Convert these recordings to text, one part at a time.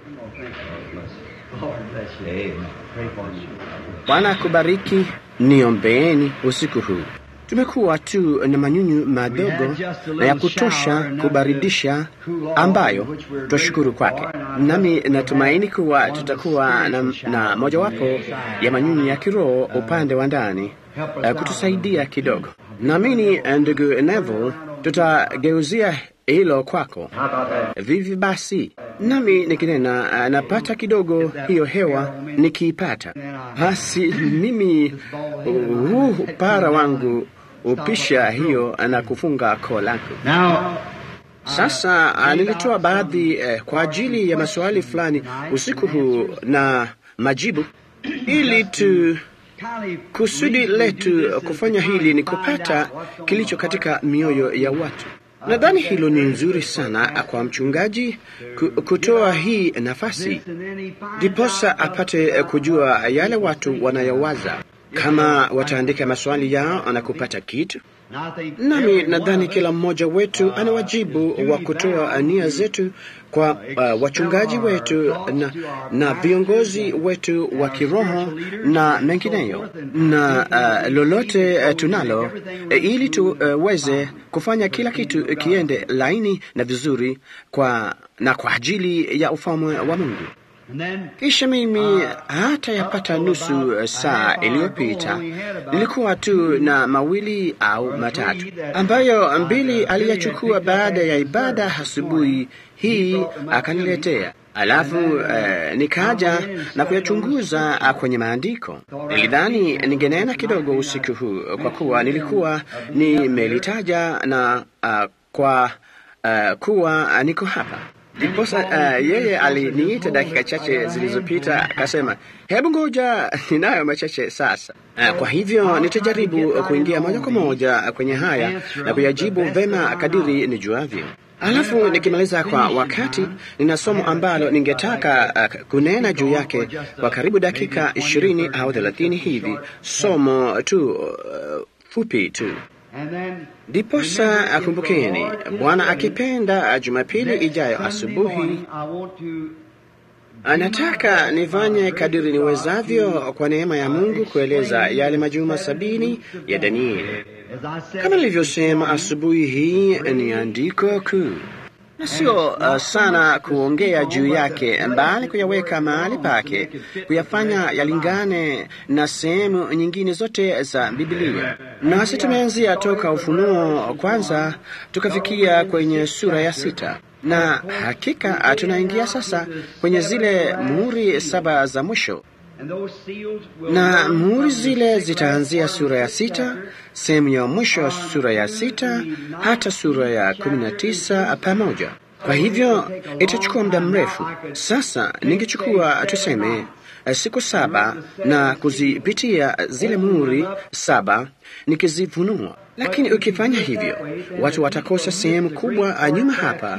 Bwana akubariki. Niombeeni usiku huu. Tumekuwa tu na manyunyu madogo na ya kutosha kubaridisha, ambayo twashukuru kwake, nami natumaini kuwa tutakuwa na, na mojawapo ya manyunyu ya kiroho upande wa ndani uh, kutusaidia kidogo. Naamini ndugu Neville, tutageuzia hilo kwako. Vivi basi, nami nikinena uh, napata kidogo hiyo hewa nikiipata, basi mimi huu uh, upara wangu upisha hiyo na kufunga koo langu. Sasa uh, nilitoa baadhi eh, kwa ajili ya maswali fulani usiku huu na majibu, ili tu kusudi letu kufanya hili ni kupata kilicho katika mioyo ya watu. Nadhani hilo ni nzuri sana kwa mchungaji kutoa hii nafasi, ndiposa apate kujua yale watu wanayowaza, kama wataandika maswali yao na kupata kitu. Nami nadhani kila mmoja wetu ana wajibu wa kutoa nia zetu kwa uh, wachungaji wetu na, na viongozi wetu wa kiroho na mengineyo na uh, lolote uh, tunalo uh, ili tuweze uh, kufanya kila kitu kiende laini na vizuri kwa, na kwa ajili ya ufalme wa Mungu. Kisha mimi hata yapata nusu saa iliyopita nilikuwa tu na mawili au matatu ambayo mbili aliyachukua baada ya ibada asubuhi hii akaniletea. Alafu eh, nikaja na kuyachunguza kwenye maandiko. Nilidhani ningenena kidogo usiku huu kwa kuwa nilikuwa nimelitaja na uh, kwa uh, kuwa niko hapa Ndiposa uh, yeye aliniita dakika chache zilizopita akasema, hebu ngoja, ninayo machache sasa. Uh, kwa hivyo nitajaribu kuingia moja kwa moja kwenye haya na kuyajibu vema kadiri nijuavyo. Alafu nikimaliza kwa wakati, nina somo ambalo ningetaka uh, kunena juu yake kwa karibu dakika ishirini au thelathini hivi, somo tu uh, fupi tu. Ndiposa akumbukeni, Bwana akipenda, Jumapili ijayo asubuhi, anataka nifanye kadiri niwezavyo kwa neema ya Mungu kueleza yale majuma sabini ya Danieli. Kama nilivyosema asubuhi hii, ni andiko kuu na sio uh, sana kuongea juu yake, mbali kuyaweka mahali pake, kuyafanya yalingane na sehemu nyingine zote za Biblia. Nasi tumeanzia toka Ufunuo kwanza tukafikia kwenye sura ya sita na hakika tunaingia sasa kwenye zile muhuri saba za mwisho na muhuri zile zitaanzia sura ya sita sehemu ya mwisho wa sura ya sita hata sura ya kumi na tisa pamoja. Kwa hivyo itachukua muda mrefu. Sasa ningechukua tuseme siku saba na kuzipitia zile muhuri saba nikizifunua, lakini ukifanya hivyo watu watakosa sehemu kubwa nyuma hapa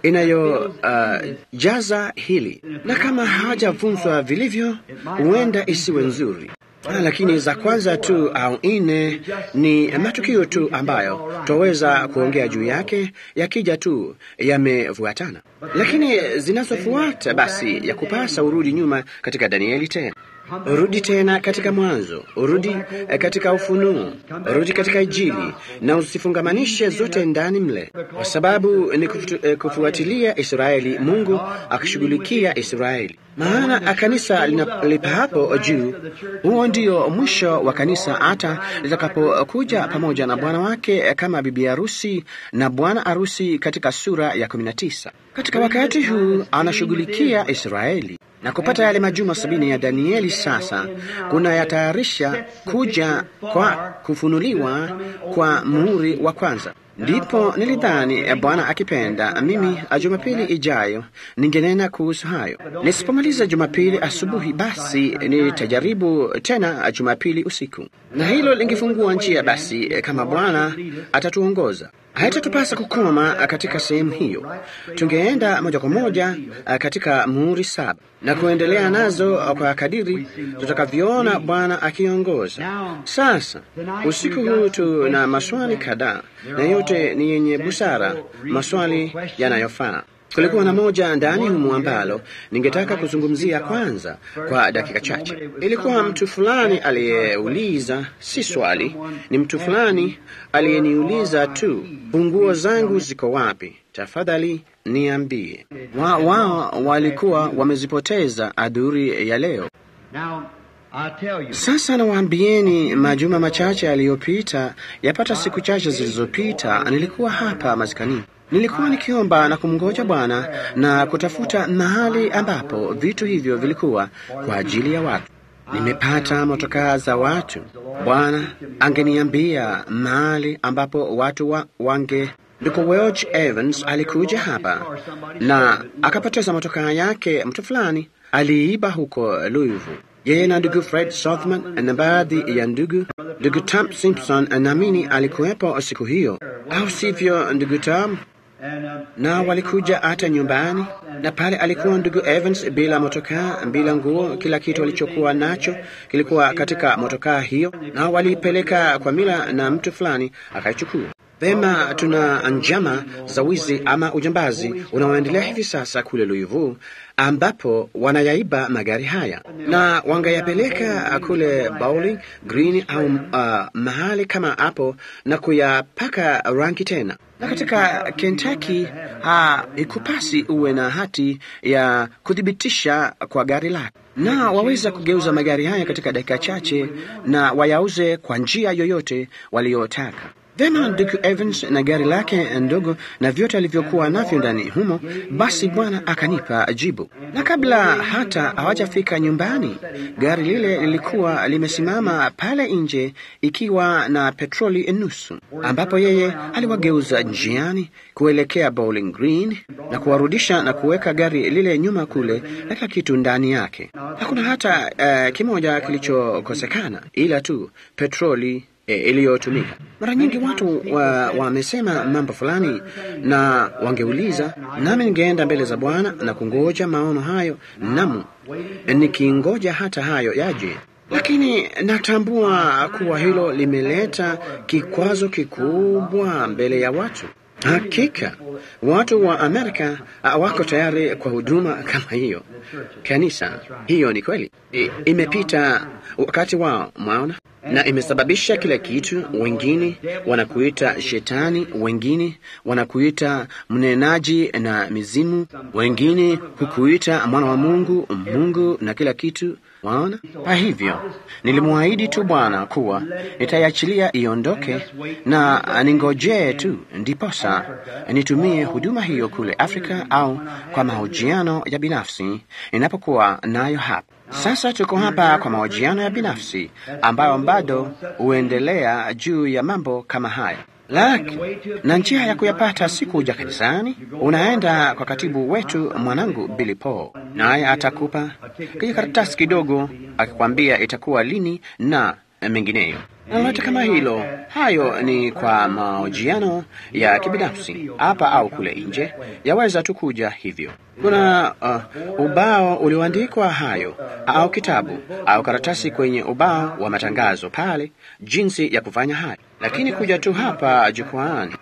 inayojaza uh, hili, na kama hawajafunzwa vilivyo, huenda isiwe nzuri. Ah, lakini za kwanza tu au nne ni matukio tu ambayo twaweza kuongea juu yake yakija tu yamefuatana, lakini zinazofuata basi ya kupasa urudi nyuma katika Danieli tena urudi tena katika Mwanzo, urudi katika Ufunuo, urudi katika Injili na usifungamanishe zote ndani mle, kwa sababu ni kufu, kufuatilia Israeli, Mungu akishughulikia Israeli. Maana kanisa lipahapo juu, huo ndio mwisho wa kanisa, hata litakapokuja pamoja na bwana wake kama bibi harusi na bwana harusi katika sura ya 19. Katika wakati huu anashughulikia Israeli na kupata yale majuma sabini ya Danieli. Sasa kuna yatayarisha kuja kwa kufunuliwa kwa muhuri wa kwanza. Ndipo nilidhani Bwana akipenda, mimi Jumapili ijayo ningenena kuhusu hayo. Nisipomaliza Jumapili asubuhi, basi nitajaribu tena Jumapili usiku, na hilo lingefungua njia basi, kama Bwana atatuongoza. Haitatupasa kukoma katika sehemu hiyo, tungeenda moja kwa moja katika muhuri saba na kuendelea nazo kwa kadiri tutakavyoona Bwana akiongoza. Sasa usiku huu tuna maswali kadhaa, na yote ni yenye busara, maswali yanayofaa. Kulikuwa na moja ndani humu ambalo ningetaka kuzungumzia kwanza kwa dakika chache. Ilikuwa mtu fulani aliyeuliza, si swali, ni mtu fulani aliyeniuliza tu, funguo zangu ziko wapi? Tafadhali niambie. Wao wa, walikuwa wamezipoteza adhuri ya leo. Sasa nawaambieni, majuma machache yaliyopita, yapata siku chache zilizopita, nilikuwa hapa maskani. Nilikuwa nikiomba na kumngoja Bwana na kutafuta mahali ambapo vitu hivyo vilikuwa kwa ajili ya watu. Nimepata motokaa za watu. Bwana angeniambia mahali ambapo watu wa, wange Ndugu Welch Evans alikuja hapa na akapoteza motokaa yake. Mtu fulani aliiba huko Louisville. Yeye na ndugu Fred Southman na baadhi ya ndugu ndugu Tom Simpson naamini alikuwepo siku hiyo, au sivyo, ndugu Tom? Na walikuja hata nyumbani, na pale alikuwa ndugu Evans bila motokaa, bila nguo. Kila kitu alichokuwa nacho kilikuwa katika motokaa hiyo, na walipeleka kwa Mila na mtu fulani akaichukua. Vema, tuna njama za wizi ama ujambazi unaoendelea hivi sasa kule Louisville, ambapo wanayaiba magari haya na wangayapeleka kule Bowling Green au uh, mahali kama hapo na kuyapaka rangi tena. Na katika Kentucky ha, ikupasi uwe na hati ya kuthibitisha kwa gari lako, na waweza kugeuza magari haya katika dakika chache na wayauze kwa njia yoyote waliotaka. Vema, ndugu Evans na gari lake ndogo na vyote alivyokuwa navyo ndani humo. Basi Bwana akanipa jibu, na kabla hata hawajafika nyumbani, gari lile lilikuwa limesimama pale nje ikiwa na petroli nusu, ambapo yeye aliwageuza njiani kuelekea Bowling Green na kuwarudisha na kuweka gari lile nyuma kule na kila kitu ndani yake. Hakuna hata uh, kimoja kilichokosekana ila tu petroli E, iliyotumika. Mara nyingi watu wamesema wa mambo fulani na wangeuliza, nami ningeenda mbele za Bwana na kungoja maono hayo, namu nikingoja hata hayo yaje, lakini natambua kuwa hilo limeleta kikwazo kikubwa mbele ya watu. Hakika watu wa Amerika wako tayari kwa huduma kama hiyo. Kanisa hiyo ni kweli, I, imepita wakati wao, mwaona, na imesababisha kila kitu. Wengine wanakuita shetani, wengine wanakuita mnenaji na mizimu, wengine hukuita mwana wa Mungu, Mungu na kila kitu. Waona, kwa hivyo nilimwahidi tu Bwana kuwa nitaiachilia iondoke na ningojee tu, ndiposa nitumie huduma hiyo kule Afrika au kwa mahojiano ya binafsi ninapokuwa nayo hapa. Sasa tuko hapa kwa mahojiano ya binafsi ambayo bado huendelea juu ya mambo kama haya laki na njia ya kuyapata si kuja kanisani. Unaenda kwa katibu wetu mwanangu Billy Paul, naye atakupa kijikaratasi kidogo akikwambia itakuwa lini na mengineyo na lolote kama hilo. Hayo ni kwa mahojiano ya kibinafsi hapa au kule nje, yaweza tu kuja hivyo. Kuna uh, ubao ulioandikwa hayo au kitabu au karatasi kwenye ubao wa matangazo pale, jinsi ya kufanya hayo, lakini kuja tu hapa jukwaani.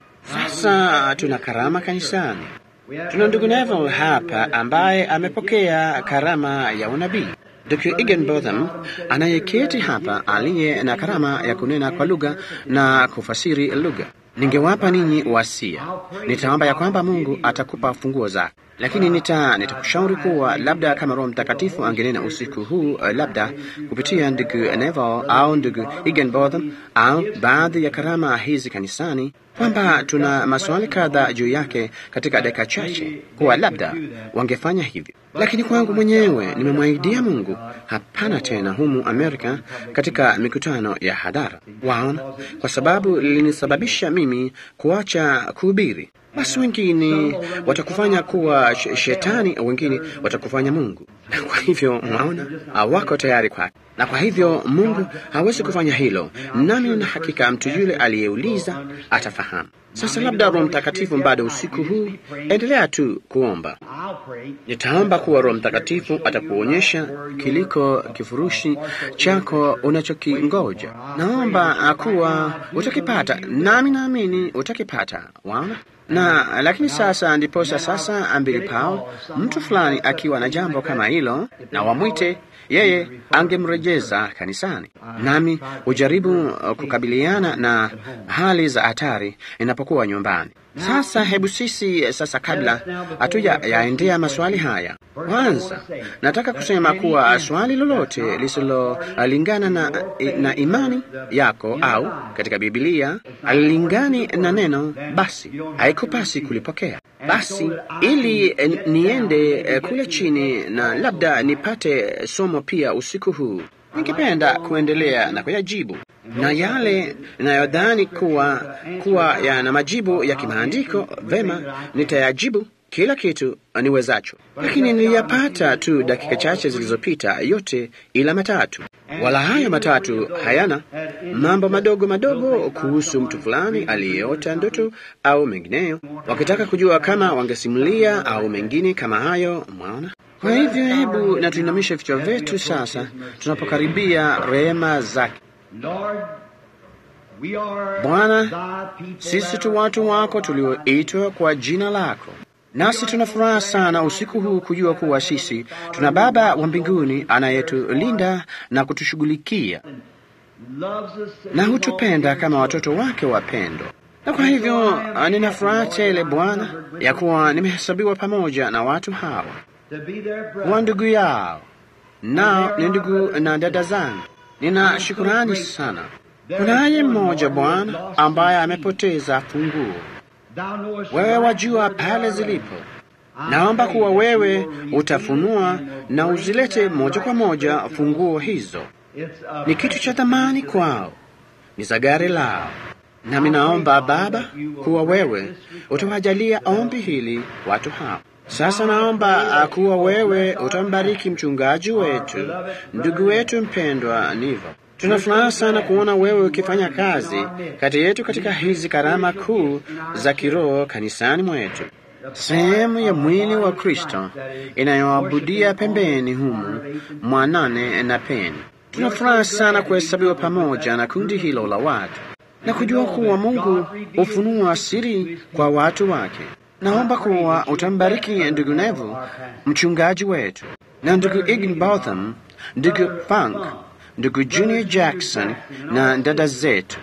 Sasa tuna karama kanisani. Tuna ndugu Neville hapa ambaye amepokea karama ya unabii. Dr. Higginbotham anayeketi hapa aliye na karama ya kunena kwa lugha na kufasiri lugha. Ningewapa ninyi wasia, nitaomba ya kwamba Mungu atakupa funguo zake, lakini nita nitakushauri kuwa labda kama Roho Mtakatifu angenena usiku huu, uh, labda kupitia ndugu Neville au ndugu Higginbotham au baadhi ya karama hizi kanisani, kwamba tuna maswali kadhaa juu yake katika dakika chache, kuwa labda wangefanya hivyo. Lakini kwangu mwenyewe nimemwahidia Mungu hapana tena humu Amerika katika mikutano ya hadhara, waona, kwa sababu lilinisababisha mimi kuacha kuhubiri. Basi wengine watakufanya kuwa shetani, wengine watakufanya Mungu. na kwa hivyo mwaona, hawako tayari kwake, na kwa hivyo Mungu hawezi kufanya hilo, nami na hakika mtu yule aliyeuliza atafahamu. Sasa labda Roho Mtakatifu bado usiku huu, endelea tu kuomba. Nitaomba kuwa Roho Mtakatifu atakuonyesha kiliko kifurushi chako unachokingoja. Naomba kuwa utakipata, nami naamini utakipata. Waona na lakini sasa ndiposa sasa ambili pao mtu fulani akiwa na jambo kama hilo, na wamwite yeye, angemrejeza kanisani, nami hujaribu kukabiliana na hali za hatari inapokuwa nyumbani. Sasa hebu sisi sasa, kabla hatuja yaendea maswali haya, kwanza nataka kusema kuwa swali lolote lisilolingana na, na imani yako au katika Biblia alilingani na neno, basi haikupasi kulipokea. Basi ili niende kule chini na labda nipate somo pia usiku huu, ningependa kuendelea na kuyajibu na yale ninayodhani kuwa kuwa yana majibu ya kimaandiko vema, nitayajibu kila kitu niwezacho, lakini niliyapata tu dakika chache zilizopita, yote ila matatu. Wala hayo matatu hayana mambo madogo madogo kuhusu mtu fulani aliyeota ndoto au mengineyo, wakitaka kujua kama wangesimulia au mengine kama hayo. Mwaona? Kwa hivyo hebu na tuinamishe vichwa vyetu sasa, tunapokaribia rehema zake. Bwana, sisi tu watu wako tulioitwa kwa jina lako, nasi tuna furaha sana usiku huu kujua kuwa sisi tuna Baba wa mbinguni anayetulinda na kutushughulikia na hutupenda kama watoto wake wapendwa. Na kwa hivyo nina furaha tele Bwana ya kuwa nimehesabiwa pamoja na watu hawa wa ndugu yao, nao ni ndugu na dada zangu. Nina shukurani sana. Kunaye mmoja Bwana ambaye amepoteza funguo. Wewe wajua pale zilipo. Naomba kuwa wewe utafunua na uzilete moja kwa moja funguo hizo. Ni kitu cha thamani kwao, ni za gari lao. Nami naomba Baba kuwa wewe utawajalia ombi hili watu hao. Sasa naomba kuwa wewe utambariki mchungaji wetu, ndugu wetu mpendwa Nivo. Tunafuraha sana kuona wewe ukifanya kazi kati yetu katika hizi karama kuu za kiroho kanisani mwetu, sehemu ya mwili wa Kristo inayoabudia pembeni humu mwanane na peni. Tunafuraha sana kuhesabiwa pamoja na kundi hilo la watu na kujua kuwa Mungu hufunua siri kwa watu wake. Naomba kuwa utambariki ndugu Nevu, mchungaji wetu, na ndugu Igbotham, ndugu Funk, ndugu Junior Jackson na dada zetu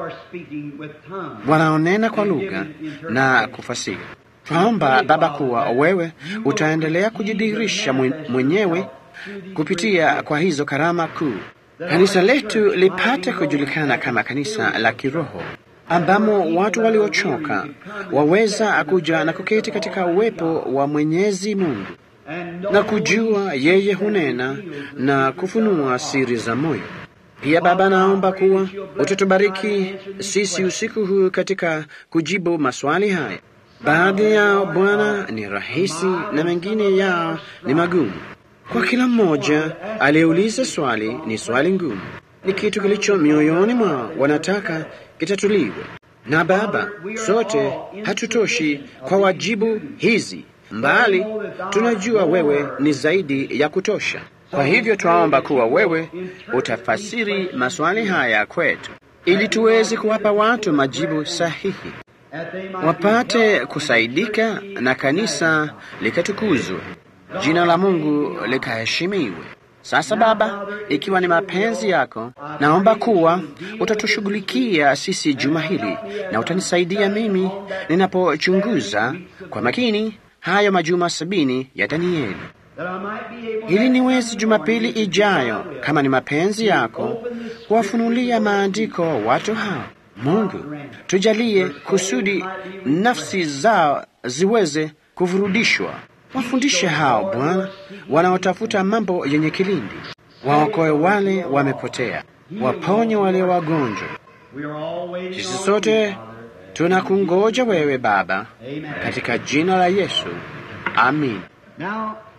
wanaonena kwa lugha na kufasiri. Twaomba Baba kuwa wewe utaendelea kujidhihirisha mwenyewe kupitia kwa hizo karama kuu, kanisa letu lipate kujulikana kama kanisa la kiroho ambamo watu waliochoka waweza kuja na kuketi katika uwepo wa Mwenyezi Mungu na kujua yeye hunena na kufunua siri za moyo. Pia Baba, naomba kuwa utatubariki sisi usiku huu katika kujibu maswali haya. Baadhi yao Bwana ni rahisi na mengine yao ni magumu. Kwa kila mmoja aliyeuliza swali, ni swali ngumu, ni kitu kilicho mioyoni mwao, wanataka kitatuliwe. Na Baba, sote hatutoshi kwa wajibu hizi, mbali tunajua wewe ni zaidi ya kutosha. Kwa hivyo twaomba kuwa wewe utafasiri maswali haya kwetu, ili tuweze kuwapa watu majibu sahihi, wapate kusaidika na kanisa likatukuzwe, jina la Mungu likaheshimiwe. Sasa Baba, ikiwa ni mapenzi yako, naomba kuwa utatushughulikia sisi juma hili na utanisaidia mimi ninapochunguza kwa makini hayo majuma sabini ya Danieli, ili niwezi Jumapili ijayo, kama ni mapenzi yako, kuwafunulia maandiko watu hao. Mungu, tujalie kusudi nafsi zao ziweze kuvurudishwa. Wafundishe hao Bwana wanaotafuta mambo yenye kilindi, waokoe wale wamepotea, waponye wale wagonjwa. Sisi sote tunakungoja wewe Baba, katika jina la Yesu, amin.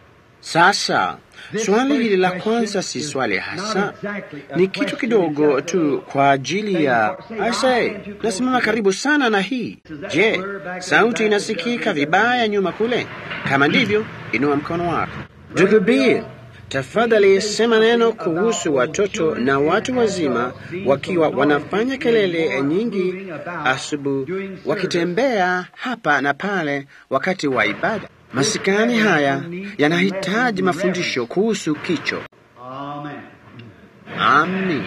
Sasa swali hili la kwanza si swali hasa, ni kitu kidogo tu kwa ajili ya ase. Nasimama karibu sana na hii. Je, sauti inasikika vibaya nyuma kule? Kama ndivyo, inua mkono wako. Ndugu Bill, tafadhali sema neno kuhusu watoto na watu wazima wakiwa wanafanya kelele nyingi asubuhi, wakitembea hapa na pale wakati wa ibada. Masikani haya yanahitaji mafundisho kuhusu kicho. Amen. Amin.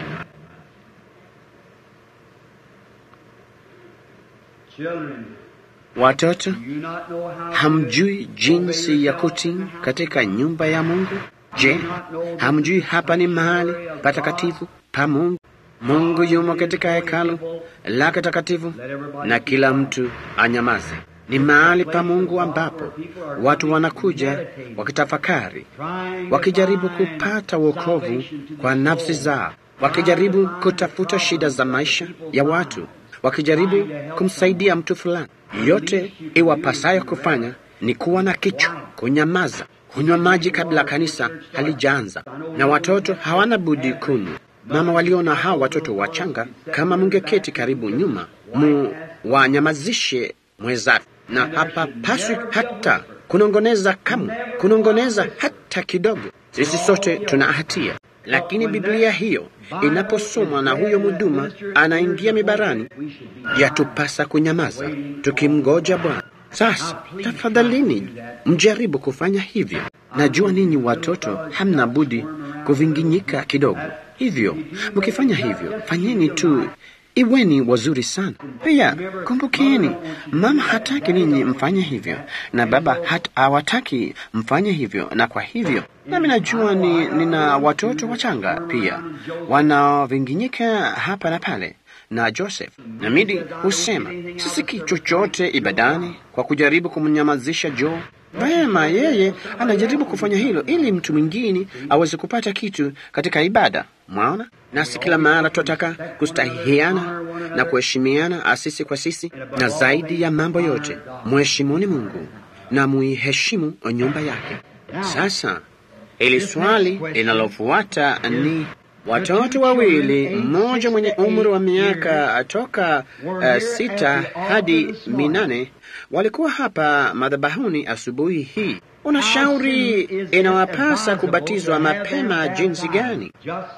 Children, Watoto, do you not know how hamjui jinsi ya kutii katika nyumba ya Mungu? Je, hamjui hapa ni mahali patakatifu pa Mungu? Mungu yumo katika hekalu lake takatifu, na kila mtu anyamaze. Ni mahali pa Mungu ambapo watu wanakuja wakitafakari, wakijaribu kupata wokovu kwa nafsi zao, wakijaribu kutafuta shida za maisha ya watu, wakijaribu kumsaidia mtu fulani. Yote iwapasayo kufanya ni kuwa na kichwa, kunyamaza, kunywa maji kabla kanisa halijaanza, na watoto hawana budi kunywa. Mama waliona hawa watoto wachanga, kama mungeketi karibu nyuma, mu wanyamazishe mwezake, na hapa paswi hata kunongoneza kamwe, kunongoneza hata kidogo. Sisi sote tuna hatia, lakini Biblia hiyo inaposomwa na huyo mhuduma anaingia mibarani, yatupasa kunyamaza tukimgoja Bwana. Sasa tafadhalini, mjaribu kufanya hivyo. Najua ninyi watoto hamna budi kuvinginyika kidogo, hivyo mkifanya hivyo, fanyeni tu iweni wazuri sana. Pia kumbukeni, mama hataki ninyi mfanye hivyo, na baba hat hawataki mfanye hivyo, na kwa hivyo nami najua ni, nina watoto wachanga pia wanaovinginyika hapa na pale na Joseph na Midi husema sisikii chochote ibadani kwa kujaribu kumnyamazisha Joe. Vema, yeye anajaribu kufanya hilo ili mtu mwingine aweze kupata kitu katika ibada. Mwaona, nasi kila mara tunataka kustahihiana na kuheshimiana asisi kwa sisi, na zaidi ya mambo yote mheshimuni Mungu na muiheshimu nyumba yake. Sasa ili swali linalofuata ni watoto wawili, mmoja mwenye umri wa miaka toka uh, sita hadi minane walikuwa hapa madhabahuni asubuhi hii. Unashauri inawapasa kubatizwa mapema jinsi gani?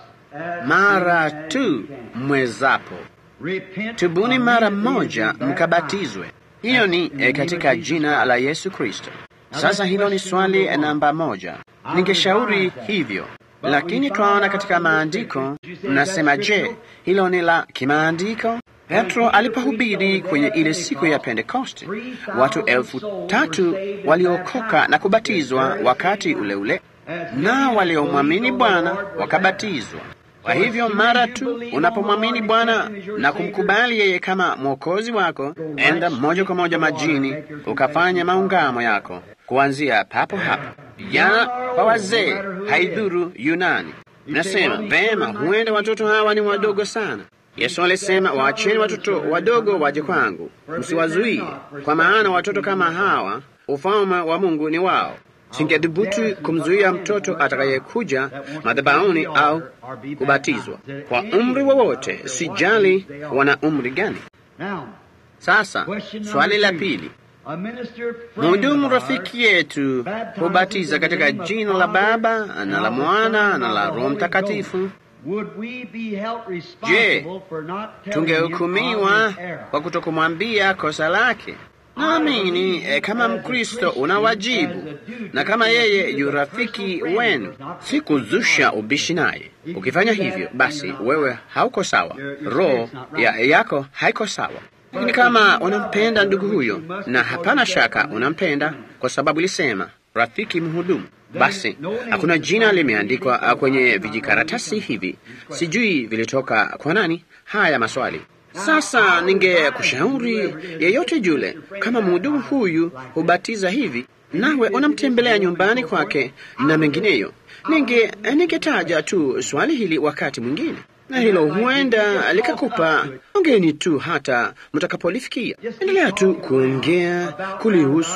Mara tu mwezapo, tubuni mara moja mkabatizwe. Hiyo ni eh, katika jina la Yesu Kristo. Sasa hilo ni swali namba moja. Ningeshauri hivyo lakini twaona katika maandiko mnasema, je, hilo ni la kimaandiko? Petro alipohubiri kwenye ile siku ya Pentekoste, watu elfu tatu waliokoka na kubatizwa wakati ule ule, na waliomwamini Bwana wakabatizwa. Kwa hivyo mara tu unapomwamini Bwana na kumkubali yeye kama mwokozi wako, enda moja kwa moja majini ukafanya maungamo yako kuanzia papo hapo. Vijana kwa wazee, haidhuru Yunani. Nasema vema, huenda watoto hawa ni wadogo sana. Yesu alisema, waacheni watoto wadogo waje kwangu, msiwazuie, kwa maana watoto kama hawa ufalme wa Mungu ni wao. Singedhubutu kumzuia mtoto atakayekuja madhabahuni au kubatizwa kwa umri wowote, sijali wana umri gani. Sasa swali la pili, mhudumu rafiki yetu hubatiza katika jina la Baba na la Mwana na la Roho Mtakatifu. Je, tungehukumiwa kwa kutokumwambia kosa lake? Naamini eh, kama Mkristo una wajibu, na kama yeye yu rafiki wenu, si kuzusha ubishi naye. Ukifanya hivyo, basi wewe hauko sawa, roho ya, yako haiko sawa. Lakini kama unampenda ndugu huyo, na hapana shaka unampenda, kwa sababu ilisema rafiki mhudumu, basi hakuna jina limeandikwa kwenye vijikaratasi hivi, sijui vilitoka kwa nani haya maswali. Sasa ningekushauri yeyote yule, kama mhudumu huyu hubatiza hivi, nawe unamtembelea nyumbani kwake na mengineyo, ninge ningetaja tu swali hili wakati mwingine, na hilo huenda likakupa ongeni tu hata mtakapolifikia. Endelea tu kuongea kulihusu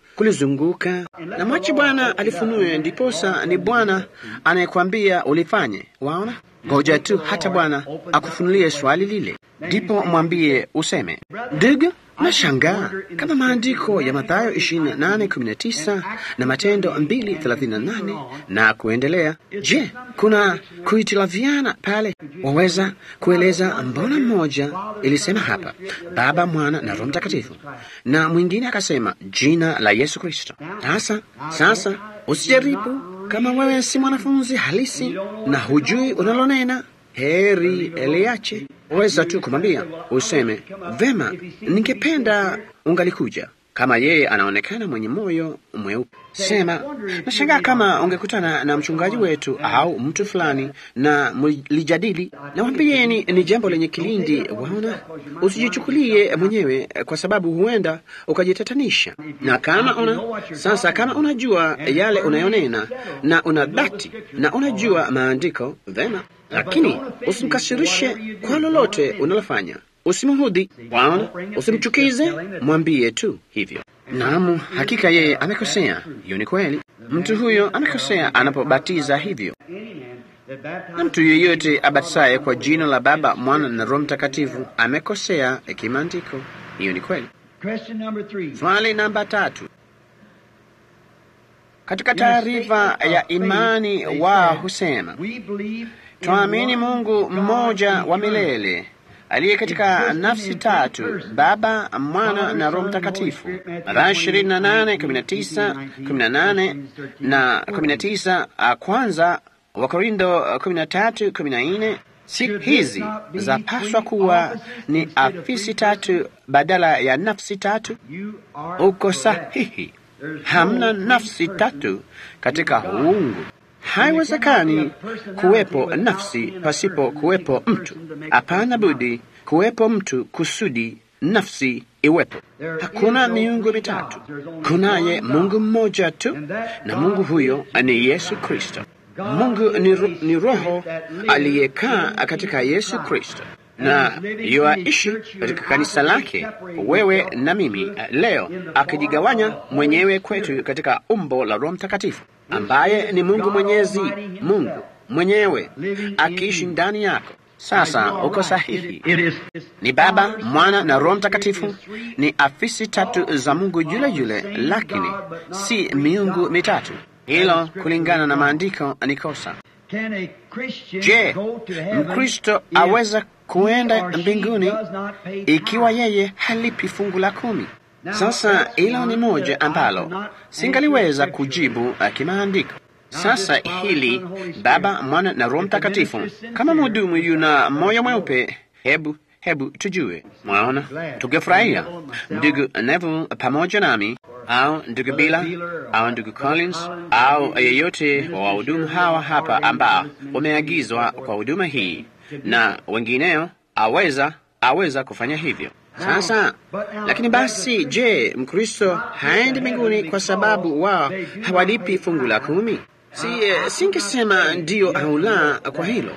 kulizunguka, na mwache Bwana alifunue, ndiposa ni Bwana anayekwambia ulifanye. Waona, ngoja tu hata Bwana akufunulie swali lile, ndipo mwambie useme, ndugu, nashangaa kama maandiko ya Mathayo 28:19 na Matendo 2:38 na kuendelea. Je, kuna kuhitilafiana pale? Waweza kueleza mbona mmoja ilisema hapa Baba, Mwana na Roho Mtakatifu na mwingine akasema jina la Yesu Kristo? Sasa sasa, usijaribu kama wewe si mwanafunzi halisi na hujui unalonena, heri eliache. Waweza tu kumwambia useme, vema, ningependa ungalikuja. Kama yeye anaonekana mwenye moyo mweupe, sema, nashangaa kama ungekutana na mchungaji wetu au mtu fulani na mlijadili. Nawambieni ni jambo lenye kilindi. Waona, usijichukulie mwenyewe, kwa sababu huenda ukajitatanisha. Na kama una sasa, kama unajua yale unayonena na una dhati na unajua maandiko vema, lakini usimkasirishe kwa lolote unalofanya. Usimhudhi, waona, usimchukize, mwambie tu hivyo. Naam, hakika yeye amekosea. Hiyo ni kweli, mtu huyo amekosea anapobatiza hivyo, na mtu yeyote abatisaye kwa jina la Baba, Mwana na Roho Mtakatifu amekosea kimaandiko. Hiyo ni kweli. Swali namba tatu. Katika taarifa ya imani wao husema twaamini Mungu mmoja wa milele aliye katika nafsi tatu, Baba, Mwana na Roho Mtakatifu. Mathayo ishirini na nane kumi na tisa kumi na nane na kumi na tisa kwanza Wakorintho kumi na tatu kumi na nne Siku hizi zapaswa kuwa ni afisi tatu badala ya nafsi tatu. Uko sahihi, hamna nafsi tatu katika uungu. Haiwezekani kuwepo nafsi pasipo kuwepo mtu. Hapana budi kuwepo mtu kusudi nafsi iwepo. Hakuna miungu mitatu, kunaye Mungu mmoja tu, na Mungu huyo ni Yesu Kristo. Mungu ni, ro ni Roho aliyekaa katika Yesu Kristo na yoaishi katika kanisa lake, wewe na mimi leo, akijigawanya mwenyewe kwetu katika umbo la Roho Mtakatifu ambaye ni Mungu Mwenyezi, Mungu mwenyewe akiishi ndani yako. Sasa uko sahihi, ni Baba, Mwana na Roho Mtakatifu, ni afisi tatu za Mungu yule yule, lakini si miungu mitatu. Hilo kulingana na maandiko ni kosa. Je, Mkristo aweza kuenda mbinguni ikiwa yeye halipi fungu la kumi? Sasa hilo ni moja ambalo singaliweza kujibu kimaandiko. Sasa hili Baba, Mwana na Roho Mtakatifu, kama mhudumu yuna moyo mweupe, hebu hebu tujue. Mwaona, tungefurahia ndugu Neville pamoja nami au ndugu Bila au ndugu Collins au yeyote wa wahudumu hawa hapa ambao wameagizwa kwa huduma hii na wengineo, aweza aweza kufanya hivyo. Sasa lakini basi, je, Mkristo haendi mbinguni kwa sababu wao hawalipi fungu la kumi? Si singesema ndiyo au la kwa hilo,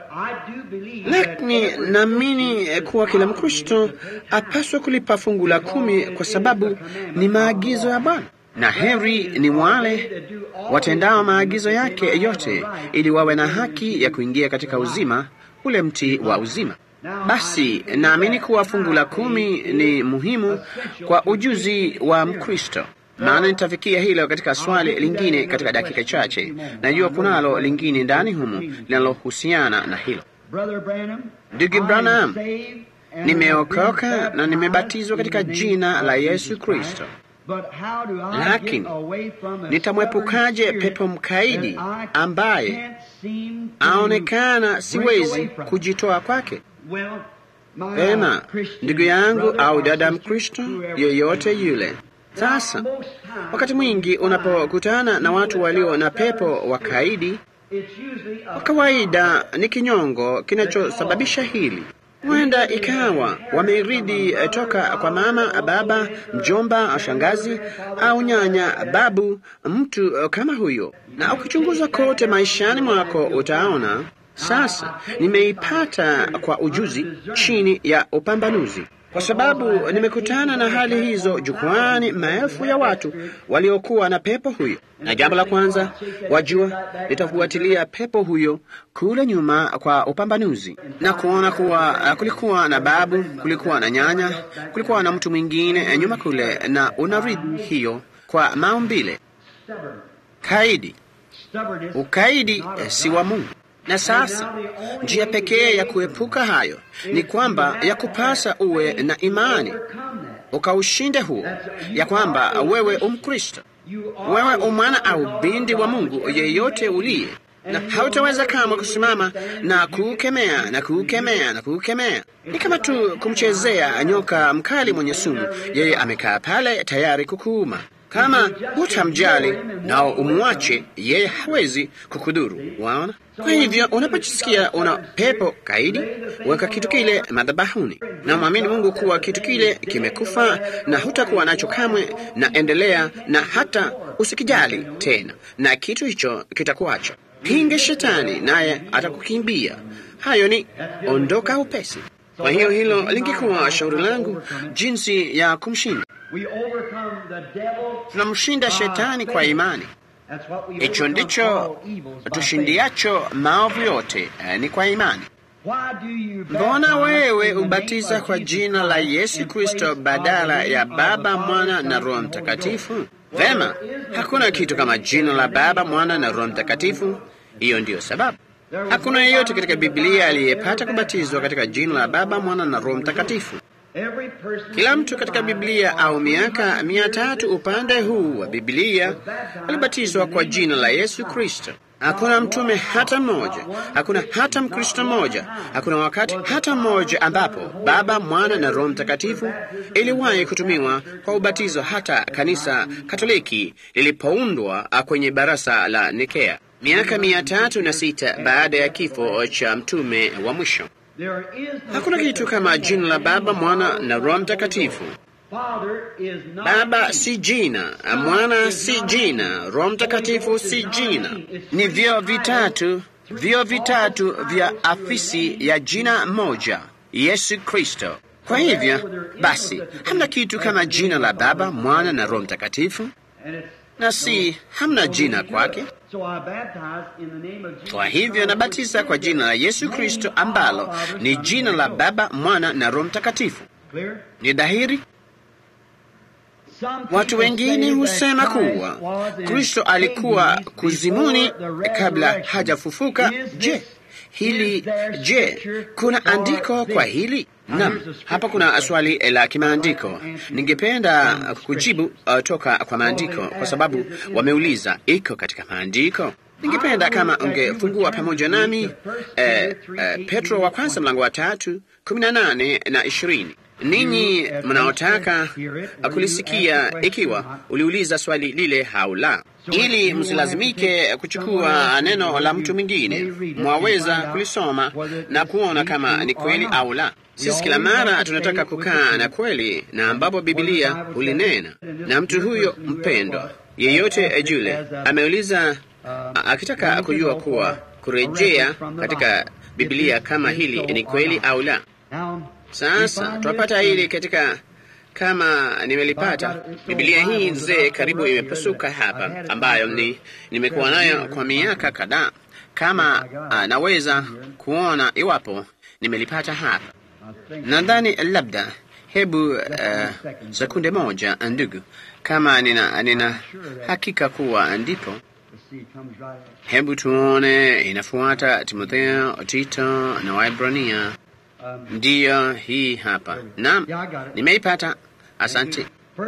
lakini naamini kuwa kila Mkristo apaswa kulipa fungu la kumi kwa sababu ni maagizo ya Bwana, na heri ni wale watendao maagizo yake yote, ili wawe na haki ya kuingia katika uzima, ule mti wa uzima. Basi naamini kuwa fungu la kumi ni muhimu kwa ujuzi wa Mkristo, maana nitafikia hilo katika swali lingine katika dakika chache. Najua kunalo lingine ndani humu linalohusiana na hilo. Ndugu Branham, nimeokoka na nimebatizwa katika jina la Yesu Kristo, lakini nitamwepukaje pepo mkaidi ambaye aonekana siwezi kujitoa kwake? Vema, ndugu yangu au dada Mkristo yeyote yule. Sasa wakati mwingi unapokutana na watu walio na pepo wakaidi, kwa kawaida ni kinyongo kinachosababisha hili. Huenda ikawa wameridi toka kwa mama, baba, mjomba, shangazi au nyanya, babu, mtu kama huyo. Na ukichunguza kote maishani mwako utaona sasa nimeipata kwa ujuzi chini ya upambanuzi. kwa sababu nimekutana na hali hizo jukwani, maelfu ya watu waliokuwa na pepo huyo. Na jambo la kwanza, wajua, nitafuatilia pepo huyo kule nyuma kwa upambanuzi na kuona kuwa uh, kulikuwa na babu, kulikuwa na nyanya, kulikuwa na mtu mwingine nyuma kule, na unaridhi hiyo kwa maumbile kaidi. Ukaidi eh, si wa Mungu. Na sasa njia pekee ya kuepuka hayo ni kwamba ya kupasa uwe na imani ukaushinde huo, ya kwamba wewe umkristo, wewe umwana au binti wa Mungu yeyote uliye, na hautaweza kamwe kusimama na kuukemea na kuukemea na kuukemea. Ni kama tu kumchezea nyoka mkali mwenye sumu, yeye amekaa pale tayari kukuuma. Kama hutamjali na umwache yeye, hawezi kukudhuru. Waona? Kwa hivyo unapojisikia una pepo kaidi, weka kitu kile madhabahuni na mwamini Mungu kuwa kitu kile kimekufa na hutakuwa nacho kamwe, na endelea na hata usikijali tena, na kitu hicho kitakuacha. Pinge shetani naye atakukimbia. Hayo ni ondoka upesi. Kwa hiyo hilo lingekuwa shauri langu jinsi ya kumshinda. Tunamshinda shetani kwa imani. Hicho ndicho tushindiacho maovu yote, eh, ni kwa imani. Mbona wewe ubatiza kwa jina la Yesu Kristo badala ya Baba, Mwana na Roho Mtakatifu? Vema, hakuna kitu kama jina la Baba, Mwana na Roho Mtakatifu. Hiyo ndiyo sababu hakuna yeyote katika Biblia aliyepata kubatizwa katika jina la Baba, Mwana na Roho Mtakatifu. Kila mtu katika Biblia au miaka mia tatu upande huu wa Biblia alibatizwa kwa jina la Yesu Kristo. Hakuna mtume hata mmoja, hakuna hata Mkristo mmoja, hakuna wakati hata mmoja ambapo Baba, Mwana na Roho Mtakatifu iliwahi kutumiwa kwa ubatizo, hata kanisa Katoliki lilipoundwa kwenye barasa la Nikea miaka mia tatu na sita baada ya kifo cha mtume wa mwisho. Hakuna kitu kama jina la Baba, Mwana na Roho Mtakatifu. Baba si jina, Mwana si jina, Roho Mtakatifu si jina. Ni vyo vitatu, vyo vitatu vya afisi ya jina moja, Yesu Kristo. Kwa hivyo basi, hamna kitu kama jina la Baba, Mwana na Roho Mtakatifu, na si hamna jina kwake. Kwa hivyo nabatiza kwa jina la Yesu Kristo ambalo ni jina la Baba, Mwana na Roho Mtakatifu. Ni dhahiri. Watu wengine husema kuwa Kristo alikuwa kuzimuni kabla hajafufuka. Je, hili je, kuna andiko kwa hili? Naam, hapa kuna swali la kimaandiko. Ningependa kujibu uh, toka kwa maandiko kwa sababu wameuliza iko katika maandiko. Ningependa kama ungefungua pamoja nami eh, eh, Petro wa kwanza mlango wa tatu kumi na nane na ishirini. Ninyi mnaotaka kulisikia, ikiwa uliuliza swali lile au la, ili msilazimike kuchukua neno la mtu mwingine, mwaweza kulisoma na kuona kama ni kweli au la. Sisi kila mara tunataka kukaa na kweli na ambapo Bibilia hulinena. Na mtu huyo mpendwa yeyote yule ameuliza akitaka kujua kuwa kurejea katika Bibilia kama hili ni kweli au la. Sasa twapata hili katika kama nimelipata Biblia hii nzee, karibu imepasuka hapa, ambayo ni nimekuwa nayo kwa miaka kadhaa, kama uh, naweza kuona iwapo nimelipata hapa. Nadhani labda, hebu uh, sekunde moja, ndugu, kama nina, nina hakika kuwa ndipo Hebu tuone, inafuata Timotheo, Tito na Waibrania. Ndiyo, hii hapa. Naam, nimeipata. Asante.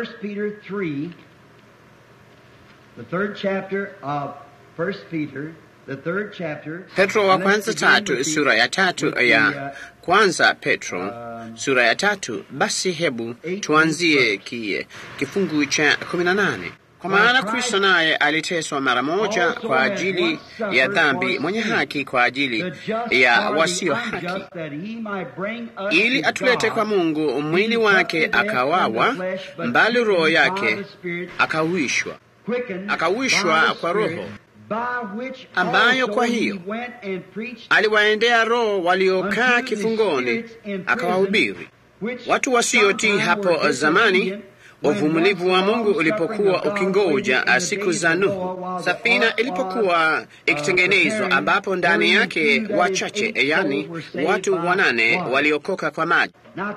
Petro wa kwanza tatu, sura ya tatu ya kwanza Petro sura ya tatu. Basi hebu tuanzie ki, kifungu cha kumi na nane. Kwa maana Kristo naye aliteswa mara moja kwa ajili ya dhambi, mwenye haki kwa ajili ya wasio haki, ili atulete kwa Mungu. Mwili wake akawawa, mbali roho yake akauishwa, akauishwa kwa Roho, ambayo kwa hiyo aliwaendea roho waliokaa kifungoni, akawahubiri watu wasiotii hapo zamani uvumilivu wa Mungu ulipokuwa ukingoja siku za Nuhu, safina ilipokuwa ikitengenezwa, ambapo ndani yake wachache, yani watu wanane waliokoka kwa maji.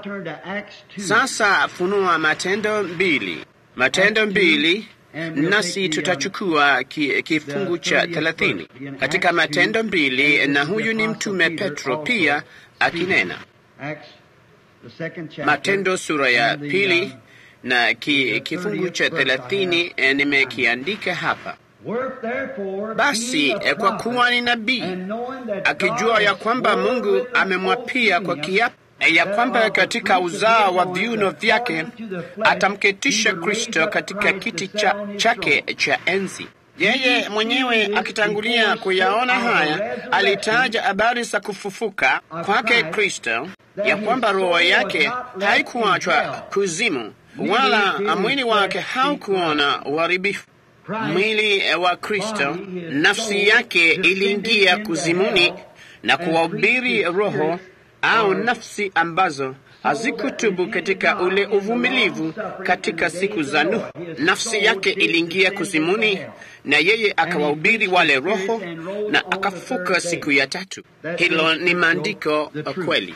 Sasa funua Matendo mbili, Matendo mbili nasi tutachukua ki, kifungu cha thelathini katika Matendo mbili, na huyu ni mtume Petro pia akinena. Matendo sura ya pili na ki, kifungu cha thelathini eh, nimekiandika hapa. Basi eh, kwa kuwa ni nabii akijua ya kwamba Mungu amemwapia kwa kiapo eh, ya kwamba katika uzao wa viuno vyake atamketisha Kristo katika kiti cha, chake cha enzi. Yeye mwenyewe akitangulia kuyaona haya, alitaja habari za kufufuka kwake Kristo, ya kwamba roho yake haikuachwa kuzimu wala mwili wake haukuona uharibifu. Mwili wa Kristo, nafsi yake iliingia kuzimuni na kuwahubiri roho au nafsi ambazo hazikutubu katika ule uvumilivu katika siku za Nuhu. Nafsi yake iliingia kuzimuni, na yeye akawahubiri wale roho na akafuka siku ya tatu. Hilo ni maandiko kweli.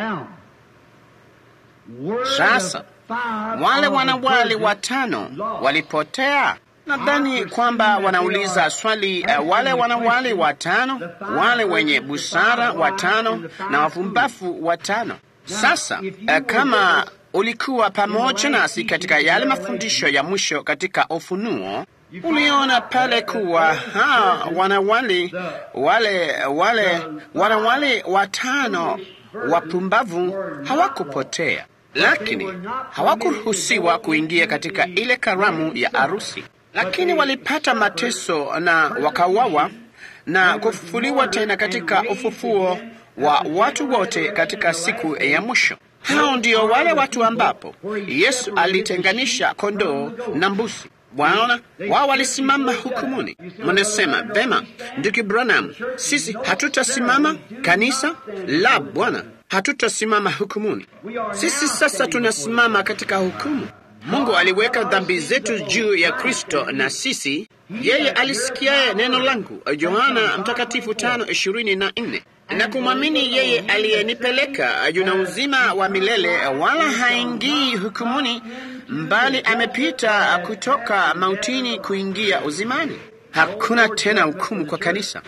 Sasa wale wanawali watano walipotea. Nadhani kwamba wanauliza swali uh, wale wanawali watano, wale wenye busara watano na wavumbafu watano. Sasa uh, kama ulikuwa pamoja nasi katika yale mafundisho ya mwisho katika Ufunuo, uliona pale kuwa ha wanawali wale wale wanawali watano wapumbavu hawakupotea lakini hawakuruhusiwa kuingia katika ile karamu ya arusi, lakini walipata mateso na wakauawa na kufufuliwa tena katika ufufuo wa watu wote katika siku ya mwisho. Hao ndio wale watu ambapo Yesu alitenganisha kondoo na mbuzi. Waona, wao walisimama hukumuni. Mnasema vema, ndugu Branham, sisi hatutasimama kanisa la Bwana hatutasimama hukumuni. Sisi sasa tunasimama katika hukumu. Mungu aliweka dhambi zetu juu ya Kristo, na sisi yeye alisikiaye neno langu, Yohana Mtakatifu tano ishirini na nne na kumwamini yeye aliyenipeleka yuna uzima wa milele, wala haingii hukumuni, mbali amepita kutoka mautini kuingia uzimani. Hakuna tena hukumu kwa kanisa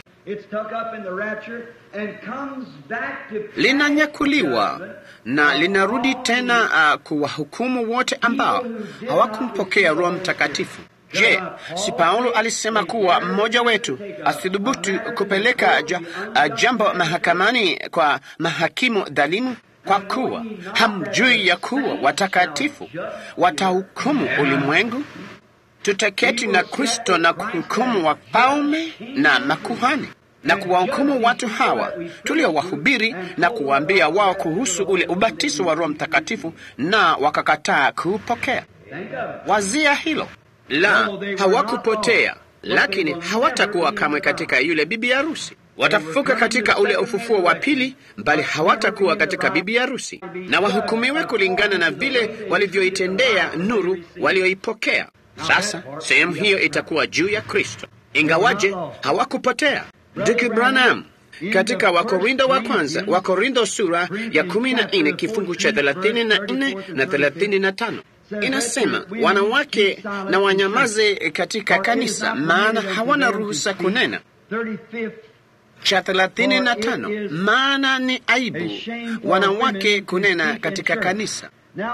linanyakuliwa na linarudi tena uh, kuwahukumu wote ambao hawakumpokea Roho Mtakatifu. Je, si Paulo alisema kuwa mmoja wetu asidhubutu kupeleka ja, uh, jambo mahakamani kwa mahakimu dhalimu, kwa kuwa hamjui ya kuwa watakatifu watahukumu ulimwengu? Tutaketi na Kristo na kuhukumu wafalme na makuhani na kuwahukumu watu hawa tuliowahubiri na kuwaambia wao kuhusu ule ubatizo wa Roho Mtakatifu, na wakakataa kuupokea. Wazia hilo la hawakupotea, lakini hawatakuwa kamwe katika yule bibi harusi. Watafufuka katika ule ufufuo wa pili, bali hawatakuwa katika bibi harusi, na wahukumiwe kulingana na vile walivyoitendea nuru walioipokea. Sasa sehemu hiyo itakuwa juu ya Kristo, ingawaje hawakupotea. Ndugu Branham katika Wakorindo wa kwanza, Wakorindo sura ya kumi na nne kifungu cha thelathini na nne na thelathini na tano inasema wanawake na wanyamaze katika kanisa, maana hawana ruhusa kunena. Cha thelathini na tano maana ni aibu wanawake kunena katika kanisa.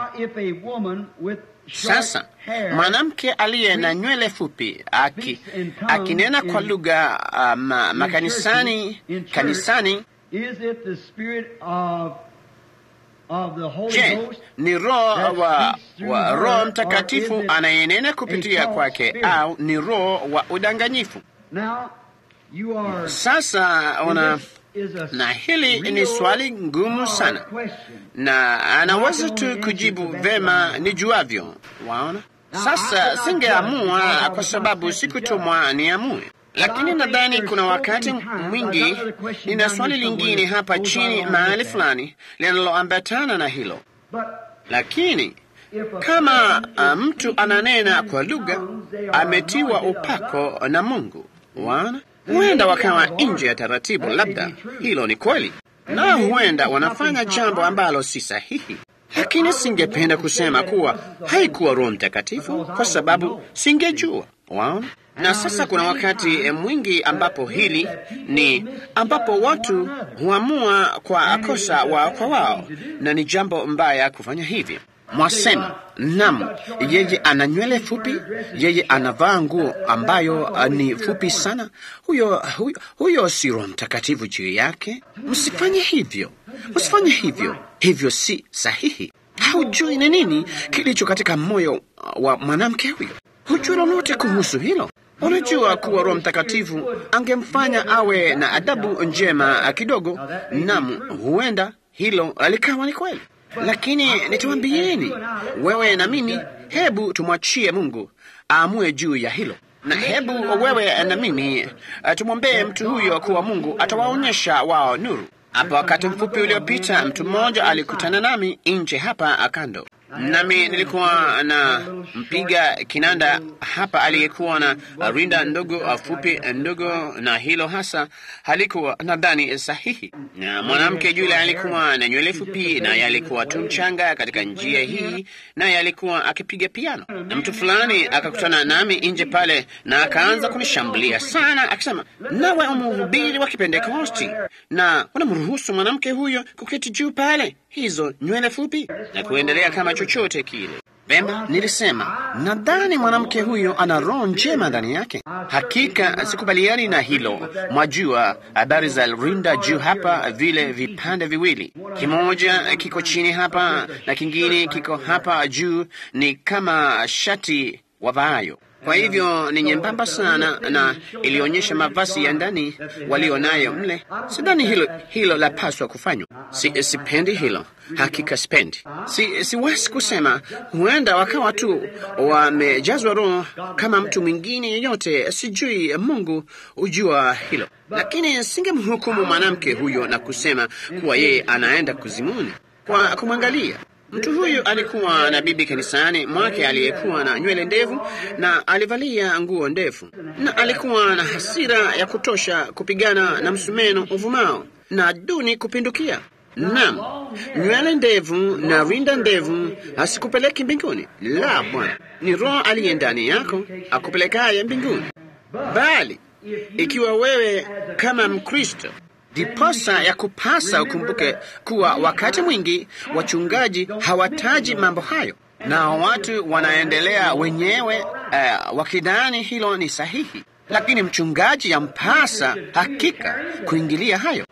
Sasa mwanamke aliye na nywele fupi aki, akinena kwa lugha uh, ma, makanisani kanisani, je, ni roho wa, wa Roho Mtakatifu anayenena kupitia kwake au ni roho wa udanganyifu? Sasa una na hili ni swali ngumu sana, na anaweza tu kujibu vema nijuavyo. Waona, sasa singeamua kwa sababu sikutumwa niamue, lakini nadhani kuna wakati mwingi nina swali lingine hapa chini mahali fulani linaloambatana na hilo. But Lakini if a kama person uh, is mtu speaking ananena in kwa lugha, tongues, they are ametiwa anointed of upako na Mungu. Wana huenda wakawa nje ya taratibu, labda hilo ni kweli, na huenda wanafanya jambo ambalo si sahihi. Lakini singependa kusema kuwa haikuwa Roho Mtakatifu kwa sababu singejua. Waona? Na sasa kuna wakati eh, mwingi ambapo hili ni ambapo watu huamua kwa kosa wao kwa wao, na ni jambo mbaya kufanya hivyo. Mwasema nam, yeye ana nywele fupi, yeye anavaa nguo ambayo uh, ni fupi sana. Huyo, huyo, huyo si Roho Mtakatifu juu yake. Msifanye hivyo, msifanye hivyo, hivyo si sahihi. Haujui ni nini kilicho katika moyo wa mwanamke huyo, hujui lolote kuhusu hilo. Unajua kuwa Roho Mtakatifu angemfanya awe na adabu njema kidogo, nam, huenda hilo likawa ni kweli. Lakini nitawambieni wewe na mimi, hebu tumwachie Mungu aamue juu ya hilo, na hebu wewe na mimi uh, tumwombee mtu huyo kuwa Mungu atawaonyesha wao nuru. Hapa wakati mfupi uliopita, mtu mmoja alikutana nami nje hapa kando, nami nilikuwa na mpiga kinanda hapa aliyekuwa na rinda ndogo fupi ndogo, na hilo hasa halikuwa nadhani sahihi. Na mwanamke yule alikuwa na nywele fupi, naye alikuwa tu mchanga katika njia hii, naye alikuwa akipiga piano, na mtu fulani akakutana nami nje pale, na akaanza kunishambulia sana, akisema, nawe umhubiri wa Kipentekosti na unamruhusu mwanamke huyo kuketi juu pale, hizo nywele fupi, na kuendelea kama chochote kile. Vema, nilisema nadhani mwanamke huyo ana roho njema ndani yake. Hakika sikubaliani na hilo. Mwajua habari za rinda juu hapa, vile vipande viwili, kimoja kiko chini hapa na kingine kiko hapa juu, ni kama shati wavaayo. Kwa hivyo ni nyembamba sana na ilionyesha mavazi ya ndani walio nayo mle. Sidhani hilo hilo lapaswa kufanywa. Si, sipendi hilo, hakika sipendi. Si, siwezi kusema, huenda wakawa tu wamejazwa Roho kama mtu mwingine yeyote, sijui. Mungu hujua hilo, lakini singemhukumu mwanamke huyo na kusema kuwa yeye anaenda kuzimuni kwa kumwangalia Mtu huyu alikuwa na bibi kanisani mwake aliyekuwa na nywele ndefu na alivalia nguo ndefu, na alikuwa na hasira ya kutosha kupigana na msumeno uvumao na duni kupindukia. Naam, nywele ndevu na rinda ndevu hasikupeleki mbinguni. La, Bwana, ni Roho aliye ndani yako akupelekaye mbinguni. Bali ikiwa wewe kama Mkristo Diposa ya kupasa ukumbuke kuwa wakati mwingi wachungaji hawataji mambo hayo, na watu wanaendelea wenyewe uh, wakidhani hilo ni sahihi, lakini mchungaji yampasa hakika kuingilia hayo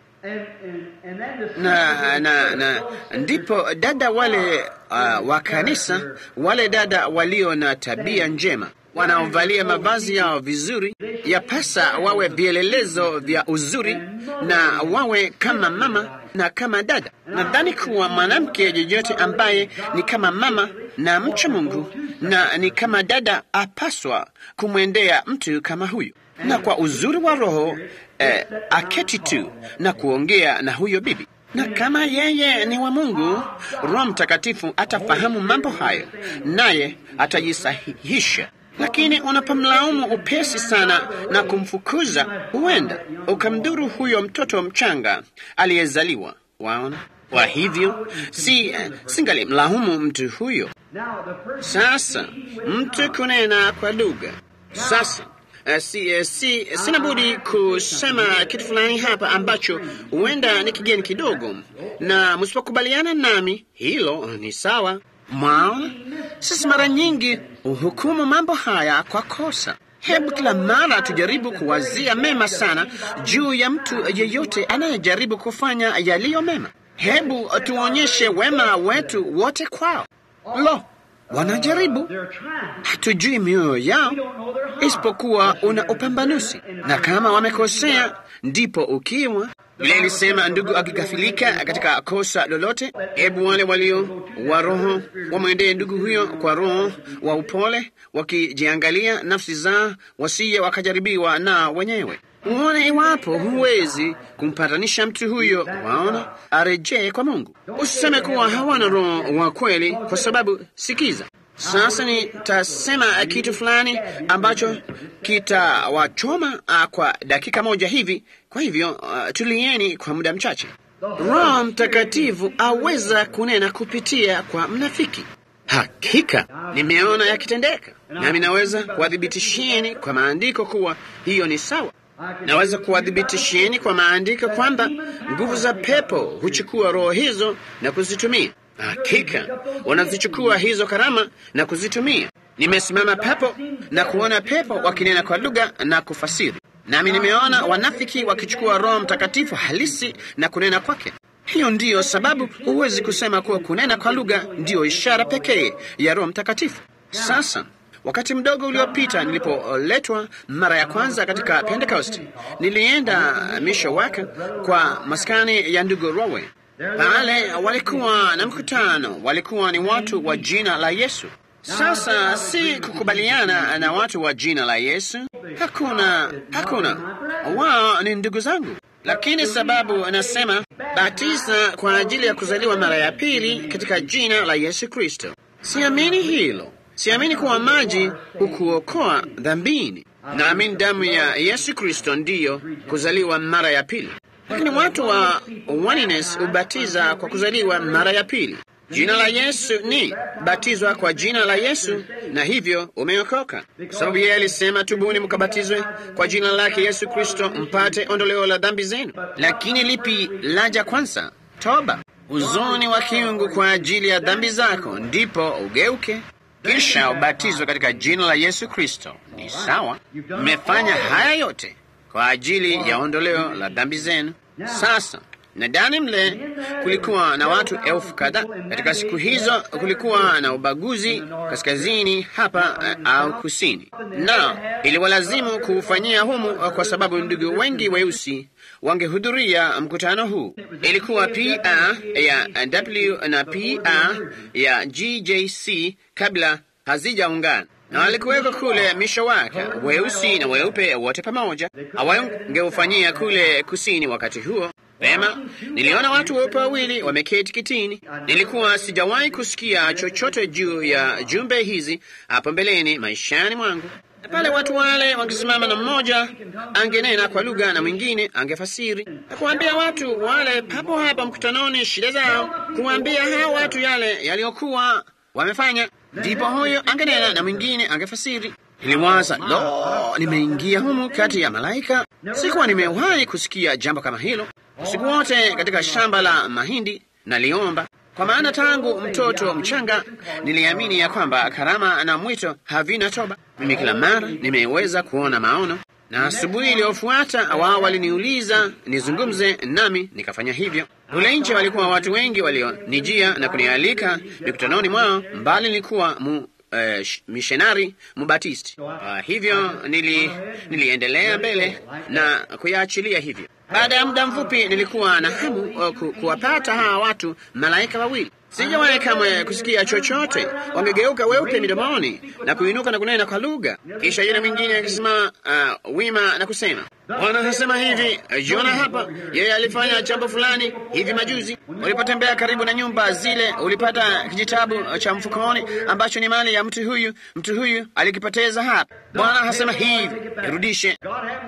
na, na, na ndipo dada wale uh, wa kanisa, wale dada walio na tabia njema wanaovalia mavazi yao vizuri, yapasa wawe vielelezo vya uzuri na wawe kama mama na kama dada. Nadhani kuwa mwanamke yeyote ambaye ni kama mama na mcha Mungu na ni kama dada apaswa kumwendea mtu kama huyu, na kwa uzuri wa roho eh, aketi tu na kuongea na huyo bibi na kama yeye ni wa Mungu, Roho Mtakatifu atafahamu mambo hayo, naye atajisahihisha. Lakini unapomlaumu upesi sana na kumfukuza, huenda ukamdhuru huyo mtoto mchanga aliyezaliwa. Waona? Kwa hivyo si singali mlaumu mtu huyo. Sasa mtu kunena kwa lugha sasa Uh, si, uh, si, sina budi kusema kitu fulani hapa ambacho huenda ni kigeni kidogo, na msipokubaliana nami hilo ni sawa. Mwaona, sisi mara nyingi huhukumu mambo haya kwa kosa. Hebu kila mara tujaribu kuwazia mema sana juu ya mtu yeyote anayejaribu kufanya yaliyo mema. Hebu tuonyeshe wema wetu wote kwao. Lo, wanajaribu, hatujui mioyo yao isipokuwa una upambanuzi, na kama wamekosea, ndipo ukiwa vile ilisema, ndugu akikafilika katika kosa lolote, hebu wale walio wa roho wamwendee ndugu huyo kwa roho wa upole, wakijiangalia nafsi zao, wasije wakajaribiwa na wenyewe. uone iwapo huwezi kumpatanisha mtu huyo, waona, arejee kwa Mungu. Usiseme kuwa hawana roho wa kweli, kwa sababu sikiza, sasa nitasema kitu fulani ambacho kitawachoma uh, kwa dakika moja hivi. Kwa hivyo uh, tulieni kwa muda mchache. Roho Mtakatifu aweza kunena kupitia kwa mnafiki. Hakika nimeona yakitendeka, nami naweza kuwadhibitishieni kwa maandiko kuwa hiyo ni sawa. Naweza kuwadhibitishieni kwa maandiko kwamba nguvu za pepo huchukua roho hizo na kuzitumia. Hakika wanazichukua hizo karama na kuzitumia. Nimesimama pepo na kuona pepo wakinena kwa lugha na kufasiri, nami nimeona wanafiki wakichukua Roho Mtakatifu halisi na kunena kwake. Hiyo ndiyo sababu huwezi kusema kuwa kunena kwa lugha ndiyo ishara pekee ya Roho Mtakatifu. Sasa wakati mdogo uliopita, nilipoletwa mara ya kwanza katika Pentecost, nilienda misho wake kwa maskani ya ndugu Rowe. Pale walikuwa na mkutano, walikuwa ni watu wa jina la Yesu. Sasa si kukubaliana na watu wa jina la Yesu, hakuna, hakuna. Wao ni ndugu zangu, lakini sababu anasema batiza kwa ajili ya kuzaliwa mara ya pili katika jina la Yesu Kristo. Siamini hilo. Siamini kuwa maji hukuokoa dhambini. Naamini damu ya Yesu Kristo ndiyo kuzaliwa mara ya pili, lakini watu wa oneness hubatiza kwa kuzaliwa mara ya pili. Jina la Yesu ni batizwa kwa jina la Yesu, na hivyo umeokoka, kwa sababu yeye alisema, tubuni mkabatizwe kwa jina lake Yesu Kristo mpate ondoleo la dhambi zenu. Lakini lipi laja kwanza? Toba, huzuni wa kiungu kwa ajili ya dhambi zako, ndipo ugeuke kisha ubatizwe katika jina la Yesu Kristo. Ni sawa, mmefanya haya yote kwa ajili ya ondoleo la dhambi zenu. Sasa nadani mle kulikuwa na watu elfu kadhaa. Katika siku hizo kulikuwa na ubaguzi kaskazini hapa uh, au kusini, na iliwalazimu kuufanyia humu uh, kwa sababu ndugu wengi weusi wangehudhuria mkutano huu. Ilikuwa PA ya W na PA ya GJC kabla hazijaungana na walikuweko kule misho wake weusi na weupe wote pamoja. Hawangeufanyia kule kusini wakati huo. Vema, niliona watu weupe wawili wameketi kitini. Nilikuwa sijawahi kusikia chochote juu ya jumbe hizi hapo mbeleni maishani mwangu. Na pale watu wale wangesimama, na mmoja angenena kwa lugha na mwingine angefasiri na kuambia watu wale papo hapa mkutanoni shida zao, kuambia hao watu yale yaliyokuwa wamefanya. Ndipo huyo angenena na mwingine angefasiri. Niliwaza, lo, nimeingia humu kati ya malaika. Sikuwa nimewahi kusikia jambo kama hilo. Usiku wote katika shamba la mahindi naliomba, kwa maana tangu mtoto mchanga niliamini ya kwamba karama na mwito havina toba. Mimi kila mara nimeweza kuona maono, na asubuhi iliyofuata wao waliniuliza nizungumze nami, nikafanya hivyo. Kule nje walikuwa watu wengi walionijia na kunialika mikutanoni mwao, mbali nilikuwa mu Uh, missionari mubatisti. Uh, hivyo nili, niliendelea mbele na kuyaachilia hivyo. Baada ya muda mfupi nilikuwa na hamu uh, ku, kuwapata hawa watu malaika wawili. Sijawahi kamwe kusikia chochote. Wangegeuka weupe midomoni na kuinuka na kunena kwa lugha, kisha yule mwingine akisimama uh, wima na kusema, Bwana anasema hivi, jiona hapa, yeye alifanya jambo fulani hivi majuzi. Ulipotembea karibu na nyumba zile, ulipata kijitabu cha mfukoni ambacho ni mali ya mtu huyu. Mtu huyu alikipoteza hapa. Bwana anasema hivi, irudishe.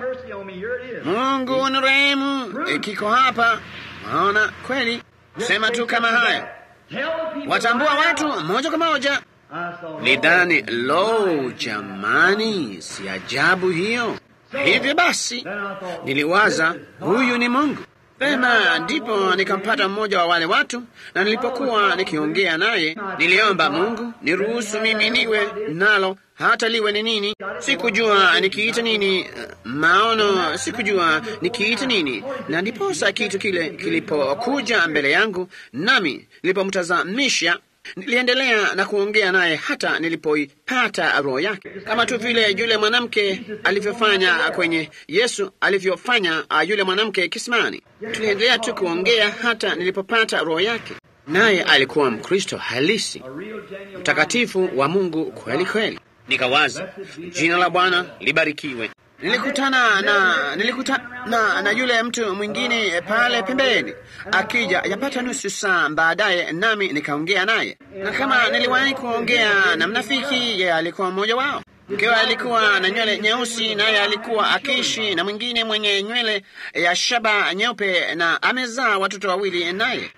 Mungu nirehemu, kiko hapa. Maona kweli, sema tu kama haya watambua watu moja kwa moja. Lidhani, lo, jamani, si ajabu hiyo. Hivyo basi niliwaza huyu ni Mungu. Pema, ndipo nikampata mmoja wa wale watu, na nilipokuwa nikiongea naye niliomba Mungu niruhusu mimi niwe nalo hata liwe ni nini. Sikujua nikiita nini maono, sikujua nikiita nini, na ndiposa kitu kile kilipokuja mbele yangu, nami nilipomtazamisha niliendelea na kuongea naye hata nilipoipata roho yake, kama tu vile yule mwanamke alivyofanya kwenye Yesu alivyofanya yule mwanamke kisimani. Tuliendelea tu kuongea hata nilipopata roho yake, naye alikuwa Mkristo halisi, mtakatifu wa Mungu kweli kweli. Nikawaza, jina la Bwana libarikiwe. Nilikutana na nilikutana na, na yule mtu mwingine pale pembeni akija yapata nusu saa baadaye, nami nikaongea naye, na kama niliwahi kuongea na mnafiki, yeye alikuwa mmoja wao. Mkewe alikuwa na nywele nyeusi, naye alikuwa akiishi na mwingine mwenye nywele ya shaba nyeupe, na amezaa watoto wawili naye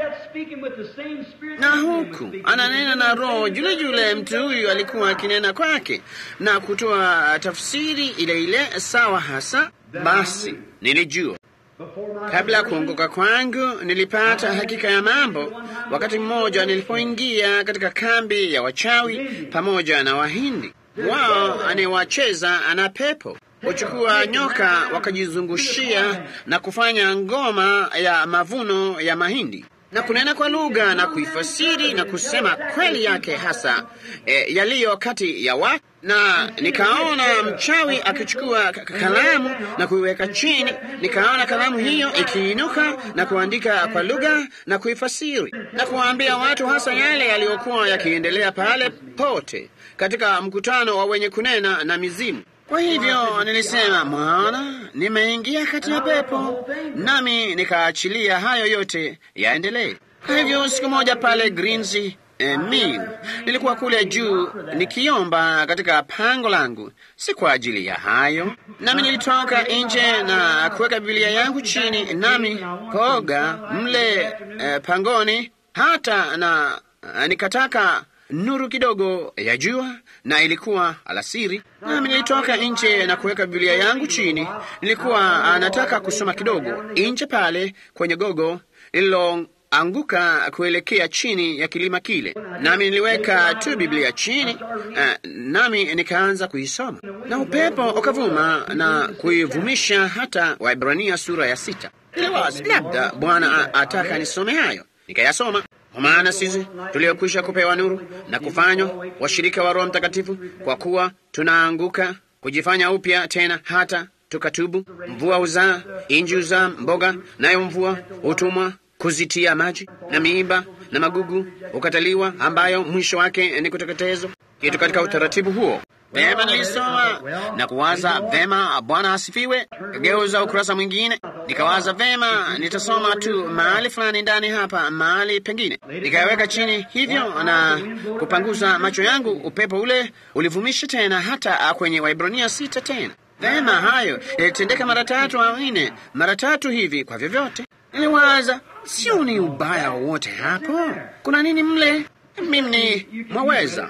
na huku ananena na roho yule yule. Mtu huyu alikuwa akinena kwake na kutoa tafsiri ile ile sawa hasa. Basi nilijua kabla ya kuongoka kwangu, nilipata hakika ya mambo wakati mmoja nilipoingia katika kambi ya wachawi pamoja na Wahindi. Wao anayewacheza ana pepo huchukua nyoka wakajizungushia na kufanya ngoma ya mavuno ya mahindi na kunena kwa lugha na kuifasiri na kusema kweli yake hasa e, yaliyo kati ya watu. Na nikaona mchawi akichukua kalamu na kuiweka chini, nikaona kalamu hiyo ikiinuka na kuandika kwa lugha na kuifasiri na kuwaambia watu hasa yale yaliyokuwa yakiendelea pale pote katika mkutano wa wenye kunena na mizimu. Kwa hivyo nilisema, mwana, nimeingia kati ya pepo, nami nikaachilia hayo yote yaendelee. Kwa hivyo siku moja pale Greens eh, Mill nilikuwa kule juu nikiomba katika pango langu, si kwa ajili ya hayo, nami nilitoka nje na kuweka Biblia yangu chini, nami koga mle eh, pangoni hata na eh, nikataka nuru kidogo ya jua, na ilikuwa alasiri, nami nilitoka nje na kuweka Biblia yangu chini. Nilikuwa nataka kusoma kidogo nje pale kwenye gogo lililoanguka kuelekea chini ya kilima kile, nami niliweka tu Biblia chini, uh, nami nikaanza kuisoma, na upepo ukavuma na kuivumisha hata Waibrania sura ya sita. Niliwaza labda Bwana ataka nisome hayo, nikayasoma kwa maana sisi tuliokwisha kupewa nuru na kufanywa washirika wa Roho Mtakatifu, kwa kuwa tunaanguka kujifanya upya tena hata tukatubu. Mvua huzaa, inji huzaa mboga, nayo mvua hutumwa kuzitia maji, na miiba na magugu hukataliwa, ambayo mwisho wake ni kuteketezwa. Kitu katika utaratibu huo Vema, nilisoma na kuwaza vema, Bwana asifiwe. Kageuza ukurasa mwingine, nikawaza vema, nitasoma tu mahali fulani ndani hapa, mahali pengine, nikaweka chini hivyo na kupanguza macho yangu. Upepo ule ulivumisha tena hata kwenye Waibrania sita tena. Vema, hayo yalitendeka mara tatu au nne, mara tatu hivi. Kwa vyovyote, niliwaza sio ni ubaya wowote hapo, kuna nini mle? Mimi mwaweza,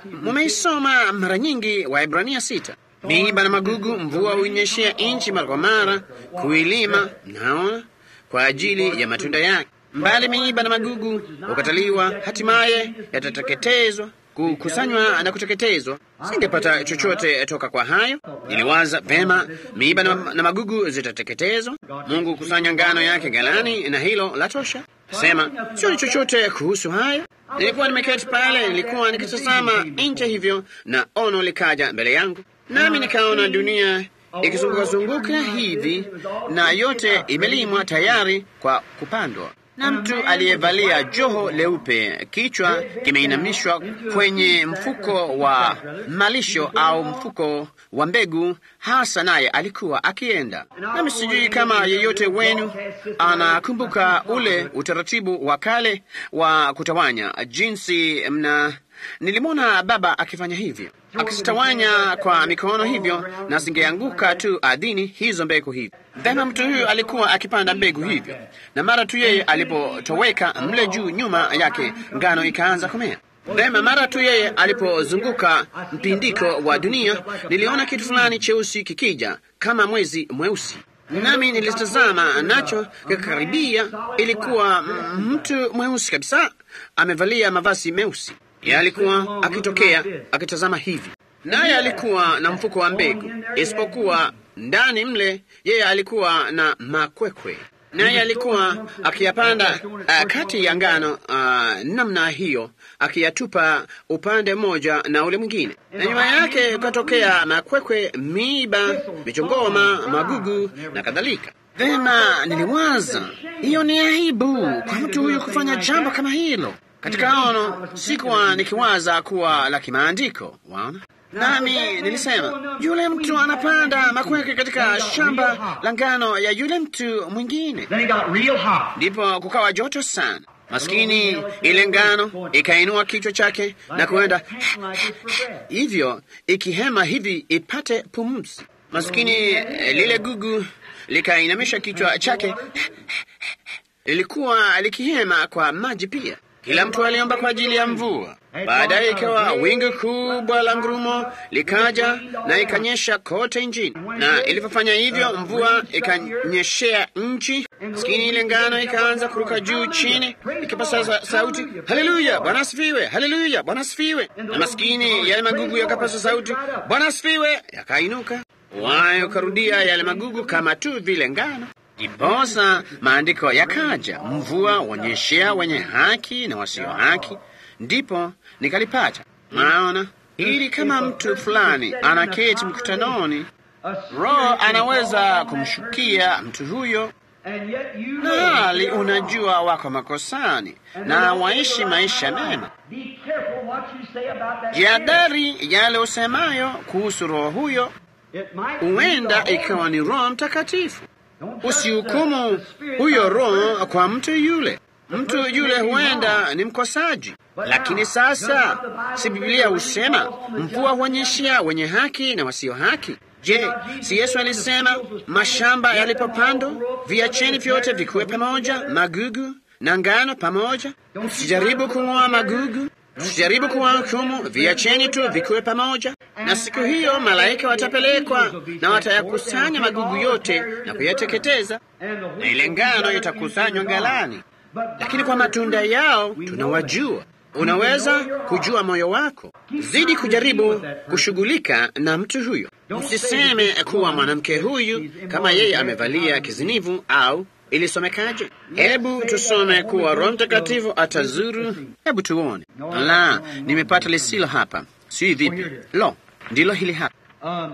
mumeisoma mara nyingi Waebrania sita. Miiba na magugu, mvua huinyeshea nchi mara kwa mara, kuilima, naona kwa ajili ya matunda yake. Mbali miiba na magugu hukataliwa, hatimaye yatateketezwa, kukusanywa na kuteketezwa. Singepata chochote toka kwa hayo. Niliwaza vema, miiba na, na magugu zitateketezwa. Mungu hukusanya ngano yake ghalani, na hilo la tosha. Sema sio ni chochote kuhusu hayo. Nilikuwa nimeketi pale, nilikuwa nikitazama nje hivyo, na ono likaja mbele yangu, nami nikaona dunia ikizungukazunguka hivi, na yote imelimwa tayari kwa kupandwa na mtu aliyevalia joho leupe, kichwa kimeinamishwa kwenye mfuko wa malisho au mfuko wa mbegu hasa, naye alikuwa akienda nami. Sijui kama yeyote wenu anakumbuka ule utaratibu wa kale wa kutawanya, jinsi mna Nilimwona baba akifanya hivyo, akizitawanya kwa mikono hivyo, na zingeanguka tu ardhini hizo mbegu hivi. Vema, mtu huyu alikuwa akipanda mbegu hivyo, na mara tu yeye alipotoweka mle juu, nyuma yake ngano ikaanza kumea. Vema, mara tu yeye alipozunguka mpindiko wa dunia, niliona kitu fulani cheusi kikija kama mwezi mweusi nami nilitazama nacho kikakaribia. Ilikuwa mtu mweusi kabisa, amevalia mavazi meusi. Yeye alikuwa akitokea akitazama hivi, naye alikuwa na mfuko wa mbegu, isipokuwa ndani mle yeye alikuwa na makwekwe, naye alikuwa akiyapanda uh, kati ya ngano uh, namna hiyo, akiyatupa upande mmoja na ule mwingine, na nyuma yake ukatokea makwekwe, miiba, michongoma, magugu na kadhalika. Vema, niliwaza hiyo ni aibu kwa mtu huyu kufanya jambo kama hilo. Katika ono sikuwa nikiwaza kuwa la kimaandiko, waona. Nami nilisema yule mtu anapanda makweke katika shamba la ngano ya yule mtu mwingine. Then it got real hot. Ndipo kukawa joto sana. Maskini ile ngano ikainua kichwa chake na kuenda hivyo ikihema hivi ipate pumzi. Maskini eh, lile gugu likainamisha kichwa chake, lilikuwa likihema kwa maji pia. Kila mtu aliomba kwa ajili ya mvua. Baadaye ikawa wingu kubwa la ngurumo likaja na ikanyesha kote nchini, na ilivyofanya hivyo, mvua ikanyeshea nchi. Maskini ile ngano ikaanza kuruka juu chini, ikipasa sa- sauti, haleluya, Bwana asifiwe, haleluya, Bwana asifiwe. Na maskini yale magugu yakapasa sauti, Bwana asifiwe, yakainuka wayo karudia yale magugu kama tu vile ngano. Ndiposa maandiko yakaja, mvua wanyeshea wenye haki na wasio haki. Ndipo nikalipata. Naona ili kama mtu fulani anaketi mkutanoni, Roho anaweza kumshukia mtu huyo, And yet you na hali unajua wako makosani na waishi maisha mema. Be careful what you say about that. Jihadhari yale usemayo kuhusu roho huyo, It might be huenda the Holy ikawa ni Roho Mtakatifu. Don't judge Usihukumu the- the spirit huyo of the roho person. kwa mtu yule. Mtu yule huenda ni mkosaji, lakini sasa si Biblia husema mvua huonyeshea wenye haki na wasio haki? Je, si Yesu alisema mashamba yalipopandwa viacheni vyote vikuwe pamoja, magugu na ngano pamoja? Msijaribu kung'oa magugu, msijaribu kuwahukumu, viacheni tu vikuwe pamoja. Na siku hiyo malaika watapelekwa na watayakusanya magugu yote na kuyateketeza, And the na ile ngano itakusanywa ghalani. But Lakini kwa matunda yao tunawajua. Unaweza kujua moyo wako. Zidi kujaribu kushughulika na mtu huyo. Usiseme kuwa mwanamke huyu kama yeye amevalia kizinivu au ilisomekaje. Hebu tusome kuwa Roho Mtakatifu atazuru. Hebu tuone. La, nimepata lisilo hapa. Si vipi? Lo, ndilo hili hapa. um,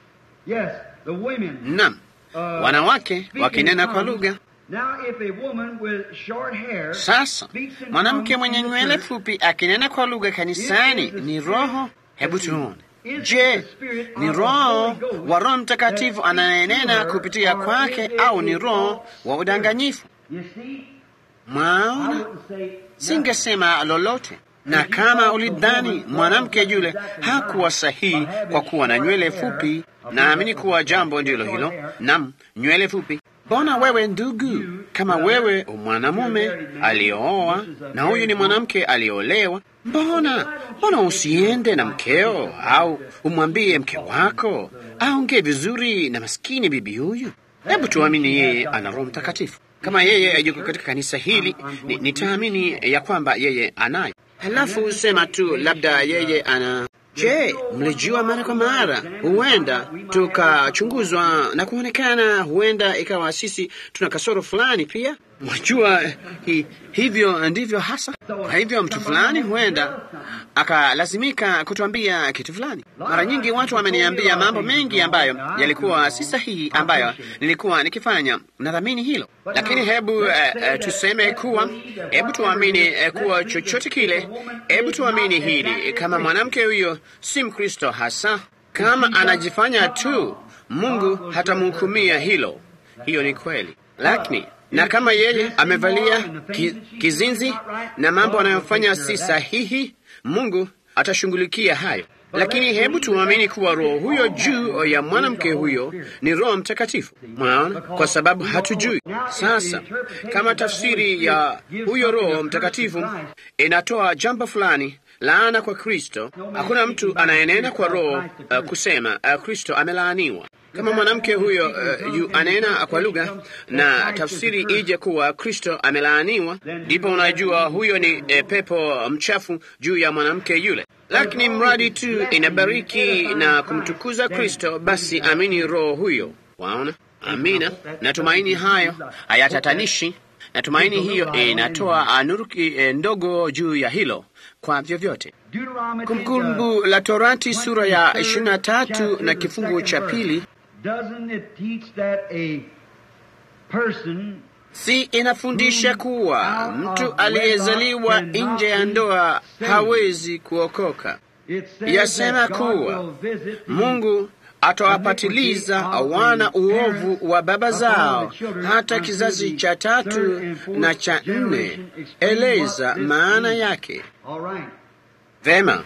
yes, the women. Naam, wanawake wakinena kwa lugha. Now, if a woman with short hair Sasa mwanamke mwenye nywele fupi akinena kwa lugha kanisani ni roho. Hebu tuone, je, ni roho wa Roho Mtakatifu anayenena kupitia kwake au ni roho wa udanganyifu? you see, I Mwaona, wouldn't say singesema lolote. Na kama ulidhani mwanamke yule hakuwa sahihi kwa kuwa na nywele fupi, naamini kuwa jambo ndilo hilo. Nam, nywele fupi. Mbona wewe ndugu, kama wewe mwanamume aliyooa na huyu ni mwanamke aliyeolewa, mbona mbona usiende na mkeo au umwambie mke wako aongee vizuri na maskini bibi huyu? Hebu tuamini yeye ana Roho Mtakatifu. Kama yeye yuko katika kanisa hili, ni- nitaamini ya kwamba yeye anayo. Halafu sema tu labda yeye ana. Je, mlijua mara kwa mara, huenda tukachunguzwa na kuonekana, huenda ikawa sisi tuna kasoro fulani pia. Mwajua hi, hivyo ndivyo hasa. Kwa hivyo mtu fulani huenda akalazimika kutuambia kitu fulani. Mara nyingi watu wameniambia mambo mengi ambayo yalikuwa si sahihi, ambayo nilikuwa nikifanya. Nadhamini hilo, lakini hebu eh, eh, tuseme kuwa, hebu tuamini eh, kuwa chochote kile, hebu tuamini hili, kama mwanamke huyo si Mkristo hasa, kama anajifanya tu, Mungu hatamhukumia hilo. Hiyo ni kweli, lakini na kama yeye amevalia ki, kizinzi na mambo anayofanya si sahihi, Mungu atashughulikia hayo. Lakini hebu tuamini kuwa roho huyo juu ya mwanamke huyo ni Roho Mtakatifu. Mwaona, kwa sababu hatujui. Sasa kama tafsiri ya huyo Roho Mtakatifu inatoa jambo fulani laana kwa Kristo, hakuna mtu anayenena kwa roho uh, kusema uh, Kristo amelaaniwa. Kama mwanamke huyo uh, yu anena kwa lugha na tafsiri ije kuwa Kristo amelaaniwa, ndipo unajua huyo ni eh, pepo mchafu juu ya mwanamke yule. Lakini mradi tu inabariki na kumtukuza Kristo, basi amini roho huyo. Waona? Amina. Natumaini hayo hayatatanishi. Natumaini hiyo inatoa nuru eh, ndogo juu ya hilo kwa vyovyote. Deuteronomy Kumbukumbu la Torati sura ya 23 na kifungu cha pili Doesn't it teach that a person si inafundisha kuwa mtu aliyezaliwa nje ya ndoa hawezi kuokoka. yasema kuwa Mungu atawapatiliza wana uovu wa baba zao hata kizazi cha tatu na cha nne. Eleza maana yake. Vema,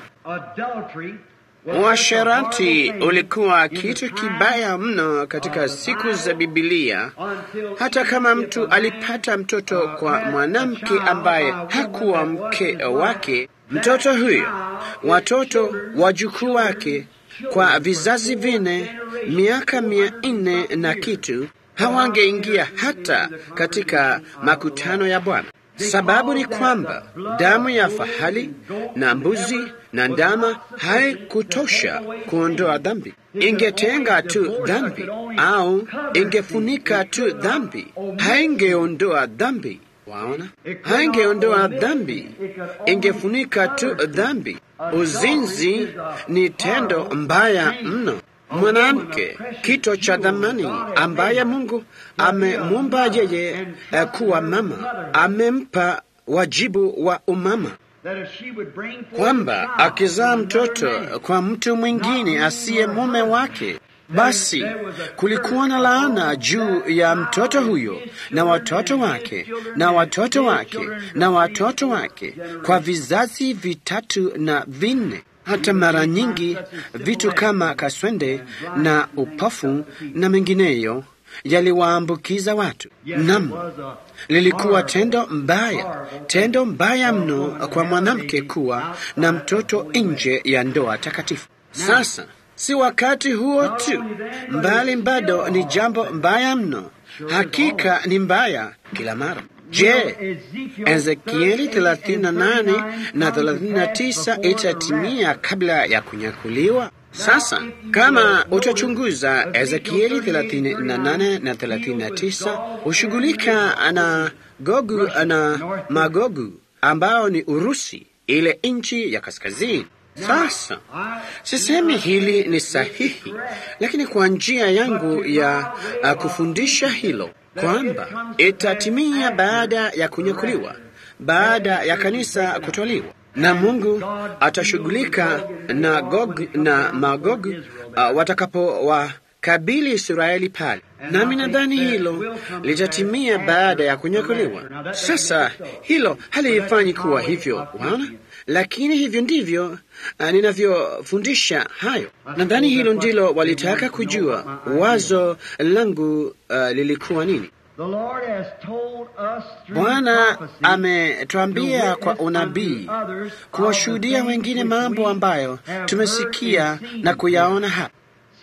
uasherati ulikuwa kitu kibaya mno katika siku za Bibilia. Hata kama mtu alipata mtoto kwa mwanamke ambaye hakuwa mke wake, mtoto huyo, watoto wajukuu wake kwa vizazi vine, miaka mia nne na kitu, hawangeingia hata katika makutano ya Bwana. Sababu ni kwamba damu ya fahali na mbuzi na ndama haikutosha kuondoa dhambi. Ingetenga tu dhambi au ingefunika tu dhambi, haingeondoa dhambi. Waona, haingeondoa dhambi, ingefunika tu dhambi. Uzinzi ni tendo mbaya mno. Mwanamke kito cha dhamani ambaye Mungu amemumba yeye kuwa mama, amempa wajibu wa umama, kwamba akizaa mtoto kwa mtu mwingine asiye mume wake, basi kulikuwa na laana juu ya mtoto huyo na watoto wake na watoto wake na watoto wake kwa vizazi vitatu na vinne. Hata mara nyingi vitu kama kaswende na upofu na mengineyo yaliwaambukiza watu. Nam, lilikuwa tendo mbaya, tendo mbaya mno kwa mwanamke kuwa na mtoto nje ya ndoa takatifu. Sasa si wakati huo tu, mbali bado ni jambo mbaya mno. Hakika ni mbaya kila mara. Je, Ezekieli 38 na 39 itatimia kabla ya kunyakuliwa? Sasa kama utachunguza Ezekieli 38 na 39, hushughulika na Gogu na Magogu ambao ni Urusi, ile nchi ya kaskazini. Sasa sisemi hili ni sahihi, lakini kwa njia yangu ya uh, kufundisha hilo kwamba itatimia baada ya kunyakuliwa, baada ya kanisa kutoliwa, na Mungu atashughulika na Gog na Magog uh, watakapowakabili Israeli pale, nami nadhani hilo litatimia baada ya kunyakuliwa. Sasa hilo halifanyi kuwa hivyo, waona lakini hivyo ndivyo uh, ninavyofundisha hayo. Nadhani hilo ndilo walitaka kujua. Wazo langu uh, lilikuwa nini? Bwana ametwambia kwa unabii kuwashuhudia wengine mambo ambayo tumesikia na kuyaona hapa,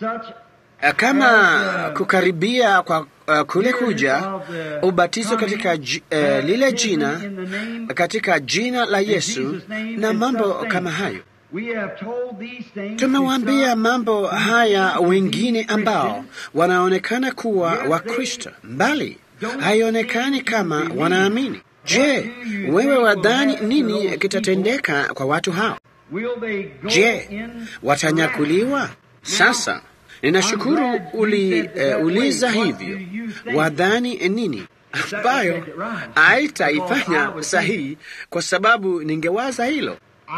kama kukaribia kwa uh, kule kuja ubatizo katika j, uh, lile jina katika jina la Yesu na mambo kama hayo. Tumewaambia mambo haya wengine ambao wanaonekana kuwa Wakristo, mbali haionekani kama wanaamini. Je, wewe wadhani nini kitatendeka kwa watu hao? Je, watanyakuliwa? Sasa ninashukuru uliuliza uh, hivyo. Wadhani nini ambayo haitaifanya sahihi, kwa sababu ningewaza hilo.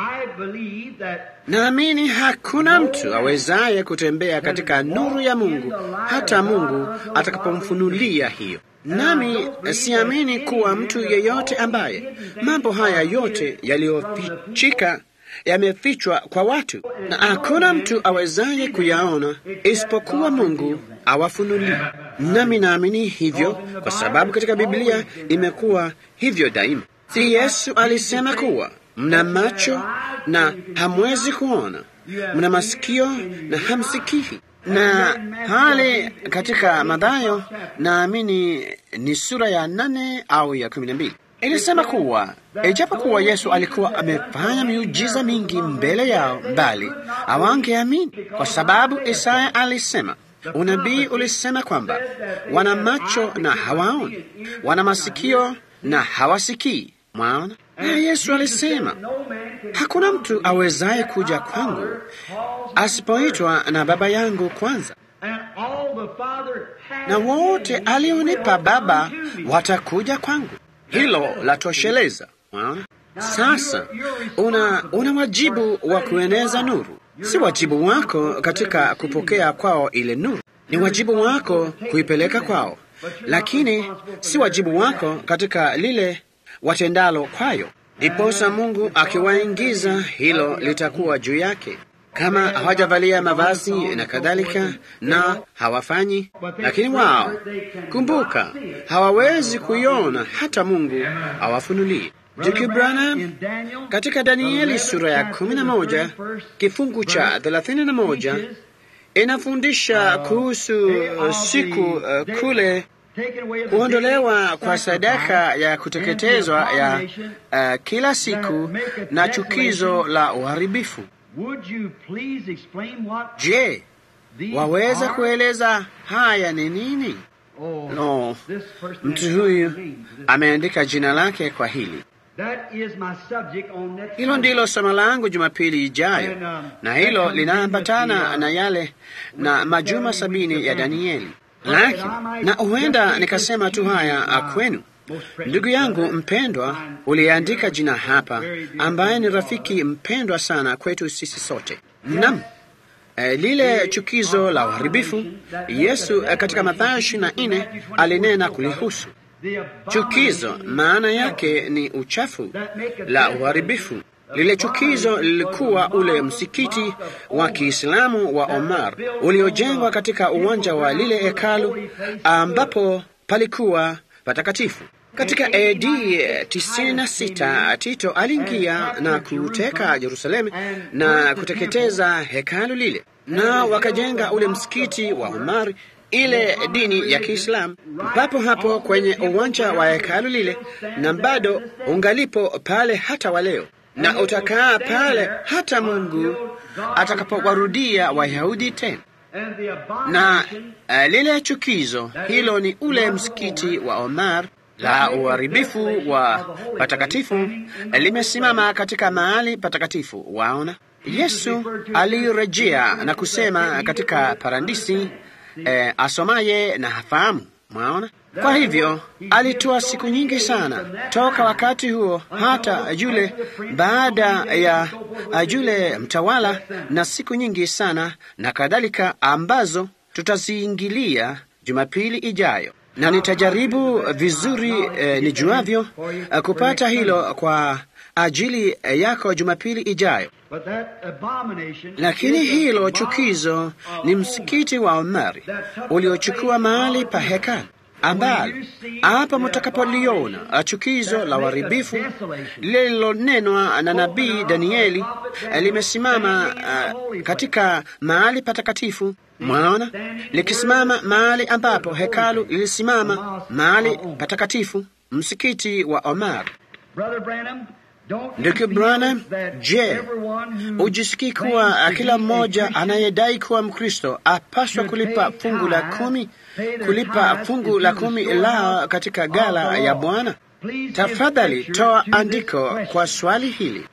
Naamini hakuna mtu awezaye kutembea katika nuru ya Mungu hata Mungu atakapomfunulia hiyo. Nami siamini kuwa mtu yeyote ambaye mambo haya yote yaliyofichika yamefichwa kwa watu, na hakuna mtu awezaye kuyaona isipokuwa Mungu awafunulie. Nami naamini hivyo kwa sababu katika Biblia imekuwa hivyo daima. Si Yesu alisema kuwa mna macho na hamwezi kuona, mna masikio na hamsikii na hali katika Mathayo naamini ni sura ya nane au ya kumi na mbili ilisema kuwa ijapokuwa Yesu alikuwa amefanya miujiza mingi mbele yao, bali hawangeamini kwa sababu Isaya alisema, unabii ulisema kwamba wana macho na hawaoni, wana masikio na hawasikii. Mwaona? Na Yesu alisema hakuna mtu awezaye kuja kwangu asipoitwa na Baba yangu kwanza, na wote alionipa Baba watakuja kwangu. Hilo latosheleza. Mwaona? Sasa una, una wajibu wa kueneza nuru. Si wajibu wako katika kupokea kwao ile nuru, ni wajibu wako kuipeleka kwao, lakini si wajibu wako katika lile watendalo kwayo. Ndiposa Mungu akiwaingiza, hilo litakuwa juu yake kama hawajavalia mavazi na kadhalika, na hawafanyi. Lakini wao, kumbuka, hawawezi kuiona hata Mungu awafunulie. Ndugu Branham katika Danieli sura ya kumi na moja kifungu cha thelathini na moja inafundisha kuhusu siku uh, kule kuondolewa kwa sadaka ya kuteketezwa ya uh, kila siku na chukizo la uharibifu. Je, waweza kueleza haya ni nini? No, mtu huyu ameandika jina lake kwa hili. Hilo ndilo somo langu Jumapili ijayo, na hilo linaambatana na yale na majuma sabini ya Danieli. Lakini na huenda nikasema tu haya kwenu, ndugu yangu mpendwa, uliandika jina hapa, ambaye ni rafiki mpendwa sana kwetu sisi sote. Naam, e, lile chukizo la uharibifu Yesu e, katika Mathayo ishirini na nne alinena kulihusu chukizo. Maana yake ni uchafu la uharibifu. Lile chukizo lilikuwa ule msikiti wa Kiislamu wa Omar uliojengwa katika uwanja wa lile hekalu ambapo palikuwa patakatifu. Katika AD 96 Tito aliingia na kuteka Yerusalemu na kuteketeza hekalu lile, na wakajenga ule msikiti wa Omar, ile dini ya Kiislamu, papo hapo kwenye uwanja wa hekalu lile, na bado ungalipo pale hata wa leo na utakaa pale hata Mungu atakapowarudia Wayahudi tena. Na uh, lile chukizo hilo ni ule msikiti wa Omar la uharibifu wa patakatifu limesimama katika mahali patakatifu. Waona, Yesu alirejea na kusema katika parandisi, eh, asomaye na hafahamu. Mwaona, kwa hivyo alitoa siku nyingi sana toka wakati huo hata yule baada ya yule mtawala, na siku nyingi sana na kadhalika, ambazo tutaziingilia Jumapili ijayo, na nitajaribu vizuri eh, nijuavyo eh, kupata hilo kwa ajili yako Jumapili ijayo. Lakini hilo chukizo ni msikiti wa Omari uliochukua mahali pa hekalu ambalo hapa mtakapoliona chukizo la uharibifu lililonenwa na nabii Danieli limesimama uh, katika mahali patakatifu. Mwaona likisimama mahali ambapo hekalu lilisimama mahali patakatifu, msikiti wa Omar. Ndugu Branham, je, ujisikii kuwa kila mmoja anayedai kuwa Mkristo apaswa kulipa fungu la kumi, kulipa fungu la kumi lao katika gala ya Bwana? Tafadhali toa andiko kwa swali hili.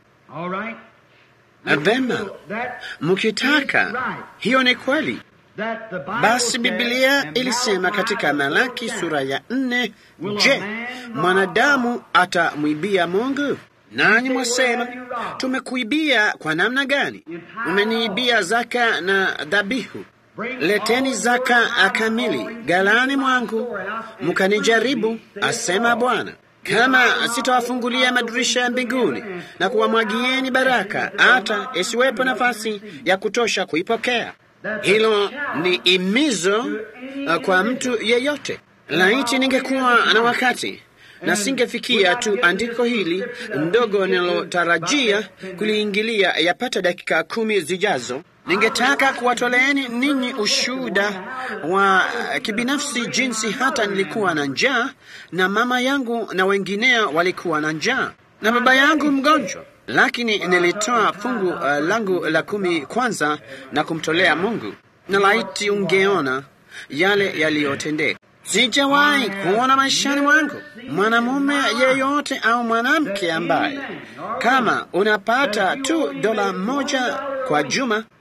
Vema, mkitaka, hiyo ni kweli. Basi Biblia ilisema katika Malaki sura ya nne, je, mwanadamu atamwibia Mungu? Nanyi mwasema tumekuibia kwa namna gani? Umeniibia zaka na dhabihu. Leteni zaka kamili galani mwangu, mkanijaribu, asema Bwana, kama sitawafungulia madirisha ya mbinguni na kuwamwagieni baraka hata isiwepo nafasi ya kutosha kuipokea. Hilo ni imizo uh, kwa mtu yeyote. Laiti ningekuwa na wakati na singefikia tu andiko hili ndogo ninalotarajia kuliingilia yapata dakika kumi zijazo. Ningetaka kuwatoleeni ninyi ushuhuda wa kibinafsi, jinsi hata nilikuwa na njaa na mama yangu na wengineo walikuwa na njaa na baba yangu mgonjwa, lakini nilitoa fungu uh, langu la kumi kwanza na kumtolea Mungu, na laiti ungeona yale yaliyotendeka. Sijawahi kuona maishani mwangu mwanamume yeyote au mwanamke ambaye kama unapata tu dola moja kwa juma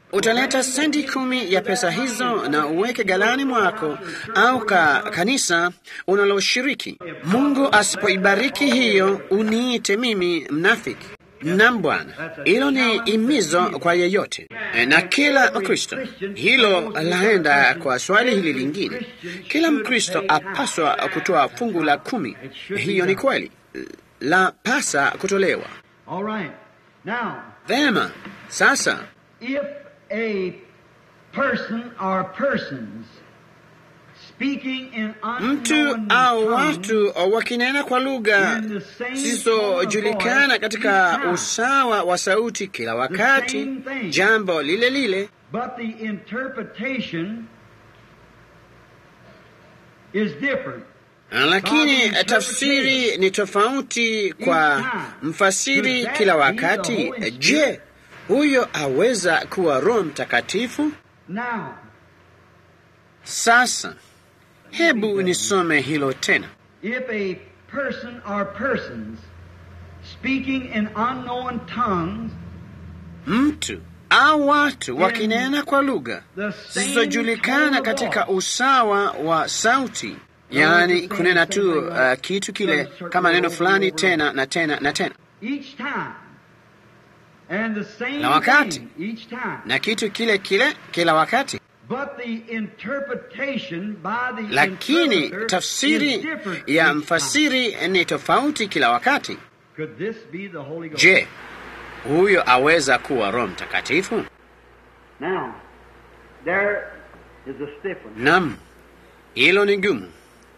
utaleta senti kumi ya pesa hizo na uweke galani mwako au ka kanisa unaloshiriki. Mungu asipoibariki hiyo, uniite mimi mnafiki. Nam Bwana, hilo ni imizo kwa yeyote na kila Mkristo. Hilo laenda kwa swali hili lingine, kila Mkristo apaswa kutoa fungu la kumi. Hiyo ni kweli, la pasa kutolewa. All right. Now, Vema, sasa if a person or persons speaking in mtu unknown au tongues watu wakinena kwa lugha in the same zisizojulikana tone of katika voice, usawa wa sauti kila wakati, same thing. jambo lile lile, But the interpretation is different. lakini tafsiri ni tofauti kwa mfasiri kila wakati. Je, huyo aweza kuwa Roho Mtakatifu? Now, Sasa hebu nisome hilo tena. if a person or persons speaking in unknown tongues, Mtu au watu wakinena kwa lugha the same zisizojulikana tone of katika voice, usawa wa sauti, yaani kunena tu uh, kitu kile kama neno fulani tena na tena na tena each time, and the same Na wakati. thing each time. na kitu kile kile kila wakati, But the interpretation by the lakini interpreter is tafsiri different ya each mfasiri ni tofauti kila wakati. time. Could this be the Holy Ghost? Je, huyo aweza kuwa Roho Mtakatifu? Now, there is a stiff one. Naam, hilo ni gumu,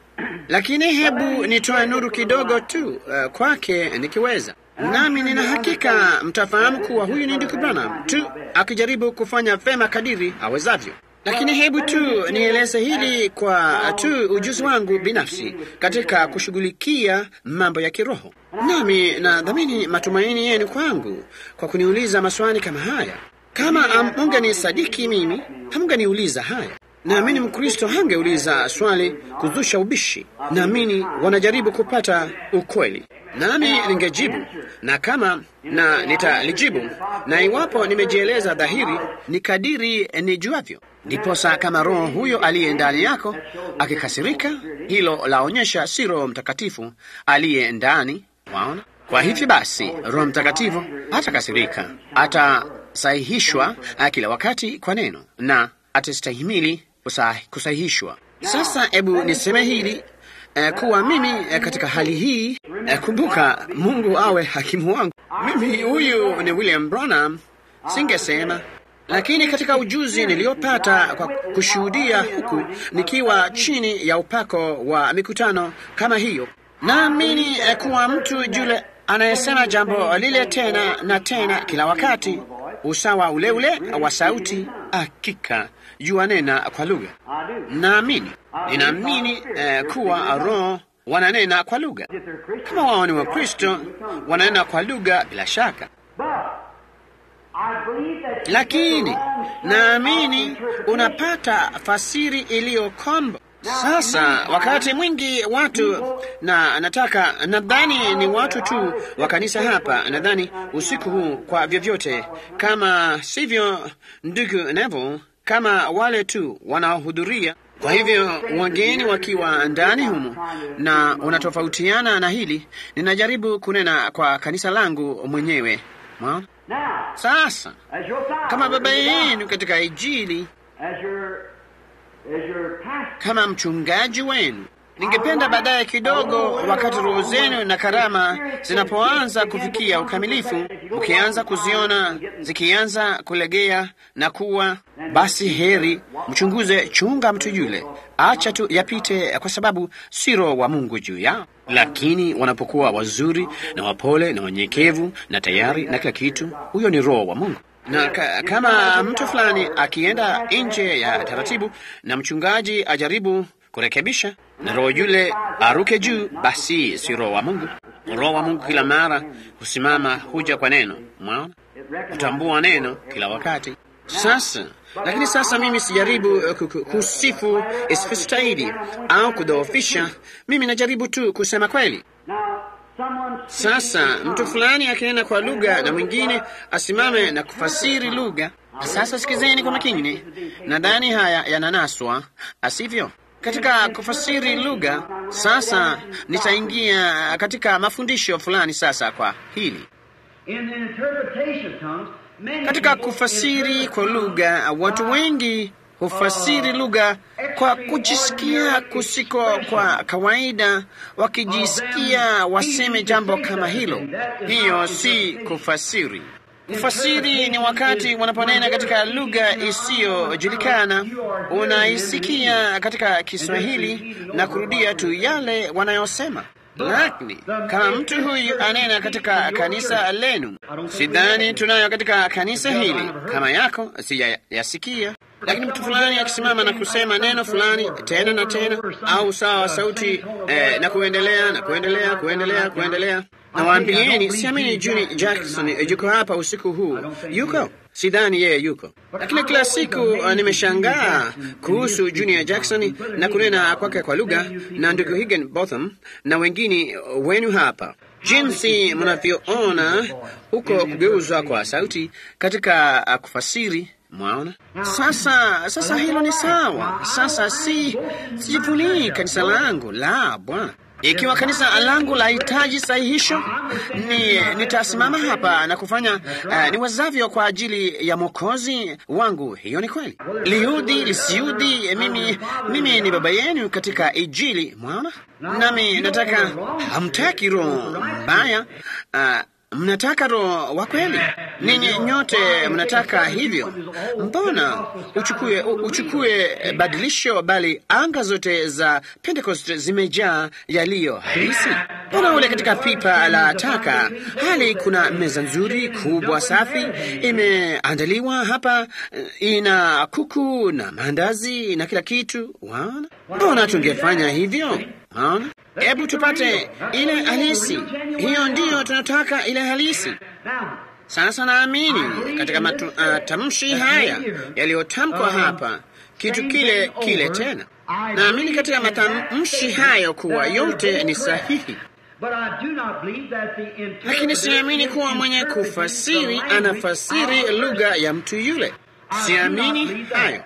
lakini hebu nitoe nuru kidogo tu uh, kwake nikiweza. Nami nina hakika mtafahamu kuwa huyu ni ndugu Branham tu akijaribu kufanya vema kadiri awezavyo. Lakini hebu tu nieleze hili kwa tu ujuzi wangu binafsi katika kushughulikia mambo ya kiroho. Nami nadhamini matumaini yenu kwangu kwa kuniuliza maswali kama haya. Kama hamungenisadiki mimi, hamungeniuliza haya. Naamini Mkristo hangeuliza swali kuzusha ubishi. Naamini wanajaribu kupata ukweli, nami ningejibu, na kama na nitalijibu, na iwapo nimejieleza dhahiri, ni kadiri nijuavyo. Ndiposa kama Roho huyo aliye ndani yako akikasirika, hilo laonyesha si Roho Mtakatifu aliye ndani. Waona? Kwa hivyo basi, Roho Mtakatifu hatakasirika, atasahihishwa kila wakati kwa neno na atastahimili kusah- kusahihishwa. Sasa hebu niseme hili eh, kuwa mimi eh, katika hali hii eh, kumbuka, Mungu awe hakimu wangu. Mimi huyu ni William Branham, singesema lakini katika ujuzi niliyopata kwa kushuhudia huku nikiwa chini ya upako wa mikutano kama hiyo, naamini eh, kuwa mtu yule anayesema jambo lile tena na tena kila wakati, usawa ule ule wa sauti, hakika yuanena kwa lugha. Naamini, ninaamini eh, kuwa Roho wananena kwa lugha. Kama wao ni Wakristo, wananena kwa lugha bila shaka lakini naamini unapata fasiri iliyo kombo. Sasa wakati mwingi watu na nataka nadhani ni watu tu wa kanisa hapa, nadhani usiku huu kwa vyovyote, kama sivyo, ndugu Neville, kama wale tu wanaohudhuria. Kwa hivyo wageni wakiwa ndani humu na unatofautiana na hili, ninajaribu kunena kwa kanisa langu mwenyewe. Mwaona? Now, Sasa as your father, kama baba as your God, yenu katika Injili, as your, as your pastor, kama mchungaji wenu, ningependa baadaye kidogo, wakati roho zenu na karama zinapoanza kufikia ukamilifu, ukianza kuziona zikianza kulegea na kuwa, basi heri mchunguze, chunga mtu yule, acha tu yapite, kwa sababu si roho wa Mungu juu yao. Lakini wanapokuwa wazuri na wapole na wanyenyekevu na tayari na kila kitu, huyo ni roho wa Mungu na ka, kama mtu fulani akienda nje ya taratibu na mchungaji ajaribu kurekebisha na roho yule aruke juu, basi si roho wa Mungu. Roho wa Mungu kila mara husimama, huja kwa neno, mwaona, kutambua neno kila wakati. Sasa lakini sasa mimi sijaribu uh, ku- ku- kusifu isipostahili au kudhoofisha. Mimi najaribu tu kusema kweli. now, someone Sasa mtu fulani akinena kwa lugha na mwingine asimame na kufasiri lugha, Sasa sikizeni kwa makini, nadhani haya yananaswa, asivyo? Katika kufasiri lugha, sasa nitaingia katika mafundisho fulani sasa kwa hili. In the interpretation of tongues, many Katika people kufasiri interpret kwa lugha, watu wengi hufasiri lugha kwa kujisikia kusiko kwa kawaida, wakijisikia waseme jambo kama hilo. Hiyo si kufasiri. Kufasiri ni wakati wanaponena katika lugha isiyojulikana, unaisikia katika Kiswahili na kurudia tu yale wanayosema. Lakini kama mtu huyu anena katika kanisa lenu, sidhani tunayo katika kanisa hili kama yako, sijayasikia. Lakini mtu fulani akisimama na kusema neno fulani tena na tena, au sawa wa sauti eh, na kuendelea na kuendelea kuendelea kuendelea, nawaambieni, siamini Juni Jackson yuko hapa usiku huu. Yuko? Sidhani yeye yuko, lakini kila siku uh, nimeshangaa kuhusu Junior Jackson na kunena kwake kwa lugha na ndugu Higginbotham na wengine wenu hapa, jinsi mnavyoona huko kugeuzwa kwa sauti katika uh, kufasiri. Mwaona sasa? Sasa hilo ni sawa. Sasa si sijivunii kanisa langu la Bwana. Ikiwa kanisa langu lahitaji sahihisho, ni nitasimama hapa na kufanya uh, niwezavyo kwa ajili ya mwokozi wangu. Hiyo ni kweli, liudhi lisiudhi, mimi mimi ni baba yenu katika Injili. Mwaona, nami nataka, hamtaki roho mbaya uh, mnataka roho wa kweli. Ninyi nyote mnataka hivyo. Mbona uchukue uchukue badilisho, bali anga zote za Pentecost zimejaa yaliyo halisi. Mbona ule katika pipa la taka, hali kuna meza nzuri kubwa safi imeandaliwa hapa, ina kuku na maandazi na kila kitu. Waona, mbona tungefanya hivyo? Waona, hebu tupate ile halisi. Hiyo ndiyo tunataka, ile halisi. Sasa naamini katika matamshi uh, haya yaliyotamkwa hapa, kitu kile kile tena. Naamini katika matamshi hayo kuwa yote ni sahihi, lakini siamini kuwa mwenye kufasiri anafasiri lugha ya mtu yule. Siamini hayo.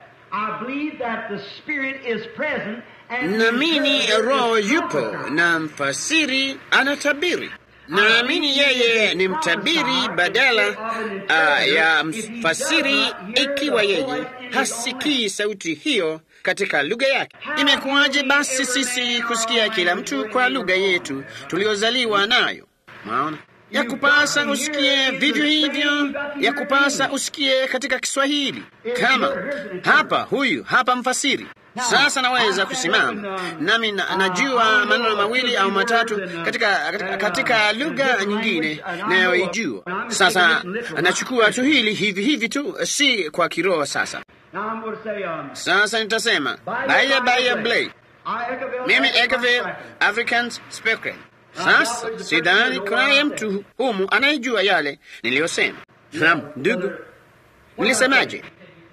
Naamini Roho yupo na mfasiri anatabiri. Naamini yeye ni mtabiri badala uh, ya mfasiri, ikiwa yeye hasikii sauti hiyo katika lugha yake. Imekuwaje basi sisi kusikia kila mtu kwa lugha yetu tuliozaliwa nayo? Maona ya kupasa usikie vivyo hivyo, ya kupasa usikie katika Kiswahili. Kama hapa, huyu hapa mfasiri sasa naweza kusimama nami na, najua maneno mawili au matatu katika, katika, katika lugha nyingine nayoijua. Sasa nachukua tu hili hivi hivi tu, si kwa kiroho. Sasa sasa nitasema baya baya blay, mimi Ekaville Africans speaking. Sasa sidhani kunaye mtu humu anayejua yale niliyosema. Naam, ndugu, nilisemaje?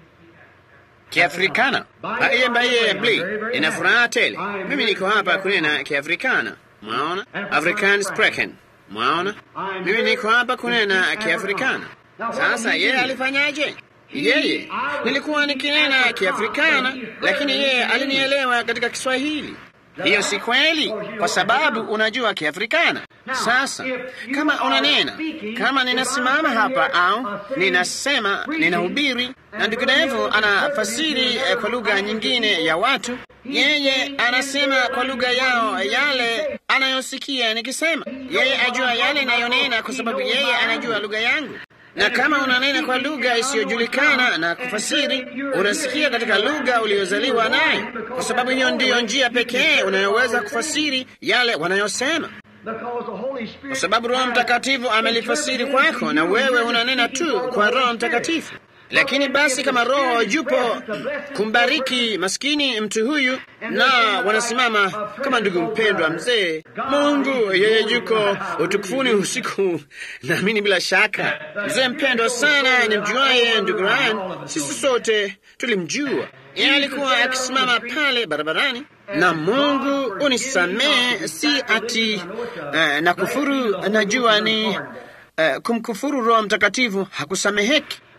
Kiafrikana baye baye bli, ina furaha tele. Mimi niko hapa kunena Kiafrikana, mwaona, African spreken, mwaona, mimi niko hapa kunena Kiafrikana. Sasa yeye alifanyaje? Yeye nilikuwa nikinena Kiafrikana, lakini yeye alinielewa katika Kiswahili. Hiyo si kweli, kwa sababu unajua Kiafrikana. Sasa kama unanena, kama ninasimama hapa au ninasema, ninahubiri na ndugu Devo anafasiri eh, kwa lugha nyingine ya watu, yeye anasema kwa lugha yao yale anayosikia nikisema. Yeye ajua yale nayonena kwa sababu yeye anajua lugha yangu na kama unanena kwa lugha isiyojulikana na kufasiri, unasikia katika lugha uliyozaliwa nayo, kwa sababu hiyo ndiyo njia pekee unayoweza kufasiri yale wanayosema, kwa sababu Roho Mtakatifu amelifasiri kwako, na wewe unanena tu kwa Roho Mtakatifu. Lakini basi kama Roho yupo kumbariki maskini mtu huyu, na wanasimama kama ndugu mpendwa mzee, Mungu yeye yuko utukufuni usiku, naamini bila shaka mzee mpendwa sana nimjuaye, ndugu Ryan, sisi sote tulimjua. Yeye alikuwa akisimama pale barabarani na Mungu unisamehe, si ati uh, na kufuru. Najua ni uh, kumkufuru Roho Mtakatifu hakusameheki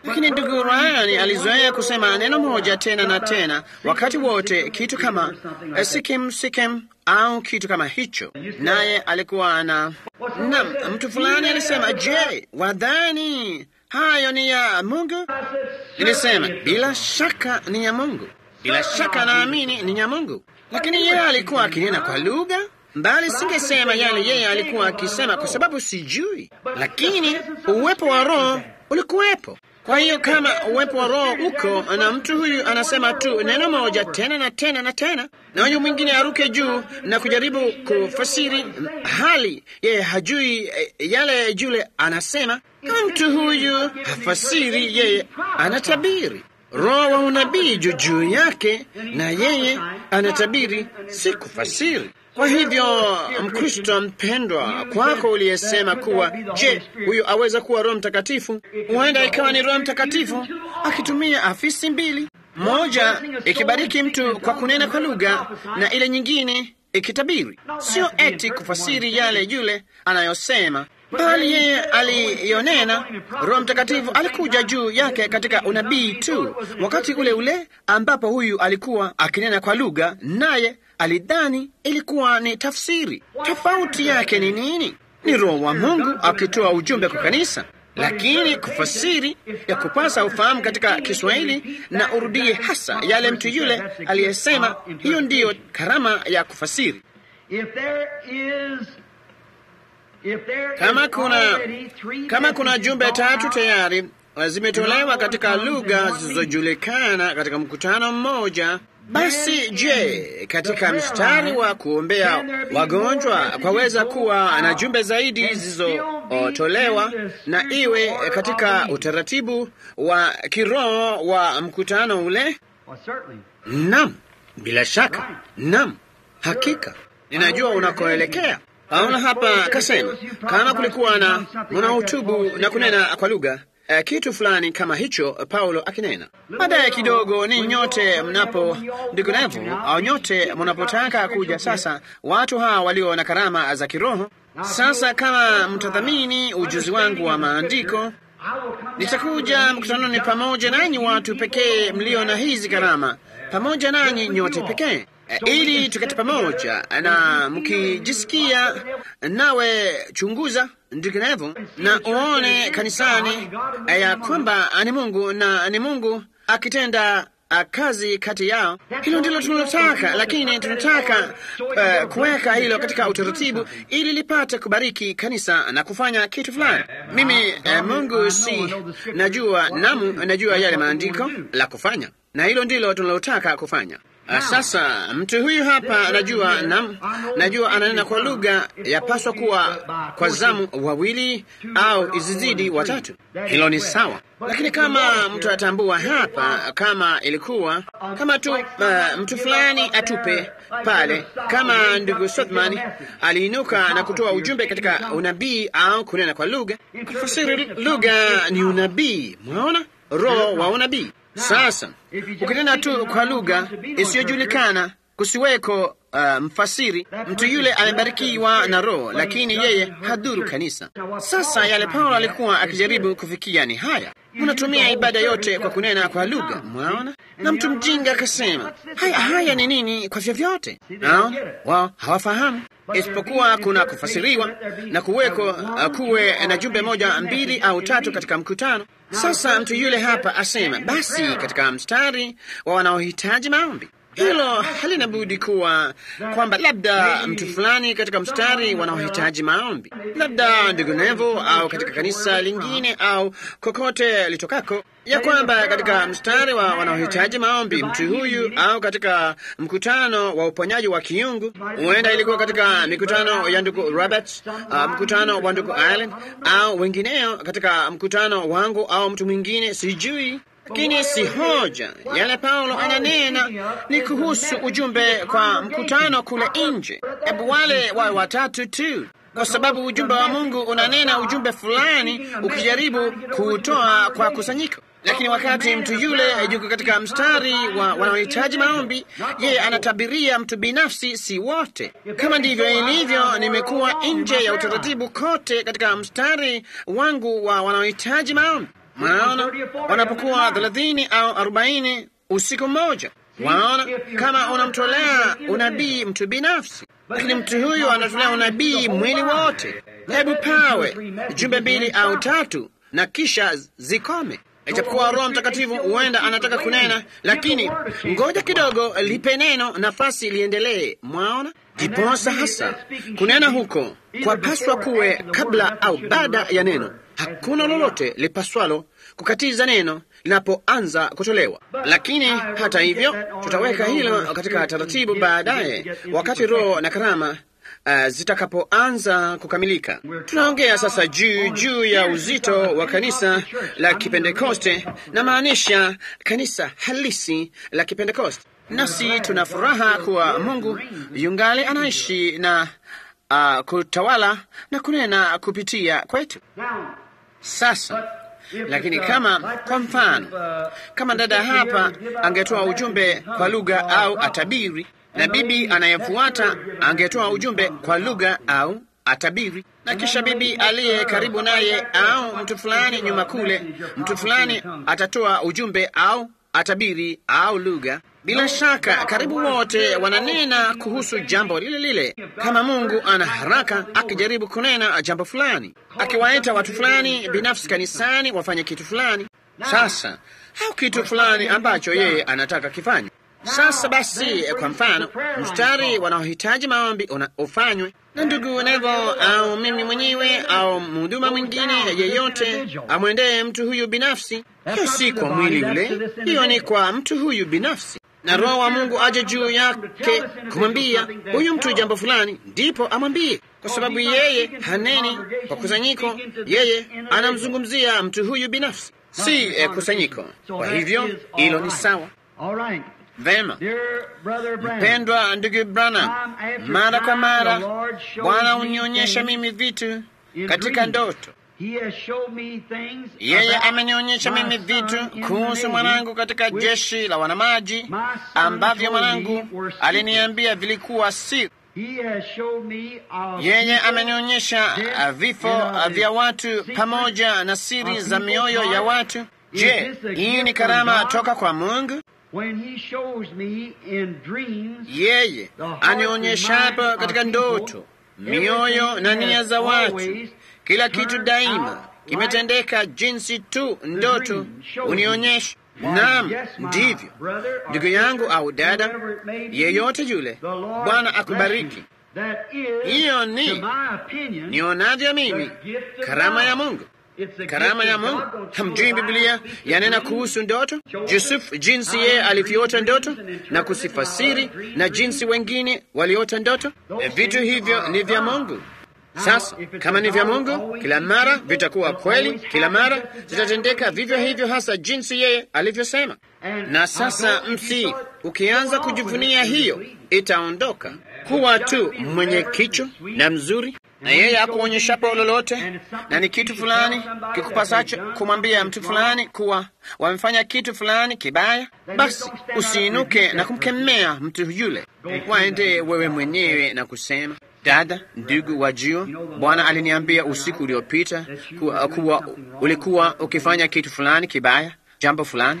Lakini ndugu Ryan alizoea kusema neno moja tena na tena wakati wote, kitu kama eh, sikim sikim au kitu kama hicho, naye alikuwa na na mtu fulani alisema, je, wadhani hayo ni ya Mungu? Nilisema bila shaka ni ya Mungu, bila shaka naamini ni ya Mungu. Lakini yeye alikuwa akinena kwa lugha mbali, singesema yale yeye alikuwa akisema kwa sababu sijui, lakini uwepo wa Roho ulikuwepo. Kwa hiyo kama uwepo wa Roho uko na mtu huyu anasema tu neno moja tena na tena na tena, na huyu mwingine aruke juu na kujaribu kufasiri hali yeye hajui eh, yale yule anasema. Kama mtu huyu hafasiri, yeye anatabiri. Roho wa unabii juu juu yake, na yeye anatabiri, si kufasiri. Kwa hivyo Mkristo mpendwa, kwako uliyesema kuwa, je, huyu aweza kuwa Roho Mtakatifu? Huenda ikawa ni Roho Mtakatifu akitumia afisi mbili, moja ikibariki mtu kwa kunena kwa lugha na ile nyingine ikitabiri. Sio eti kufasiri yale yule anayosema, bali yeye aliyonena. Roho Mtakatifu alikuja juu yake katika unabii tu, wakati ule ule ambapo huyu alikuwa akinena kwa lugha, naye alidhani ilikuwa ni tafsiri. Tofauti yake ni nini? Ni Roho wa Mungu akitoa ujumbe kwa kanisa, lakini kufasiri ya kupasa ufahamu katika Kiswahili na urudie hasa yale mtu yule aliyesema. Hiyo ndiyo karama ya kufasiri. Kama kuna kama kuna jumbe tatu tayari zimetolewa katika lugha zisizojulikana katika mkutano mmoja, basi je, katika mstari wa kuombea wagonjwa kwaweza kuwa na jumbe zaidi zilizotolewa na iwe katika utaratibu wa kiroho wa mkutano ule? Nam, bila shaka, nam, hakika ninajua unakoelekea. Paulo hapa kasema kama kulikuwa na mnahutubu na kunena kwa lugha Uh, kitu fulani kama hicho, Paulo akinena. Baadaye kidogo, ni nyote mnapo ndikunevu au nyote mnapotaka kuja sasa, watu hawa walio na karama za kiroho. Sasa kama mtadhamini ujuzi wangu wa maandiko, nitakuja mkutanoni pamoja nanyi watu pekee mlio na hizi karama, pamoja nanyi nyote pekee ili tuketi pamoja na mkijisikia, nawe chunguza ndivyo na uone kanisani ya kwamba ni Mungu na ni Mungu akitenda kazi kati yao. Hilo ndilo tunalotaka, lakini tunataka uh, kuweka hilo katika utaratibu ili lipate kubariki kanisa na kufanya kitu fulani. Mimi uh, Mungu si najua namu, najua yale maandiko la kufanya, na hilo ndilo tunalotaka kufanya. Uh, sasa mtu huyu hapa anajua nam, najua ananena kwa lugha, yapaswa kuwa kwa zamu wawili au izizidi watatu. Hilo ni sawa, lakini kama mtu atambua hapa, kama ilikuwa kama tu uh, mtu fulani atupe pale, kama ndugu Sothman aliinuka na kutoa ujumbe katika unabii au kunena kwa lugha. Kufasiri lugha ni unabii, mwaona, roho wa unabii. Sasa ukinena tu kwa lugha isiyojulikana, kusiweko uh, mfasiri, mtu yule amebarikiwa na Roho, lakini yeye hadhuru kanisa. Sasa yale Paulo alikuwa akijaribu kufikia ni haya, mnatumia ibada yote kwa kunena kwa lugha, mwaona. Na mtu mjinga akasema, haya haya ni nini? Kwa vyovyote, naona wao hawafahamu isipokuwa kuna kufasiriwa na kuweko uh, kuwe na jumbe moja mbili au tatu katika mkutano. Sasa mtu yule hapa asema, basi katika mstari wa wanaohitaji maombi hilo halina budi kuwa kwamba labda mtu fulani katika mstari wanaohitaji maombi, labda ndugu Nevo au katika kanisa lingine au kokote litokako, ya kwamba katika mstari wa wanaohitaji maombi mtu huyu, au katika mkutano wa uponyaji wa kiungu. Huenda ilikuwa katika mikutano ya ndugu Robert, uh, mkutano wa ndugu Allen au wengineo, katika mkutano wangu au mtu mwingine, sijui lakini si hoja. Yale Paulo ananena ni kuhusu ujumbe kwa mkutano kule nje. Hebu wale wawe watatu tu, kwa sababu ujumbe wa Mungu unanena ujumbe fulani, ukijaribu kuutoa kwa kusanyiko. Lakini wakati mtu yule yuko katika mstari wa wanaohitaji maombi, yeye anatabiria mtu binafsi, si wote. Kama ndivyo ilivyo, nimekuwa nje ya utaratibu kote katika mstari wangu wa wanaohitaji maombi Mwaona, wanapokuwa thelathini au arobaini usiku mmoja. Waona, kama unamtolea unabii mtu binafsi, lakini mtu huyu anatolea unabii mwili wote. Hebu pawe jumbe mbili au tatu na kisha zikome. Ijapokuwa Roho Mtakatifu huenda anataka kunena, lakini ngoja kidogo, lipe neno nafasi liendelee. Mwaona, ndiposa hasa kunena huko kwapaswa kuwe kabla au baada ya neno. Hakuna lolote lipaswalo kukatiza neno linapoanza kutolewa. Lakini hata hivyo, tutaweka hilo katika taratibu baadaye, wakati Roho na karama uh, zitakapoanza kukamilika. Tunaongea sasa juu juu ya uzito wa kanisa la Kipentekoste, na maanisha kanisa halisi la Kipentekoste. Nasi tuna furaha kuwa Mungu yungali anaishi na uh, kutawala na kunena kupitia kwetu. Sasa lakini kama kwa mfano, kama dada hapa angetoa ujumbe kwa lugha au atabiri, na bibi anayefuata angetoa ujumbe kwa lugha au atabiri, na kisha bibi aliye karibu naye au mtu fulani nyuma kule, mtu fulani atatoa ujumbe au atabiri au lugha. Bila shaka karibu wote wananena kuhusu jambo lile lile. Kama Mungu ana haraka akijaribu kunena jambo fulani, akiwaita watu fulani binafsi kanisani wafanye kitu fulani, sasa au kitu fulani ambacho yeye anataka kifanywe. Sasa basi, kwa mfano, mstari wanaohitaji maombi ufanywe na ndugu Nevo au mimi mwenyewe au mhuduma mwingine yeyote, amwendee mtu huyu binafsi. Hiyo si kwa mwili ule, hiyo ni kwa mtu huyu binafsi na Roho wa Mungu aje juu yake kumwambia huyu mtu jambo fulani, ndipo amwambie, kwa sababu yeye haneni kwa kusanyiko, yeye anamzungumzia mtu huyu binafsi, si eh, kusanyiko. Kwa hivyo hilo ni sawa. Vema, mpendwa ndugu Branham, mara kwa mara Bwana hunionyesha mimi vitu katika ndoto. Yeye amenionyesha mimi vitu kuhusu mwanangu katika jeshi la wanamaji ambavyo mwanangu aliniambia vilikuwa siri. Yeye amenionyesha vifo vya watu pamoja na siri za mioyo ya watu. Je, hii ni karama toka kwa Mungu? Yeye anionyeshapo katika ndoto mioyo na nia za watu, kila kitu daima kimetendeka jinsi tu ndoto unionyesha. Naam, ndivyo ndugu yangu au dada yeyote yule. Bwana akubariki. Hiyo ni nionavyo mimi karama ya Mungu. Karama ya Mungu. Hamjui Biblia yanena kuhusu ndoto? Yusufu, jinsi yeye alivyoota ndoto na kusifasiri, na jinsi wengine waliota ndoto. Vitu hivyo ni vya Mungu. Sasa kama ni vya Mungu, kila mara vitakuwa kweli, kila mara zitatendeka vivyo hivyo, hasa jinsi yeye alivyosema. Na sasa msi, ukianza kujivunia hiyo, itaondoka kuwa tu mwenye kicho na mzuri na yeye akuonyeshapo lolote, na ni kitu fulani kikupasacho kumwambia mtu fulani kuwa wamefanya kitu fulani kibaya, basi usiinuke na kumkemea mtu yule, waende wewe mwenyewe na kusema Dada, ndugu, wajua, Bwana aliniambia usiku uliopita kuwa, kuwa ulikuwa ukifanya kitu fulani kibaya, jambo fulani.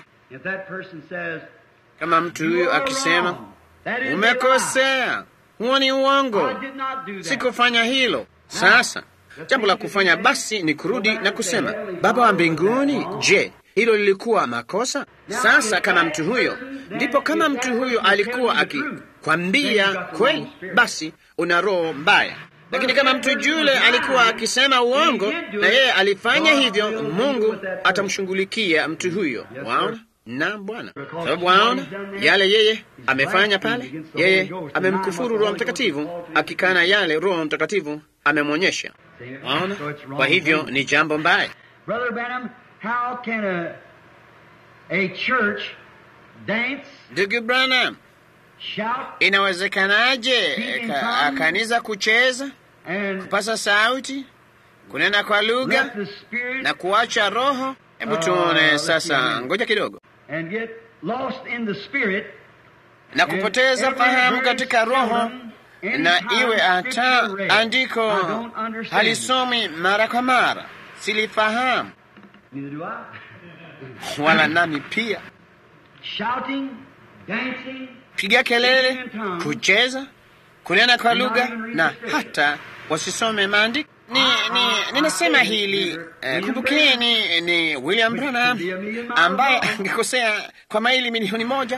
Kama mtu huyo akisema umekosea, huo ni uongo, sikufanya hilo. Sasa jambo la kufanya basi ni kurudi na kusema, Baba wa mbinguni, je, hilo lilikuwa makosa? Sasa kama mtu huyo, ndipo kama mtu huyo alikuwa akikwambia kweli, basi una roho mbaya. Lakini kama mtu yule alikuwa akisema uongo na yeye alifanya hivyo, Mungu atamshughulikia mtu huyo. Waona? Na Bwana, sababu waona yale yeye amefanya pale, yeye amemkufuru Roho Mtakatifu, akikana yale Roho Mtakatifu amemwonyesha. Waona? Kwa hivyo ni jambo mbaya. Ndugu Branham, inawezekanaje ka, kanisa kucheza, kupasa sauti, kunena kwa lugha na kuacha roho? Hebu tuone sasa, ngoja kidogo, na kupoteza fahamu katika roho, na iwe hata andiko halisomi mara kwa mara, silifahamu wala nami pia. Shouting, dancing, Piga kelele, kucheza, kunena kwa lugha na hata wasisome maandiko. Ni, ni, ninasema hili eh, kumbukeni, ni William Branham ambaye angekosea kwa maili milioni moja.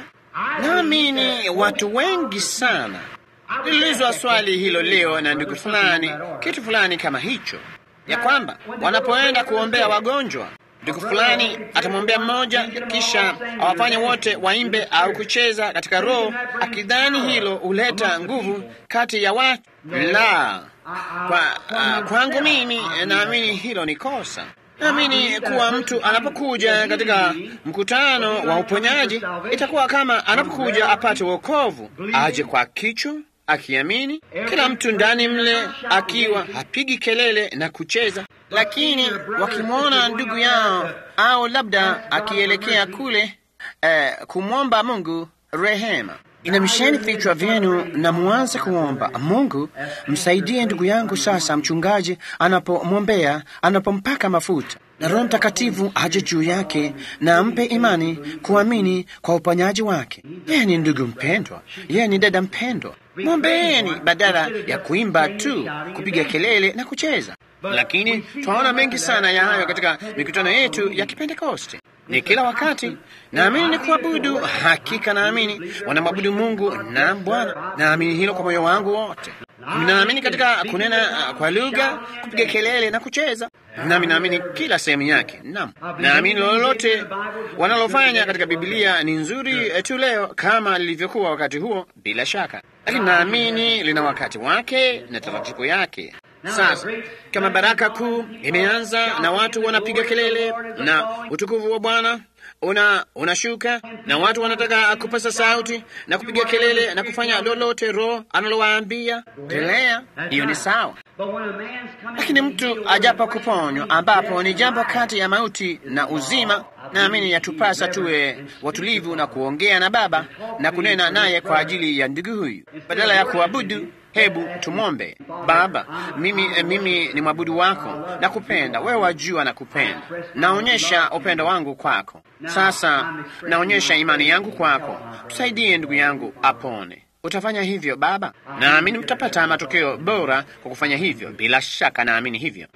Naamini watu wengi sana. Niliulizwa swali hilo leo na ndugu fulani, kitu fulani kama hicho, ya kwamba wanapoenda kuombea wagonjwa, ndugu fulani atamwombea mmoja, kisha awafanye wote waimbe au kucheza katika roho, akidhani hilo huleta nguvu kati ya watu. La, kwa, uh, kwangu mimi naamini hilo ni kosa. Naamini kuwa mtu anapokuja katika mkutano wa uponyaji itakuwa kama anapokuja apate wokovu, aje kwa kichwa akiamini, kila mtu ndani mle akiwa hapigi kelele na kucheza, lakini wakimwona ndugu yao au labda akielekea kule eh, kumwomba Mungu rehema Inamisheni vichwa vyenu na muanze kuomba Mungu, msaidie ndugu yangu sasa, mchungaji anapomwombea, anapompaka mafuta na Roho Mtakatifu aje juu yake na ampe imani kuamini kwa uponyaji wake. Yeye ni ndugu mpendwa, yeye ni dada mpendwa. Mwombeeni badala ya kuimba tu, kupiga kelele na kucheza. Lakini twaona mengi sana ya hayo katika mikutano yetu ya Kipentekoste ni kila wakati. Naamini ni kuabudu, hakika naamini wanamwabudu Mungu na Bwana. Naamini hilo kwa moyo wangu wote. Naamini katika kunena kwa lugha, kupiga kelele na kucheza, nami naamini kila sehemu yake. Naam, naamini lolote wanalofanya katika Biblia ni nzuri tu leo kama lilivyokuwa wakati huo, bila shaka, lakini naamini lina wakati wake na taratibu yake. Sasa kama baraka kuu imeanza na watu wanapiga kelele na utukufu wa Bwana una unashuka na watu wanataka kupasa sauti na kupiga kelele na kufanya lolote Roho analowaambia, endelea, hiyo ni sawa. Lakini mtu ajapo kuponywa, ambapo ni jambo kati ya mauti na uzima, naamini yatupasa tuwe watulivu na kuongea na Baba na kunena naye kwa ajili ya ndugu huyu, badala ya kuabudu Hebu tumwombe. Baba, mimi, mimi ni mwabudu wako, nakupenda wewe, wajua nakupenda. Naonyesha upendo wangu kwako. Sasa naonyesha imani yangu kwako, tusaidie ndugu yangu apone. Utafanya hivyo Baba? Naamini mtapata matokeo bora kwa kufanya hivyo. Bila shaka naamini hivyo,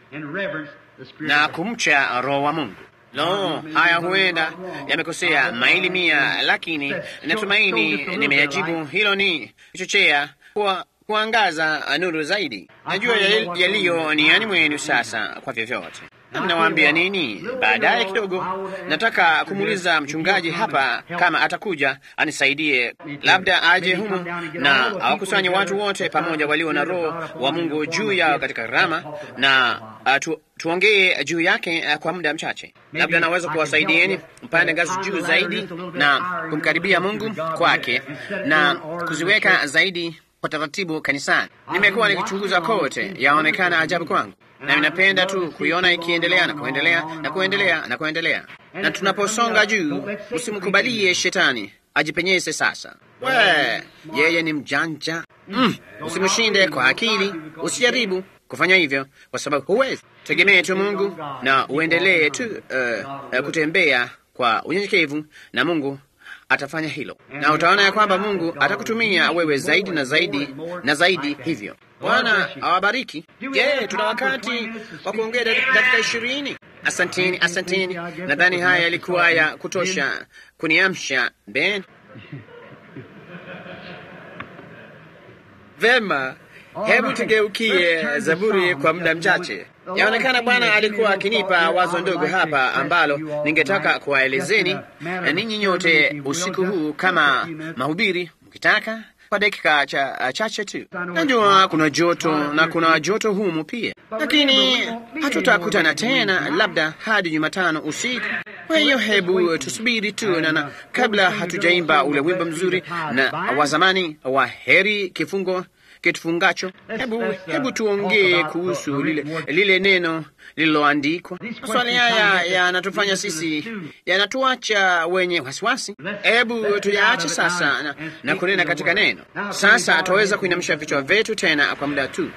na kumcha Roho wa Mungu. Lo, haya huenda yamekosea maili mia, lakini natumaini nimeyajibu. Hilo ni chochea kwa kuangaza nuru zaidi. Najua yaliyo niani mwenu sasa, kwa vyovyote. Nami nawaambia nini, baadaye kidogo nataka kumuuliza mchungaji hapa kama atakuja anisaidie, labda aje humu na awakusanye watu wote pamoja walio na Roho wa Mungu juu yao katika rama na uh, tu, tuongee juu yake uh, kwa muda mchache. Labda naweza kuwasaidieni mpande ngazi juu zaidi na kumkaribia Mungu kwake na kuziweka zaidi kwa taratibu kanisani. Nimekuwa nikichunguza kote, yaonekana ajabu kwangu, na ninapenda tu kuiona ikiendelea na kuendelea na kuendelea na kuendelea. Na tunaposonga juu, usimkubalie shetani ajipenyeze. Sasa we, yeye ni mjanja mm. Usimshinde kwa akili, usijaribu kufanya hivyo kwa sababu huwezi. Tegemee tu Mungu na uendelee tu uh, uh, kutembea kwa unyenyekevu na Mungu atafanya hilo, na utaona ya kwamba Mungu atakutumia wewe zaidi na zaidi na zaidi hivyo. Bwana awabariki. Je, tuna wakati wa kuongea dakika ishirini? Asanteni, asanteni. Nadhani haya yalikuwa ya kutosha kuniamsha. Ben, vema. Hebu tugeukie Zaburi kwa muda mchache. Yaonekana Bwana alikuwa akinipa wazo ndogo hapa ambalo ningetaka kuwaelezeni ninyi nyote usiku huu kama mahubiri, mkitaka kwa dakika cha chache tu. Najua kuna joto na kuna joto humu pia, lakini hatutakutana tena labda hadi Jumatano usiku. Kwa hiyo hebu tusubiri tu na, na kabla hatujaimba ule wimbo mzuri na wa zamani wa heri kifungo kitufungacho, hebu hebu tuongee kuhusu lile, lile neno lililoandikwa. Maswali haya yanatufanya sisi, yanatuacha wenye wasiwasi. Hebu tuyaache sasa na, na kunena katika neno. Sasa twaweza kuinamisha vichwa vyetu tena kwa muda tu.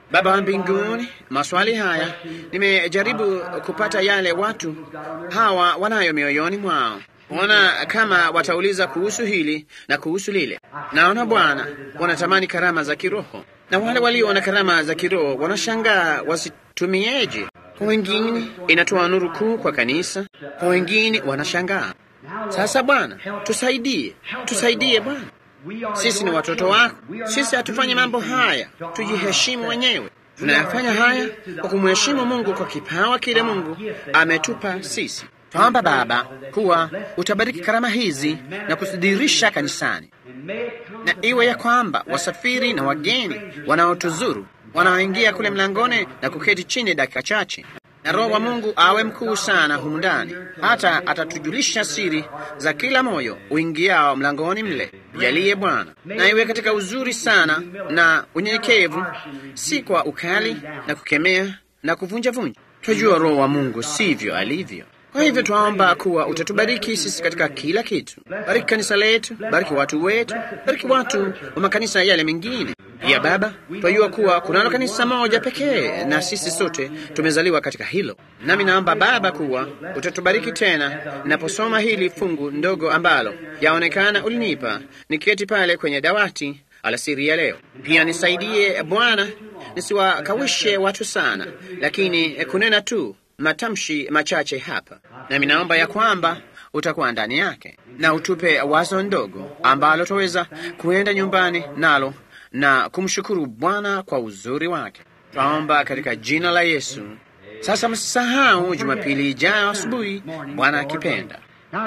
Baba wa mbinguni, maswali haya nimejaribu kupata yale watu hawa wanayo mioyoni mwao, ona kama watauliza kuhusu hili na kuhusu lile. Naona Bwana wanatamani karama za kiroho, na wale walio na karama za kiroho wanashangaa wasitumieje. Kwa wengine inatoa nuru kuu kwa kanisa, kwa wengine wanashangaa. Sasa Bwana, tusaidie, tusaidie Bwana. Sisi ni watoto wako, sisi hatufanyi mambo haya tujiheshimu wenyewe. Tunayafanya haya kwa kumheshimu Mungu kwa kipawa kile Mungu ametupa sisi. Twaomba Baba kuwa utabariki karama hizi na kuzidirisha kanisani, na iwe ya kwamba wasafiri na wageni wanaotuzuru wanaoingia kule mlangoni na kuketi chini dakika chache na Roho wa Mungu awe mkuu sana humu ndani, hata atatujulisha siri za kila moyo uingiao mlangoni mle. Jalie Bwana, na iwe katika uzuri sana na unyenyekevu, si kwa ukali na kukemea na kuvunjavunja. Twajua Roho wa Mungu sivyo alivyo. Kwa hivyo twaomba kuwa utatubariki sisi katika kila kitu. Bariki kanisa letu, bariki watu wetu, bariki watu wa makanisa yale mengine pia. Baba, twajua kuwa kunalo kanisa moja pekee, na sisi sote tumezaliwa katika hilo. Nami naomba Baba kuwa utatubariki tena ninaposoma hili fungu ndogo ambalo yaonekana ulinipa niketi pale kwenye dawati alasiri ya leo. Pia nisaidie Bwana, nisiwakawishe watu sana, lakini kunena tu matamshi machache hapa, nami naomba ya kwamba utakuwa ndani yake na utupe wazo ndogo ambalo twaweza kuenda nyumbani nalo na kumshukuru Bwana kwa uzuri wake. Twaomba katika jina la Yesu. Sasa msisahau Jumapili ijayo asubuhi, Bwana akipenda.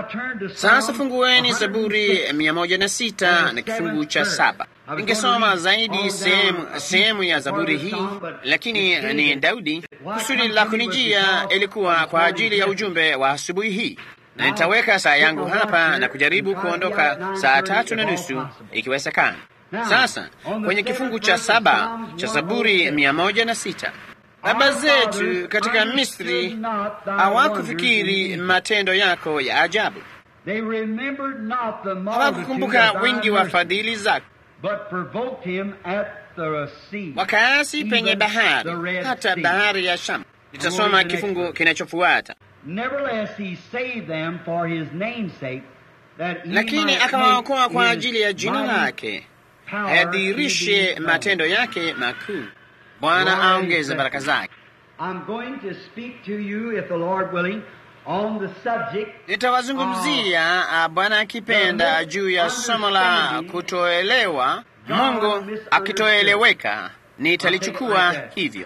Sasa fungueni Zaburi mia moja na sita na kifungu cha saba. Ningesoma zaidi sehemu sehemu ya Zaburi hii, lakini ni Daudi. Kusudi la kunijia ilikuwa kwa ajili ya ujumbe wa asubuhi hii, na nitaweka saa yangu hapa na kujaribu kuondoka saa tatu na nusu ikiwezekana. Sasa kwenye kifungu cha saba cha Zaburi mia moja na sita baba zetu katika Misri hawakufikiri matendo yako ya ajabu, hawakukumbuka wingi wa fadhili zako, wakaasi penye bahari, hata bahari ya Shamu. Nitasoma kifungu kinachofuata. Lakini akawaokoa kwa ajili ya jina lake, ayadhihirishe matendo yake makuu. Bwana aongeze baraka zake. Nitawazungumzia Bwana akipenda juu ya somo la kutoelewa, Mungu akitoeleweka, nitalichukua hivyo,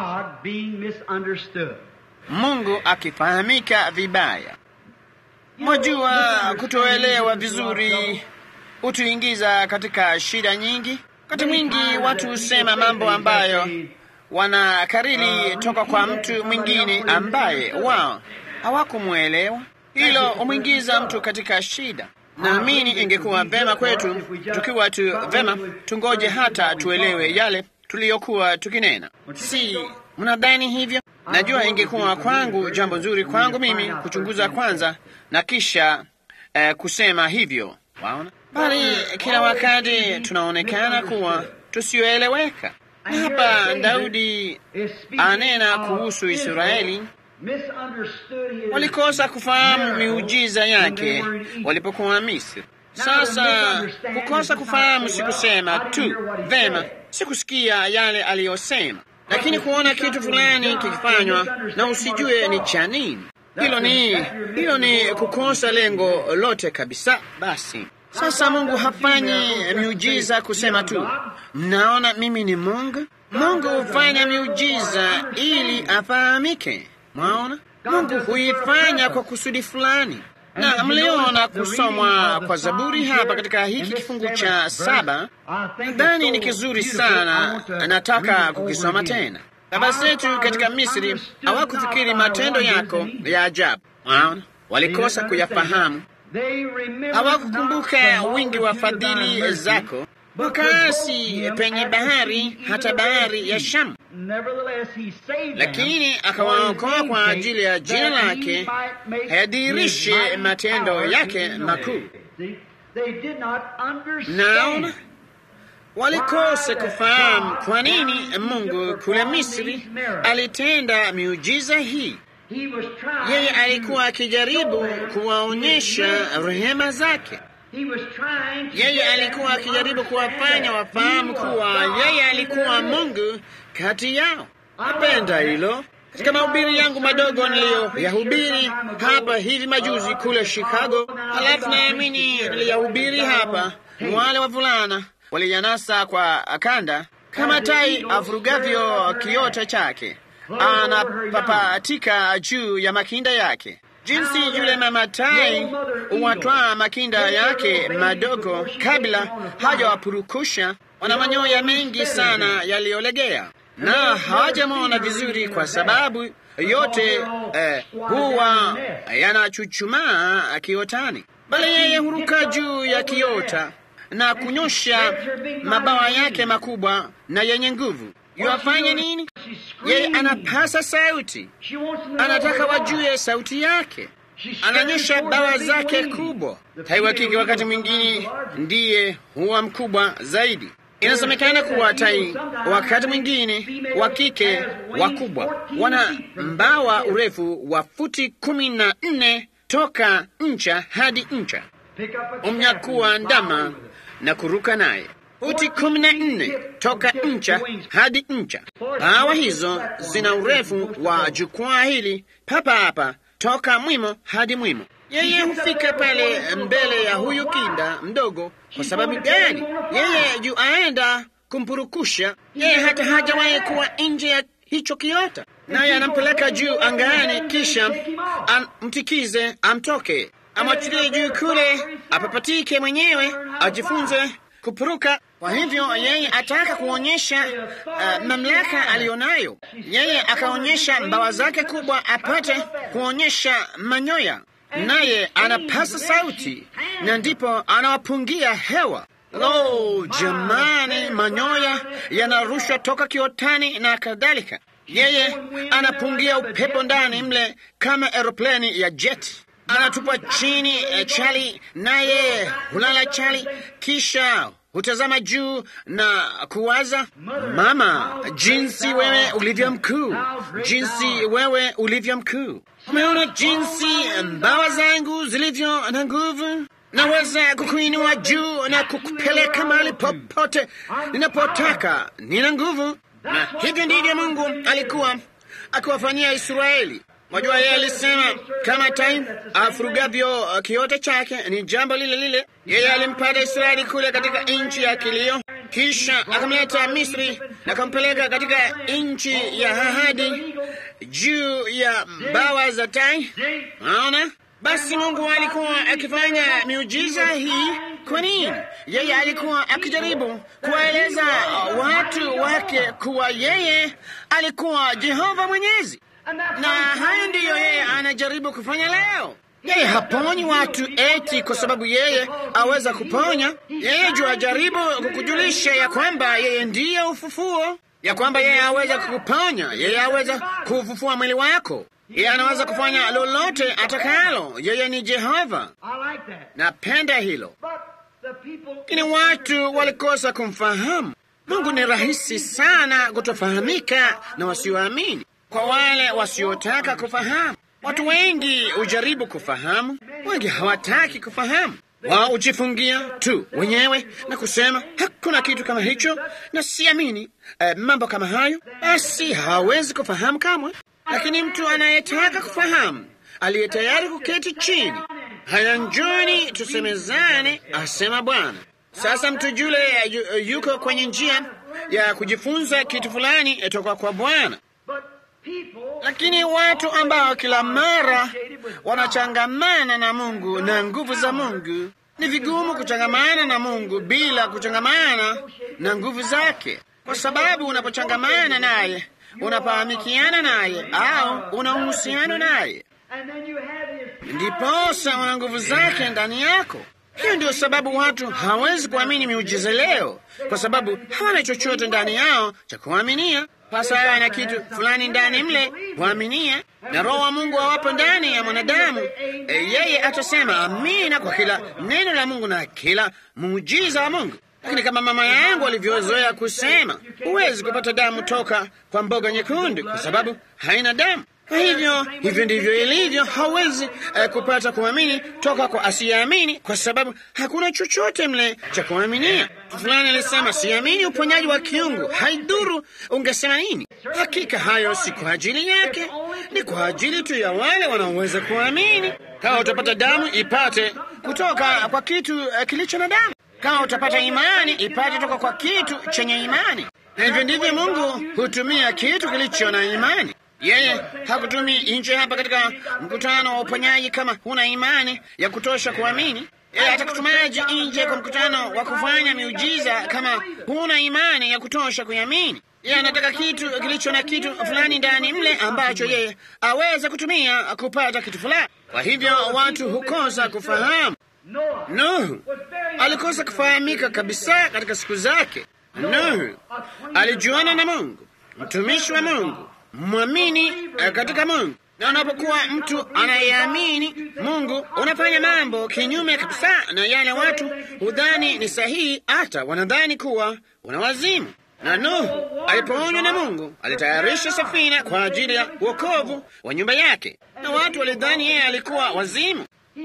Mungu akifahamika vibaya. Mwajua, kutoelewa vizuri hutuingiza katika shida nyingi. Wakati mwingi watu husema mambo ambayo wanakariri toka kwa mtu mwingine ambaye wao hawakumwelewa. Hilo humwingiza mtu katika shida. Naamini ingekuwa vema kwetu tukiwa tu vema, tungoje hata tuelewe yale tuliyokuwa tukinena. Si mnadhani hivyo? Najua ingekuwa kwangu jambo nzuri kwangu mimi kuchunguza kwanza na kisha eh, kusema hivyo, waona bali kila wakati tunaonekana kuwa tusioeleweka. Hapa Daudi anena kuhusu Israeli, walikosa kufahamu miujiza yake walipokuwa Misri. Sasa kukosa kufahamu si kusema tu vema, si kusikia yale aliyosema, lakini kuona kitu fulani kikifanywa na usijue ni cha nini. Hilo ni hilo ni kukosa lengo lote kabisa. Basi sasa Mungu hafanyi miujiza kusema tu, mnaona mimi ni Mungu. Mungu hufanya miujiza ili afahamike. Mwaona, Mungu huifanya kwa kusudi fulani, na mliona kusomwa kwa Zaburi hapa katika hiki kifungu cha saba. Nadhani ni kizuri sana, nataka kukisoma tena. Baba zetu katika Misri hawakufikiri matendo yako ya ajabu. Mwaona, walikosa kuyafahamu hawakukumbuka wingi wa fadhili zako, wakaasi penye bahari, hata bahari ya Shamu. Lakini akawaokoa kwa ajili ya jina lake, hayadhihirishe matendo yake makuu. Naona walikosa kufahamu kwa nini Mungu kule Misri alitenda miujiza hii. Yeye alikuwa akijaribu kuwaonyesha rehema zake. Yeye alikuwa akijaribu kuwafanya wafahamu kuwa yeye alikuwa Mungu kati yao. Napenda hilo. Katika mahubiri yangu madogo niliyoyahubiri hapa hivi majuzi kule Chicago, halafu naamini niliyahubiri hapa, wale wavulana waliyanasa kwa kanda kama tai avurugavyo kiota chake, anapapatika juu ya makinda yake, jinsi yule mama tai huwatwaa makinda yake madogo kabla hajawapurukusha. Wana manyoya mengi sana yaliyolegea na hawajamwona vizuri kwa sababu yote eh, huwa yanachuchumaa kiotani, bali yeye huruka juu ya kiota na kunyosha mabawa yake makubwa na yenye nguvu. Yuwafanya nini? Yeye anapasa sauti, anataka wajue sauti yake, ananyosha bawa zake kubwa. Tai wa kike wakati mwingine ndiye huwa mkubwa zaidi. Inasemekana kuwa tai wakati mwingine wa kike wakubwa wana mbawa urefu wa futi kumi na nne toka ncha hadi ncha, umnyakuwa ndama na kuruka naye futi kumi na nne toka ncha hadi ncha. Bawa hizo zina urefu wa jukwaa hili papa hapa toka mwimo hadi mwimo. Yeye hufika pale mbele ya huyu kinda mdogo. Kwa sababu gani? Yeye juu aenda kumpurukusha. Yeye hata hajawahi kuwa nje ya hicho kiota, naye anampeleka juu angani, kisha amtikize, amtoke, amwachilie juu kule, apapatike mwenyewe, ajifunze kupuruka. Kwa hivyo yeye ataka kuonyesha uh, mamlaka aliyonayo. Yeye akaonyesha mbawa zake kubwa, apate kuonyesha manyoya naye anapasa sauti na ndipo anawapungia hewa. Lo, jamani, manyoya yanarushwa toka kiotani na kadhalika. Yeye anapungia upepo ndani mle kama aeroplani ya jet, anatupa chini eh, chali, naye hulala chali, kisha hutazama juu na kuwaza, mama, jinsi wewe ulivyo mkuu, jinsi wewe ulivyo mkuu. Umeona jinsi mbawa zangu zilivyo na nguvu? Naweza kukuinua juu na kukupeleka mahali popote ninapotaka. Nina nguvu, na hivyo ndivyo Mungu alikuwa akiwafanyia Israeli. Mwajua, yeye alisema kama tai afurugavyo kiota chake, ni jambo lile lile. Yeye alimpata Israeli kule katika nchi ya kilio, kisha akamleta Misri na akampeleka katika nchi ya ahadi juu ya mbawa za tai. Naona basi, Mungu alikuwa akifanya miujiza hii. Kwa nini? Yeye alikuwa akijaribu kuwaeleza watu wake kuwa yeye alikuwa Jehova Mwenyezi na hayo ndiyo yeye anajaribu kufanya leo. Yeye haponyi watu eti kwa sababu yeye aweza kuponya. Yeye juu ajaribu kukujulisha ya kwamba yeye ndiye ufufuo, ya kwamba yeye aweza kukuponya, yeye aweza kufufua mwili wako, yeye anaweza kufanya lolote atakalo. Yeye ni Jehova. Napenda hilo, lakini watu walikosa kumfahamu Mungu. Ni rahisi sana kutofahamika na wasioamini kwa wale wasiotaka kufahamu. Watu wengi hujaribu kufahamu, wengi hawataki kufahamu. Wao hujifungia tu wenyewe na kusema hakuna kitu kama hicho na siamini eh, mambo kama hayo, basi hawawezi kufahamu kamwe. Lakini mtu anayetaka kufahamu, aliye tayari kuketi chini, haya, njoni tusemezane, asema Bwana. Sasa mtu yule yuko kwenye njia ya kujifunza kitu fulani toka kwa Bwana lakini watu ambao kila mara wanachangamana na Mungu na nguvu za Mungu, ni vigumu kuchangamana na Mungu bila kuchangamana na nguvu zake, kwa sababu unapochangamana naye unafahamikiana naye au una uhusiano naye, ndiposa una nguvu zake ndani yako. Hiyo ndio sababu watu hawezi kuamini miujiza leo, kwa sababu hawana chochote ndani yao cha kuaminia. Pasa awe na kitu fulani ndani mle kuaminia, na Roho wa Mungu awapo ndani ya mwanadamu, e, yeye atasema amina kwa kila neno la Mungu na kila muujiza wa Mungu. lakini kama mama yangu alivyozoea kusema, huwezi kupata damu toka kwa mboga nyekundu kwa sababu haina damu. Kwa hivyo hivyo ndivyo ilivyo. Hauwezi eh, kupata kuamini toka kwa asiyeamini, kwa sababu hakuna chochote mle cha kuaminia. Fulani alisema siamini uponyaji wa kiungu. Haidhuru ungesema nini, hakika hayo si kwa ajili yake, ni kwa ajili tu ya wale wanaoweza kuamini. Kama utapata damu, ipate kutoka kwa kitu eh, kilicho na damu. Kama utapata imani, ipate toka kwa kitu chenye imani. Na hivyo ndivyo Mungu hutumia kitu kilicho na imani. Yeye hakutumii nje hapa katika mkutano wa uponyaji kama huna imani ya kutosha kuamini. Yeye atakutumaje nje kwa mkutano wa kufanya miujiza kama huna imani ya kutosha kuamini? Yeye anataka kitu kilicho na kitu fulani ndani mle ambacho yeye aweze kutumia kupata kitu fulani. Kwa hivyo watu hukosa kufahamu. Nuhu alikosa kufahamika kabisa katika siku zake. Nuhu alijuana na Mungu, mtumishi wa Mungu, mwamini katika Mungu. Na unapokuwa mtu anayeamini Mungu, unafanya mambo kinyume kabisa na yale watu hudhani ni sahihi, hata wanadhani kuwa una wazimu. Na Nuhu alipoonywa na Mungu alitayarisha safina kwa ajili ya wokovu wa nyumba yake, na watu walidhani yeye alikuwa wazimu.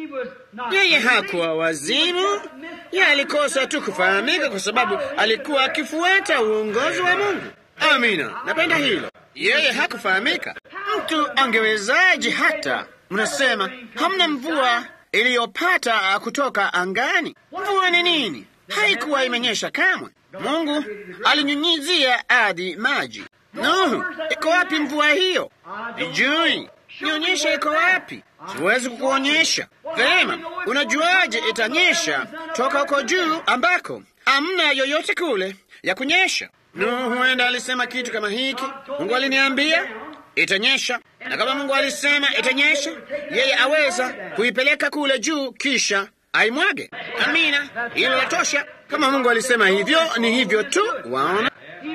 Yeye hakuwa wazimu, yeye alikosa tu kufahamika kwa sababu alikuwa akifuata uongozi wa Mungu. Amina, napenda hilo. Yeye hakufahamika. Mtu angewezaje? Hata mnasema hamna mvua iliyopata kutoka angani. Mvua ni nini? Haikuwa imenyesha kamwe. Mungu alinyunyizia ardhi maji. Nuhu, iko wapi mvua hiyo? Sijui. Nionyesha iko wapi? Siwezi kukuonyesha. Vema, unajuaje itanyesha toka huko juu ambako amna yoyote kule ya kunyesha? Nuhu huenda alisema kitu kama hiki, Mungu aliniambia itanyesha, na kama Mungu alisema itanyesha, yeye aweza kuipeleka kule juu kisha aimwage. Amina, hilo latosha. Kama Mungu alisema hivyo, ni hivyo tu. Waona,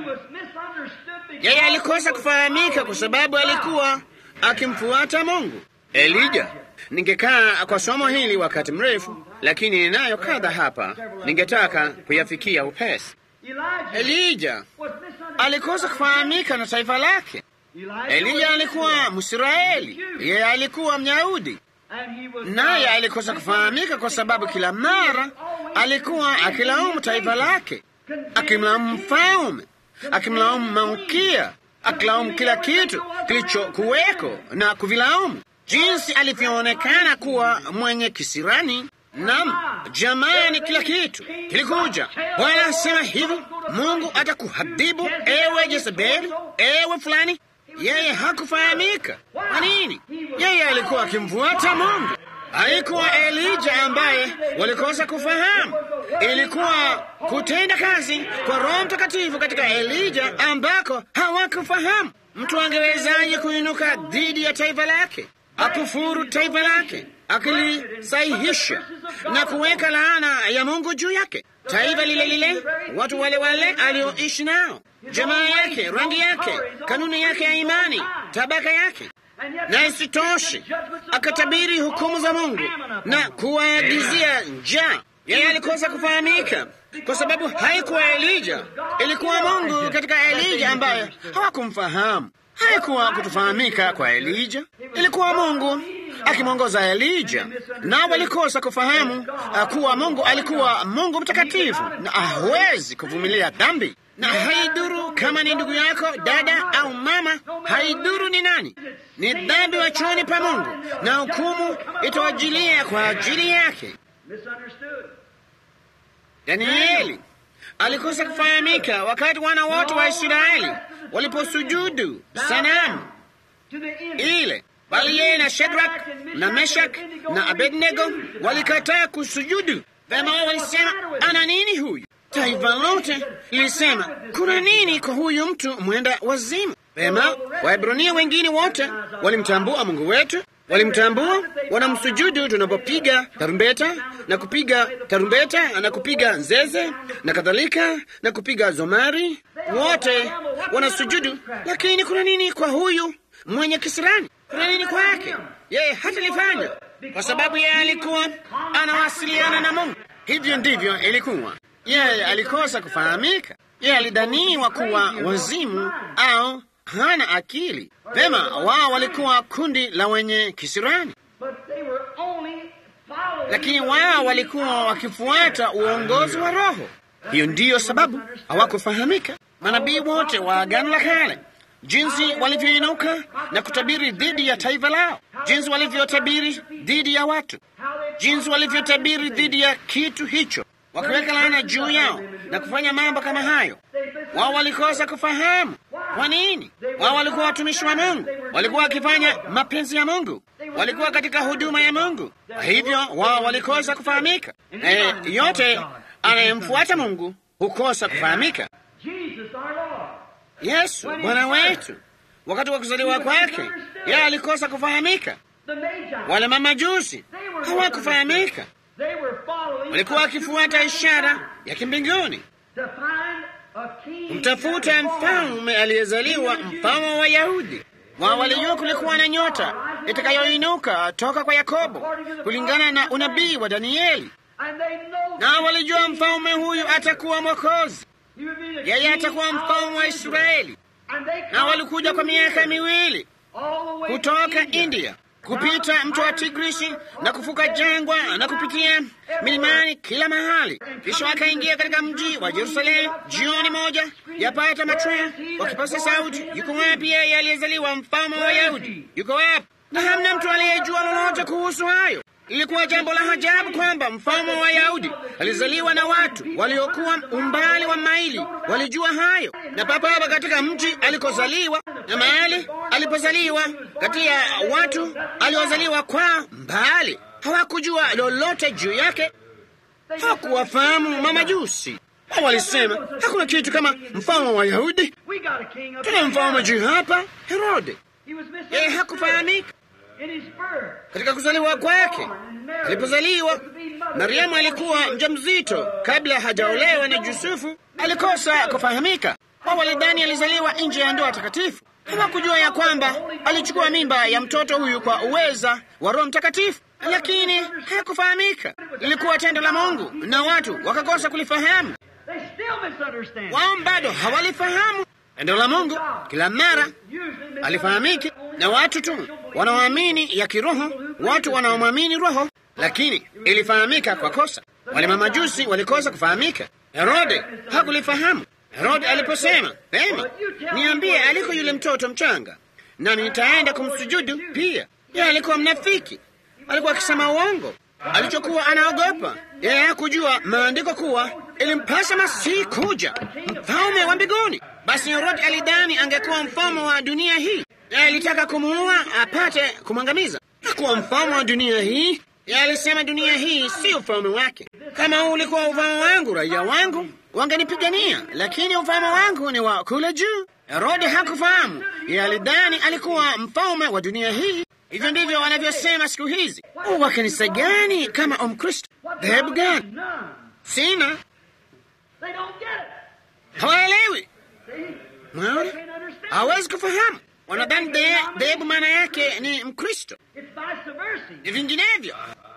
yeye alikosa kufahamika kwa sababu alikuwa akimfuata Mungu. Elija, ningekaa kwa somo hili wakati mrefu, lakini ninayo kadha hapa ningetaka kuyafikia upesi. Elija alikosa kufahamika na taifa lake. Elija alikuwa Mwisraeli, yeye alikuwa Myahudi, naye alikosa kufahamika kwa sababu kila mara alikuwa akilaumu taifa lake, akimlaumu mfalme, akimlaumu malkia, akilaumu kila kitu kilichokuweko na kuvilaumu, jinsi alivyoonekana kuwa mwenye kisirani. Nam, jamani, kila kitu kilikuja. Bwana asema hivi, Mungu atakuhadhibu ewe Jezebeli, ewe fulani. Yeye hakufahamika. Kwa nini? Yeye alikuwa akimfuata Mungu. Haikuwa Elija ambaye walikosa kufahamu, ilikuwa kutenda kazi kwa Roho Mtakatifu katika Elija ambako hawakufahamu. Mtu angewezaje kuinuka dhidi ya taifa lake, akufuru taifa lake, akilisahihisha na kuweka laana ya Mungu juu yake? Taifa lile lile, watu wale wale alioishi nao, jamaa yake, rangi yake, kanuni yake ya imani, tabaka yake na isitoshe akatabiri hukumu za Mungu na kuwaagizia njaa. Yeye alikosa kufahamika kwa sababu haikuwa Elija, ilikuwa Mungu katika Elija ambaye hawakumfahamu. Haikuwa kutofahamika kwa Elija, ilikuwa Mungu akimwongoza Elija, na walikosa kufahamu kuwa Mungu alikuwa Mungu mtakatifu na hawezi kuvumilia dhambi na haiduru kama ni ndugu yako dada au mama, haiduru ni nani, ni dhambi machoni pa Mungu, na hukumu itawajilia kwa ajili yake. Danieli alikosa kufahamika wakati wana wote wa Israeli waliposujudu sanamu ile, bali yeye na Shedrak na Meshak na Abednego walikataa kusujudu. Vema, wao walisema ana nini huyu? Taifa lote lilisema kuna nini kwa huyu mtu mwenda wazimu? Vema, Waebrania wengine wote walimtambua Mungu wetu, walimtambua, wanamsujudu tunapopiga tarumbeta na kupiga tarumbeta na kupiga zeze na kadhalika na kupiga zomari, wote wanasujudu. Lakini kuna nini kwa huyu mwenye kisirani? Kuna nini kwake? Yeye hatalifanya kwa sababu yeye alikuwa anawasiliana na Mungu. Hivyo ndivyo ilikuwa Yeye alikosa kufahamika. Yeye alidhaniwa kuwa wazimu au hana akili. Vema, wao walikuwa kundi la wenye kisirani, lakini wao walikuwa wakifuata uongozi wa Roho. Hiyo ndiyo sababu hawakufahamika. Manabii wote wa Agano la Kale, jinsi walivyoinuka na kutabiri dhidi ya taifa lao, jinsi walivyotabiri dhidi ya watu, jinsi walivyotabiri dhidi ya kitu hicho, wakiweka laana juu yao na kufanya mambo kama hayo. Wao walikosa kufahamu. Kwa nini? Wao walikuwa watumishi wa Mungu, walikuwa wakifanya mapenzi ya Mungu, walikuwa katika huduma ya Mungu. Kwa hivyo wao walikosa kufahamika. E, yote anayemfuata Mungu hukosa kufahamika. Yesu Bwana wetu, wakati wa kuzaliwa kwake, yeye alikosa kufahamika. Wale mamajusi hawakufahamika, walikuwa wakifuata ishara ya kimbinguni kumtafuta mfalme aliyezaliwa, mfalme wa Wayahudi. Wao walijua kulikuwa na nyota itakayoinuka toka kwa Yakobo kulingana na unabii wa Danieli, na walijua mfalme huyu atakuwa Mwokozi, yeye atakuwa mfalme wa Israeli. Na walikuja kwa miaka miwili kutoka India kupita mto wa Tigrisi na kuvuka jangwa na kupitia milimani kila mahali, kisha wakaingia katika mji wa Yerusalemu jioni moja yapata machweo, wakipasa sauti, yuko wapi yeye aliyezaliwa mfalme wa Wayahudi? Yuko wapi? Na hamna mtu aliyejua lolote kuhusu hayo. Ilikuwa jambo la ajabu kwamba mfalme wa Wayahudi alizaliwa na watu waliokuwa umbali wa maili walijua hayo, na papa hapa katika mji alikozaliwa na mahali alipozaliwa, kati ya watu aliozaliwa kwa mbali hawakujua lolote juu yake, hawakuwafahamu mamajusi. Hao walisema hakuna kitu kama mfalme wa Wayahudi, tuna mfalme juu hapa, Herode. Yeye hakufahamika katika kuzaliwa kwake. Alipozaliwa, Mariamu alikuwa mjamzito kabla hajaolewa na Yusufu. Alikosa kufahamika. Wao walidhani alizaliwa nje ya ndoa takatifu. Hawakujua ya kwamba alichukua mimba ya mtoto huyu kwa uweza wa Roho Mtakatifu, lakini hakufahamika. Lilikuwa tendo la Mungu na watu wakakosa kulifahamu. Wao bado hawalifahamu tendo la Mungu. Kila mara alifahamiki na watu tu wanaoamini ya kiroho, watu wanaomwamini Roho, lakini ilifahamika kwa kosa. Wale mamajusi walikosa kufahamika. Herode hakulifahamu. Herode aliposema pema, niambie aliko yule mtoto mchanga, nami nitaenda kumsujudu pia. Yeye alikuwa mnafiki, alikuwa akisema uongo. Alichokuwa anaogopa yeye hakujua maandiko kuwa ilimpasa Masihi kuja, mfalme wa mbinguni. Basi Herode alidhani angekuwa mfalme wa dunia hii. Yeye alitaka kumuua apate kumwangamiza. Hakuwa mfalme wa dunia hii. Yeye alisema dunia hii si ufalme wake. Kama huu ulikuwa ufalme wangu, raia wangu wangenipigania, lakini ufalme wangu ni wa kule juu. Herode hakufahamu. Yeye alidhani alikuwa mfalme wa dunia hii. Hivyo ndivyo wanavyosema siku hizi. Wa kanisa gani kama Mkristo? Dhehebu gani? Sina, hawaelewi. Mwaona, hawezi kufahamu. Wanadhani dhehebu maana yake ni Mkristo, ni vinginevyo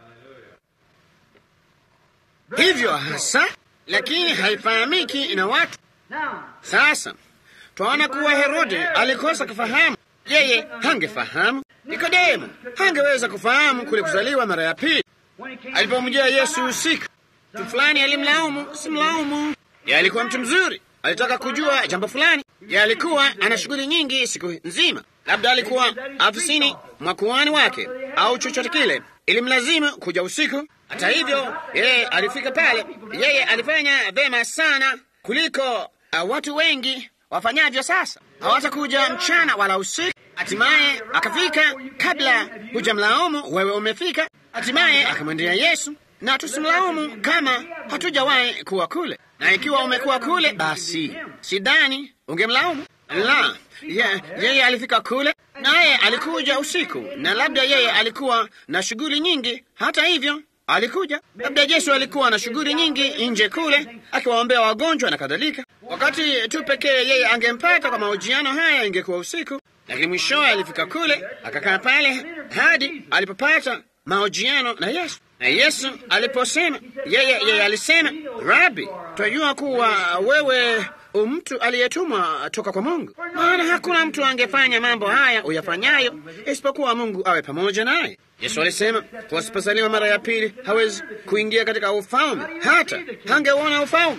hivyo hasa, lakini haifahamiki na watu. Sasa twaona kuwa Herode alikosa kufahamu. Yeye hangefahamu. Nikodemo hangeweza kufahamu kule kuzaliwa mara ya pili. Alipomjia Yesu usiku, mtu fulani alimlaumu, simlaumu. Yeye alikuwa mtu mzuri, alitaka kujua jambo fulani. Yeye alikuwa ana shughuli nyingi siku nzima, labda alikuwa afisini mwa kuhani wake au chochote kile, ilimlazimu kuja usiku. Hata hivyo, yeye alifika pale. Yeye alifanya vema sana kuliko uh, watu wengi wafanyavyo sasa. Hawatakuja mchana wala usiku. Hatimaye akafika kabla hujamlaumu wewe umefika. Hatimaye akamwendea Yesu, na tusimlaumu kama hatujawahi kuwa kule, na ikiwa umekuwa kule, basi sidhani ungemlaumu. La, ye, yeye alifika kule, naye alikuja usiku, na labda yeye alikuwa na shughuli nyingi. Hata hivyo alikuja. Labda Yesu alikuwa na shughuli nyingi nje kule, akiwaombea wagonjwa na kadhalika. Wakati tu pekee yeye angempata kwa mahojiano haya ingekuwa usiku, lakini mwishowe alifika kule, akakaa pale hadi alipopata mahojiano na Yesu. Na Yesu aliposema, yeye yeye alisema, Rabi, twajua kuwa wewe mtu aliyetumwa toka kwa Mungu, maana hakuna mtu angefanya mambo haya uyafanyayo isipokuwa Mungu awe pamoja naye. Yesu alisema kuwa asipozaliwa mara ya pili hawezi kuingia katika ufalme, hata hangeuona ufalme.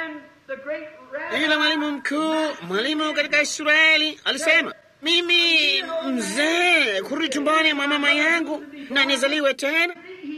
Yule mwalimu mkuu, mwalimu katika Israeli alisema, mimi mzee kurudi tumboni mwa mama yangu na nizaliwe tena?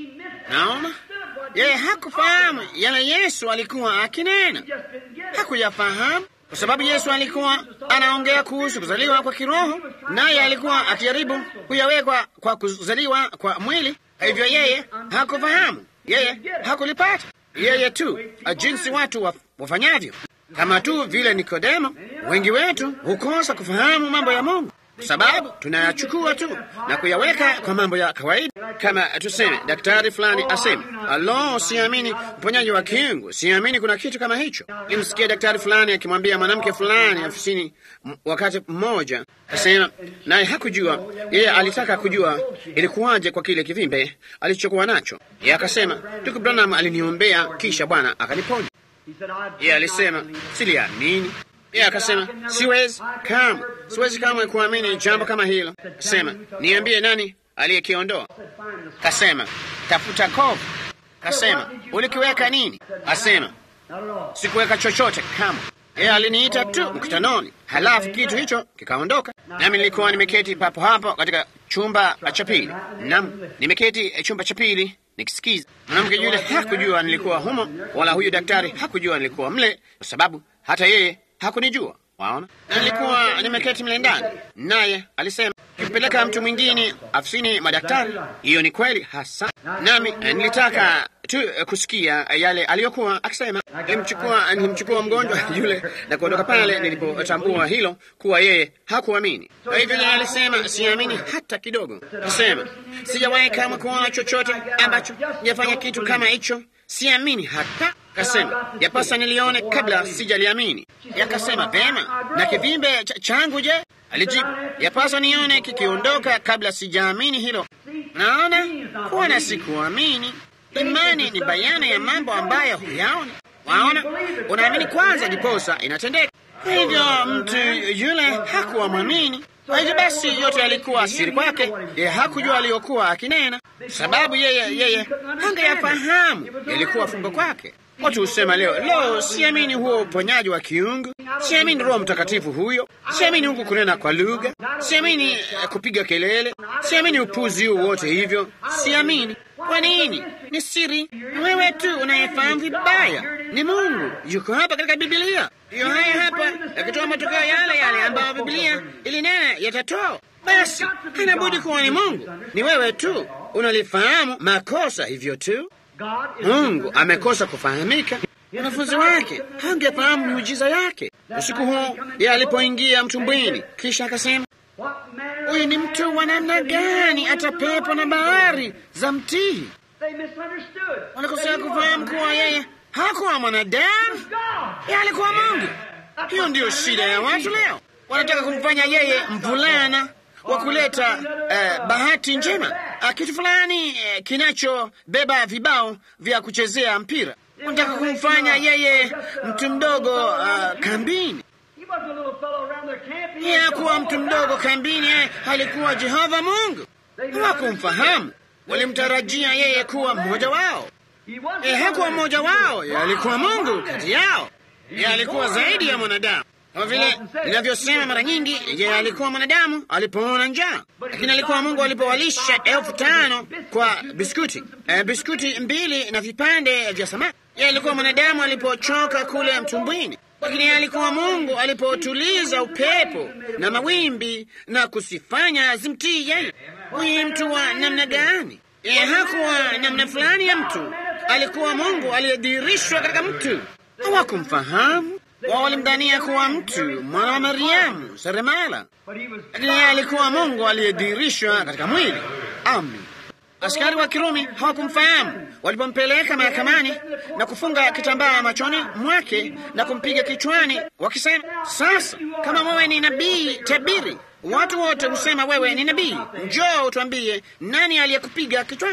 Naona yeye hakufahamu yale Yesu alikuwa akinena, hakuyafahamu kwa sababu Yesu alikuwa anaongea kuhusu kuzaliwa kwa kiroho, naye alikuwa akijaribu kuyawekwa kwa kuzaliwa kwa mwili. Hivyo yeye hakufahamu, yeye hakulipata, yeye tu jinsi watu wafanyavyo, kama tu vile Nikodemo. Wengi wetu hukosa kufahamu mambo ya Mungu kwa sababu tunayachukua tu na kuyaweka kwa mambo ya kawaida, kama tuseme daktari fulani aseme, alo, siamini uponyaji wa kiungu, siamini kuna kitu kama hicho. Nimsikia daktari fulani akimwambia mwanamke fulani ofisini wakati mmoja, asema naye hakujua, yeye alitaka kujua ilikuwaje kwa kile kivimbe alichokuwa nacho. Yeye akasema, ndugu Branham aliniombea kisha Bwana akaniponya. Yeye alisema siliamini yeye akasema siwezi kamwe, siwezi kamwe kuamini jambo kama hilo. Kasema niambie, nani aliyekiondoa? Kasema tafuta kovu. Kasema ulikiweka nini? Asema sikuweka chochote kamwe. Yeye aliniita tu mkutanoni, halafu kitu hicho kikaondoka, nami nilikuwa nimeketi papo hapo katika chumba cha pili. Nam, nimeketi chumba cha pili nikisikiza. Mwanamke yule hakujua nilikuwa humo, wala huyu daktari hakujua nilikuwa mle, kwa sababu hata yeye hakunijua. Waona, na nilikuwa nimeketi mle ndani, naye alisema kimpeleka mtu mwingine afisini madaktari. Hiyo ni kweli hasa, nami nilitaka tu kusikia yale aliyokuwa akisema. Nilimchukua, nilimchukua mgonjwa yule na kuondoka pale nilipotambua hilo kuwa yeye hakuamini. Kwa hivyo yeye alisema siamini hata kidogo. Nasema sijawahi kamwe kuona chochote ambacho jafanya kitu kama hicho, siamini hata Kasema yapasa nilione kabla sijaliamini. Yakasema vema, na kivimbe ch changu je? Alijibu yapasa nione kikiondoka kabla sijaamini hilo. Naona kuona sikuamini. Imani ni bayana ya mambo ambayo huyaona. Waona, unaamini kwanza, ndiposa inatendeka. Hivyo mtu yule hakuwa mwamini. Kwa hivyo basi, yote yalikuwa siri kwake. Yeye hakujua aliyokuwa akinena, sababu yeye yeye hangeyafahamu, yalikuwa fumbo kwake. Watu husema leo, leo siamini huo uponyaji wa kiungu, siamini Roho Mtakatifu huyo, siamini huku kunena kwa lugha, siamini uh, kupiga kelele, siamini upuzi huu wote, hivyo siamini. Kwa nini? Ni siri. Wewe tu unayefahamu vibaya. Ni Mungu yuko hapa katika Biblia, hiyo haya hapa yakitoa matokeo yale yale ambayo Biblia ilinena yatatoa. Basi inabudi kuwa ni Mungu. Ni wewe tu unalifahamu makosa, hivyo tu Mungu amekosa kufahamika. Wanafunzi wake hangefahamu miujiza yake. Usiku huu yeye alipoingia mtumbwini, kisha akasema, huyu ni mtu wa namna gani hata pepo na bahari za mtii? Wanakosea kufahamu kuwa yeye hakuwa mwanadamu, yeye alikuwa Mungu. Hiyo ndiyo shida ya watu leo, wanataka kumfanya yeye mvulana wa kuleta uh, bahati njema uh, kitu fulani uh, kinachobeba vibao vya kuchezea mpira. Wanataka kumfanya yeye mtu mdogo uh, kambini. Yeye hakuwa mtu mdogo kambini, yeye alikuwa Jehova Mungu. Hawakumfahamu, walimtarajia yeye kuwa mmoja wao. Yeye hakuwa mmoja wao, yeye alikuwa Mungu kati yao. Yeye alikuwa zaidi ya mwanadamu kama vile ninavyosema mara nyingi, yeye alikuwa mwanadamu alipoona njaa, lakini alikuwa Mungu alipowalisha elfu tano kwa biskuti e, biskuti mbili na vipande vya samaki. Yeye alikuwa mwanadamu alipochoka kule mtumbwini, lakini yeye alikuwa Mungu alipotuliza upepo na mawimbi na kusifanya zimtii yeye. Huyu mtu wa namna gani? Yeye hakuwa namna fulani ya mtu, alikuwa Mungu aliyedhihirishwa katika mtu. Hawakumfahamu wao walimdhania kuwa mtu mwana wa Mariamu seremala, lakini yeye alikuwa Mungu aliyedhihirishwa katika mwili. Amen. Askari wa Kirumi hawakumfahamu walipompeleka mahakamani na kufunga kitambaa machoni mwake na kumpiga kichwani, wakisema, sasa kama wewe ni nabii, tabiri. Watu wote husema wewe ni nabii, njoo utuambie nani aliyekupiga kichwani.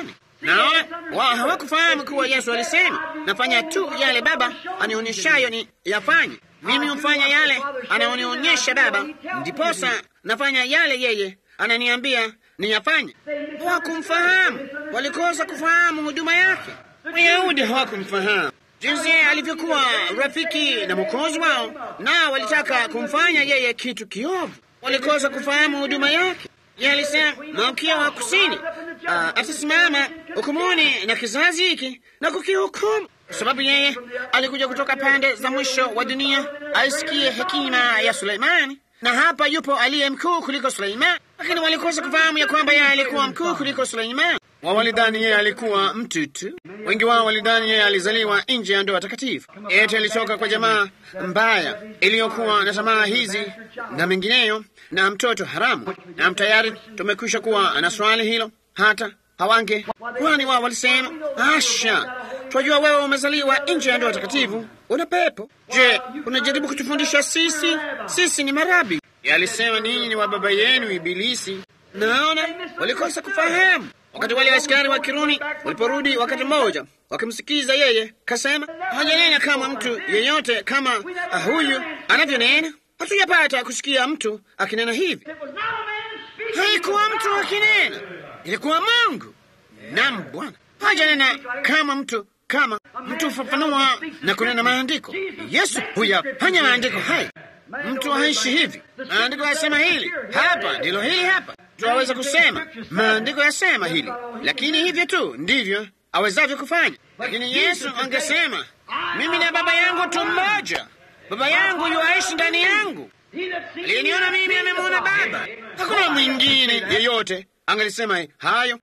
Naona wao hawakufahamu kuwa Yesu alisema, nafanya tu yale Baba anionyeshayo ni yafanye. Mimi hufanya yale anaonionyesha Baba, ndiposa nafanya yale yeye ananiambia niyafanye. Hawakumfahamu, walikosa kufahamu huduma yake. Wayahudi hawakumfahamu jinsi alivyokuwa rafiki na mwokozi wao, nao walitaka kumfanya yeye kitu kiovu. Walikosa kufahamu huduma yake. Yeye alisema malkia wa kusini atasimama hukumuni na kizazi hiki na kukihukumu, kwa sababu yeye alikuja kutoka pande za mwisho wa dunia aisikie hekima ya Suleimani, na hapa yupo aliye mkuu kuliko Suleimani. Lakini walikosa kufahamu ya kwamba yeye alikuwa mkuu kuliko Suleimani. Wao walidhani yeye alikuwa mtu tu. Wengi wao walidhani yeye alizaliwa nje ya ndoa takatifu. Eti alitoka kwa jamaa mbaya iliyokuwa na tamaa hizi na mengineyo na mtoto haramu. Na tayari tumekwisha kuwa na swali hilo, hata hawange kwani wao walisema, asha, twajua wewe umezaliwa nje ya ndoa takatifu, una pepo. Je, unajaribu kutufundisha sisi? Sisi ni marabi. Alisema ninyi ni wa baba yenu Ibilisi. Naona walikosa kufahamu Wakati wale askari wa Kirumi waliporudi wakati mmoja, wakimsikiza yeye, kasema hajanena kama mtu yeyote kama huyu anavyonena. Hatujapata kusikia mtu akinena hivi. Haikuwa mtu akinena, ilikuwa Mungu. Naam, Bwana hajanena kama mtu kama mtu fafanua na kunena maandiko. Yesu huyafanya maandiko haya. Mtu haishi hivi. Maandiko yasema hili hapa, ndilo hili hapa aweza kusema maandiko yasema hili, lakini hivyo tu ndivyo awezavyo kufanya. Lakini Yesu angesema mimi na Baba yangu tu mmoja, Baba yangu yuaishi ndani yangu, aliyeniona mimi amemwona Baba. Hakuna mwingine yeyote angelisema hayo.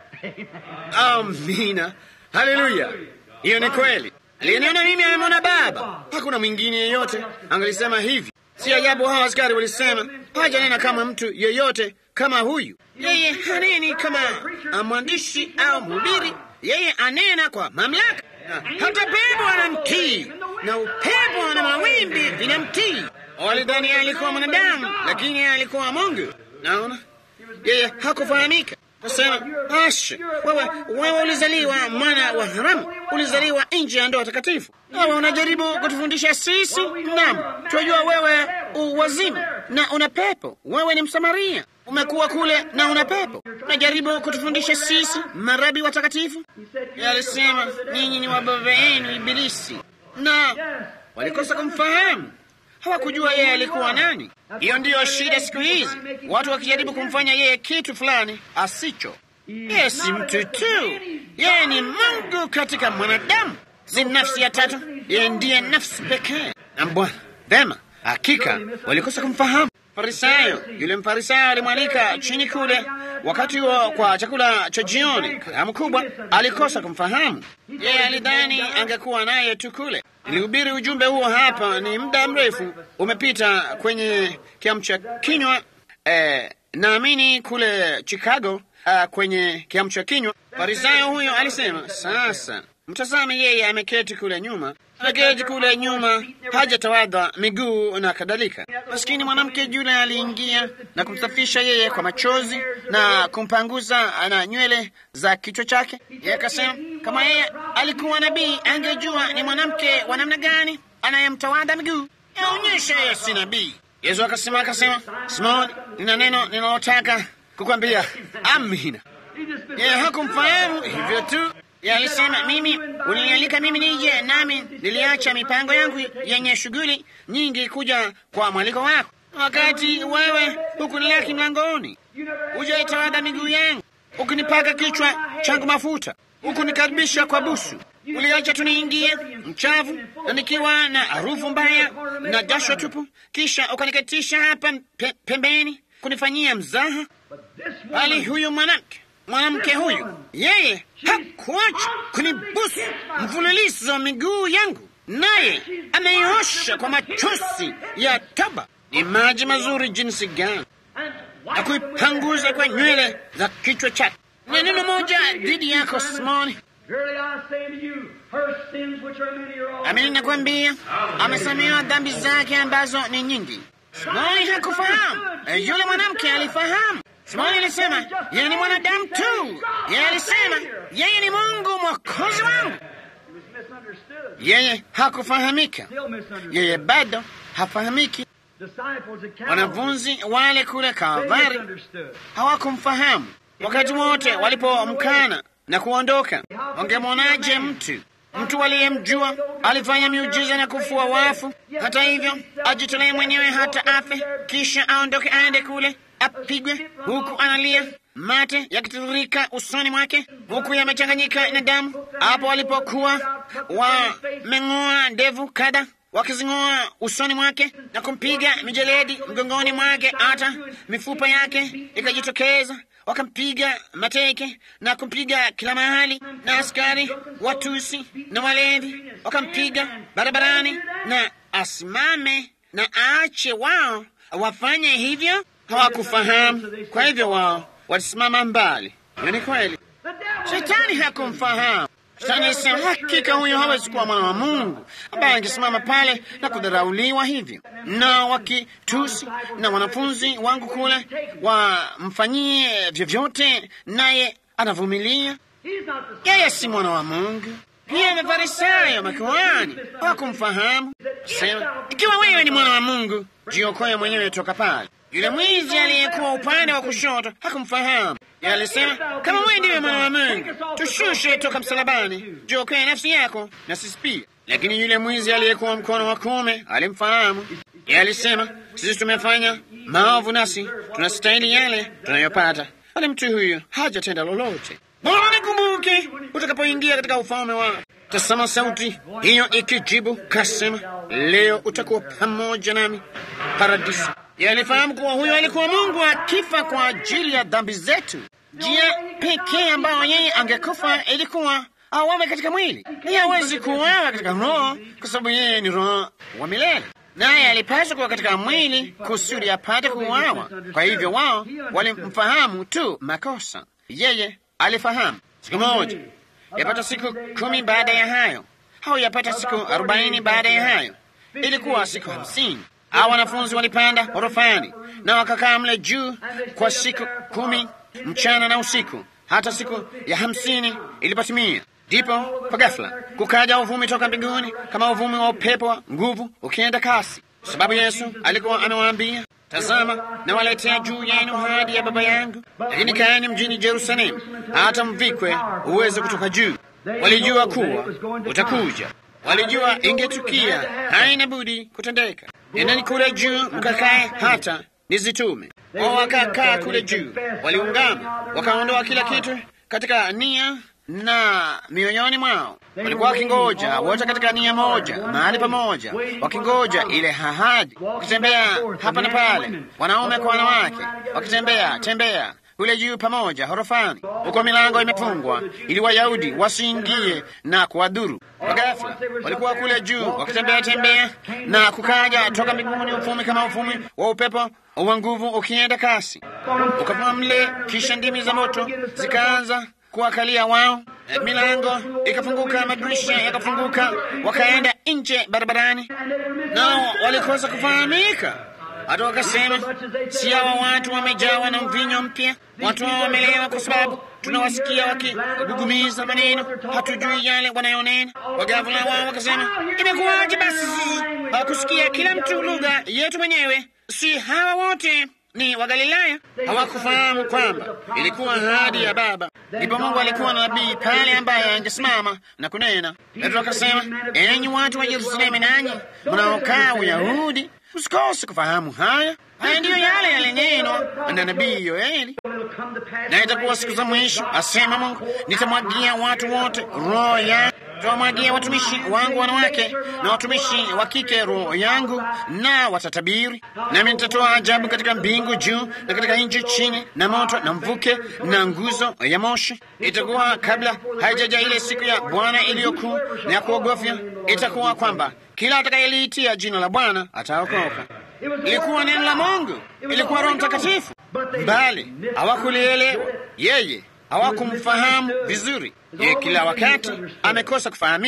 Amina, haleluya! Hiyo ni kweli. Aliyeniona mimi amemwona Baba. Hakuna mwingine yeyote angelisema hivi. Si ajabu hawa askari walisema hajanena kama mtu yeyote kama huyu. Yeye haneni kama mwandishi au mhubiri, yeye anena kwa mamlaka, na hata pepo anamtii na upepo na mawimbi vinamtii. Walidhani alikuwa mwanadamu, lakini alikuwa Mungu. Naona yeye hakufahamika. Kasema, asha, wewe wewe ulizaliwa mwana wa haramu, ulizaliwa nje ya ndoa takatifu. Wewe unajaribu kutufundisha sisi? Naam, tunajua wewe uwazimu na una pepo. Wewe ni Msamaria, umekuwa kule na una pepo. Unajaribu kutufundisha sisi marabi watakatifu? Alisema ninyi ni wa baba yenu Ibilisi, na walikosa kumfahamu hawakujua yeye alikuwa nani. Hiyo ndiyo shida siku hizi, watu wakijaribu kumfanya yeye kitu fulani asicho. Yeye si mtu tu, yeye ni Mungu katika mwanadamu, si nafsi ya tatu, yeye ndiye nafsi pekee. Na Bwana vema, hakika walikosa kumfahamu. Farisayo, yule mfarisayo alimwalika chini kule wakati huo kwa chakula cha jioni. Karamu kubwa, alikosa kumfahamu yeye. Alidhani angekuwa naye tu kule. Nilihubiri ujumbe huo hapa, ni muda mrefu umepita kwenye kiamsha kinywa eh, naamini kule Chicago uh, kwenye kiamsha kinywa. Farisayo huyo alisema, sasa mtazame, yeye ameketi kule nyuma, ameketi kule nyuma, hajatawadha miguu na kadhalika. Maskini mwanamke yule aliingia na kumsafisha yeye kwa machozi na kumpanguza na nywele za kichwa chake. Yeye akasema kama yeye alikuwa nabii, angejua ni mwanamke wa namna gani anayemtawadha miguu. Yaonyesha yeye si nabii. Yesu akasema akasema, Simoni, nina neno ninalotaka kukwambia. Amina. Yeye hakumfahamu hivyo tu yeye alisema, mimi ulinialika mimi nije, nami niliacha mipango yangu yenye shughuli nyingi kuja kwa mwaliko wako. Wakati wewe hukunilaki mlangoni, hujaitawadha miguu yangu, ukinipaka kichwa changu mafuta, hukunikaribisha kwa busu, uliacha tu niingie mchavu na nikiwa na harufu mbaya na jasho tupu, kisha ukaniketisha hapa pe, pembeni kunifanyia mzaha. Bali huyu mwanamke mwanamke huyu yeye hakuacha kunibusu mfululizo wa miguu yangu, naye ameiosha kwa machozi ya toba. Ni maji mazuri jinsi gani, na kuipanguza kwa nywele za kichwa chake. Na neno moja dhidi yako Simoni, amini nakwambia, amesamehewa dhambi zake ambazo ni nyingi. Simoni hakufahamu, yule mwanamke alifahamu. Simoni alisema yeye ni mwanadamu tu. Yeye alisema yeye ni Mungu mwokozi wangu. Yeye hakufahamika, yeye bado hafahamiki. Wanafunzi wale kule Kalvari hawakumfahamu. Wakati wote walipomkana na kuondoka, wangemwonaje mtu mtu aliyemjua alifanya miujiza na kufua wafu? Hata hivyo ajitolee mwenyewe hata afe, kisha aondoke aende kule apigwe, huku analia mate yakitiririka usoni mwake, huku yamechanganyika na damu. Hapo walipokuwa wameng'oa ndevu kada wakizing'oa usoni mwake na kumpiga mijeledi mgongoni mwake, hata mifupa yake ikajitokeza. Wakampiga mateke na kumpiga kila mahali, na askari watusi na walevi wakampiga barabarani, na asimame na aache wao wafanye hivyo. Hawakufahamu, kwa hivyo wao walisimama mbali. Hiyo ni kweli, shetani hakumfahamu. Shetani alisema hakika huyo hawezi kuwa mwana wa Mungu ambaye angesimama pale na kudharauliwa hivyo, na wakitusi na wanafunzi wangu kule wamfanyie vyovyote, naye anavumilia. Yeye si mwana wa Mungu. Pia Mafarisayo, makuhani hawakumfahamu. Sema, ikiwa wewe ni mwana wa Mungu, jiokoe mwenyewe toka pale. Yule mwizi aliyekuwa upande wa kushoto hakumfahamu. Yeye alisema, kama wewe ndiwe mwana wa Mungu, tushushe toka msalabani, jiokoe nafsi yako na sisi pia. Lakini yule mwizi aliyekuwa mkono wa kuume alimfahamu. Yeye alisema, sisi tumefanya maovu, nasi tunastahili yale tunayopata, bali mtu huyu hajatenda lolote. Bwana, nikumbuke utakapoingia katika ufalme wako. Tasema sauti hiyo ikijibu, kasema, leo utakuwa pamoja nami paradisi. Yalifahamu kuwa huyo alikuwa Mungu akifa kwa ajili ya dhambi zetu. Njia pekee ambayo yeye angekufa ilikuwa awawe katika mwili. Yeye hawezi kuwawa katika roho, kwa sababu yeye ni roho wa milele, naye alipaswa kuwa katika mwili kusudi apate kuuawa. Kwa hivyo wao walimfahamu tu makosa, yeye alifahamu. Siku moja yapata siku kumi baada ya hayo, au yapata siku arobaini baada ya hayo, ilikuwa siku hamsini Hawa wanafunzi walipanda orofani na wakakaa mle juu kwa siku kumi mchana na usiku, hata siku ya hamsini ilipotimia. Ndipo kwa ghafla kukaja uvumi toka mbinguni kama uvumi wa upepo wa nguvu ukienda kasi, kwa sababu Yesu alikuwa amewaambia, tazama, nawaletea juu yenu ahadi ya Baba yangu, lakini kaeni mjini Yerusalemu hata mvikwe uweze kutoka juu. Walijua kuwa utakuja walijua ingetukia, haina budi kutendeka. Nendeni kule juu mkakae hata nizitume. Wao wakakaa kule juu, waliungama, wakaondoa kila kitu katika nia na mioyoni mwao. Walikuwa wakingoja wote katika nia moja, mahali pamoja, wakingoja ile ahadi, wakitembea hapa na pale, wanaume kwa wanawake, wakitembea tembea kule juu pamoja horofani, huko milango imefungwa ili Wayahudi wasiingie na kuwadhuru. Kwa ghafla walikuwa kule juu wakitembea tembea, na kukaja toka mbinguni ufumi kama ufumi wa upepo wa nguvu ukienda kasi, ukavuma mle, kisha ndimi za moto zikaanza kuwakalia wao. Milango ikafunguka, madirisha yakafunguka, wakaenda nje barabarani, nao walikosa kufahamika hata wakasema, si hawa watu wamejawa na mvinyo mpya? Watu hao wamelewa, kwa sababu tunawasikia wakigugumiza maneno, hatujui yale wanayonena. Wagavula wao wakasema, imekuwaje basi sisi hawakusikia kila mtu lugha yetu mwenyewe? Si hawa wote ni Wagalilaya? Hawakufahamu kwamba ilikuwa ahadi ya Baba. Ndipo Mungu alikuwa na nabii pale ambaye angesimama na kunena. Petro akasema, enyi watu wa Yerusalemu, nanyi mnaokaa Uyahudi, usikose kufahamu haya. Haya ndiyo yale yalinenwa na nabii Yoeli. Na itakuwa siku za mwisho, asema Mungu, nitamwagia watu wote roho yangu, tawamwagia watumishi wangu wanawake na watumishi wa kike roho yangu, na watatabiri. Nami nitatoa ajabu katika mbingu juu na katika nchi chini, na moto na mvuke na nguzo ya moshi. Itakuwa kabla haijaja ile siku ya Bwana iliyokuu na ya kuogofya, itakuwa kwamba kila atakayeliitia jina la Bwana ataokoka. Ilikuwa neno la Mungu, ilikuwa Roho Mtakatifu, bali hawakulielewa yeye, hawakumfahamu vizuri. Yeye kila wakati amekosa kufahamika.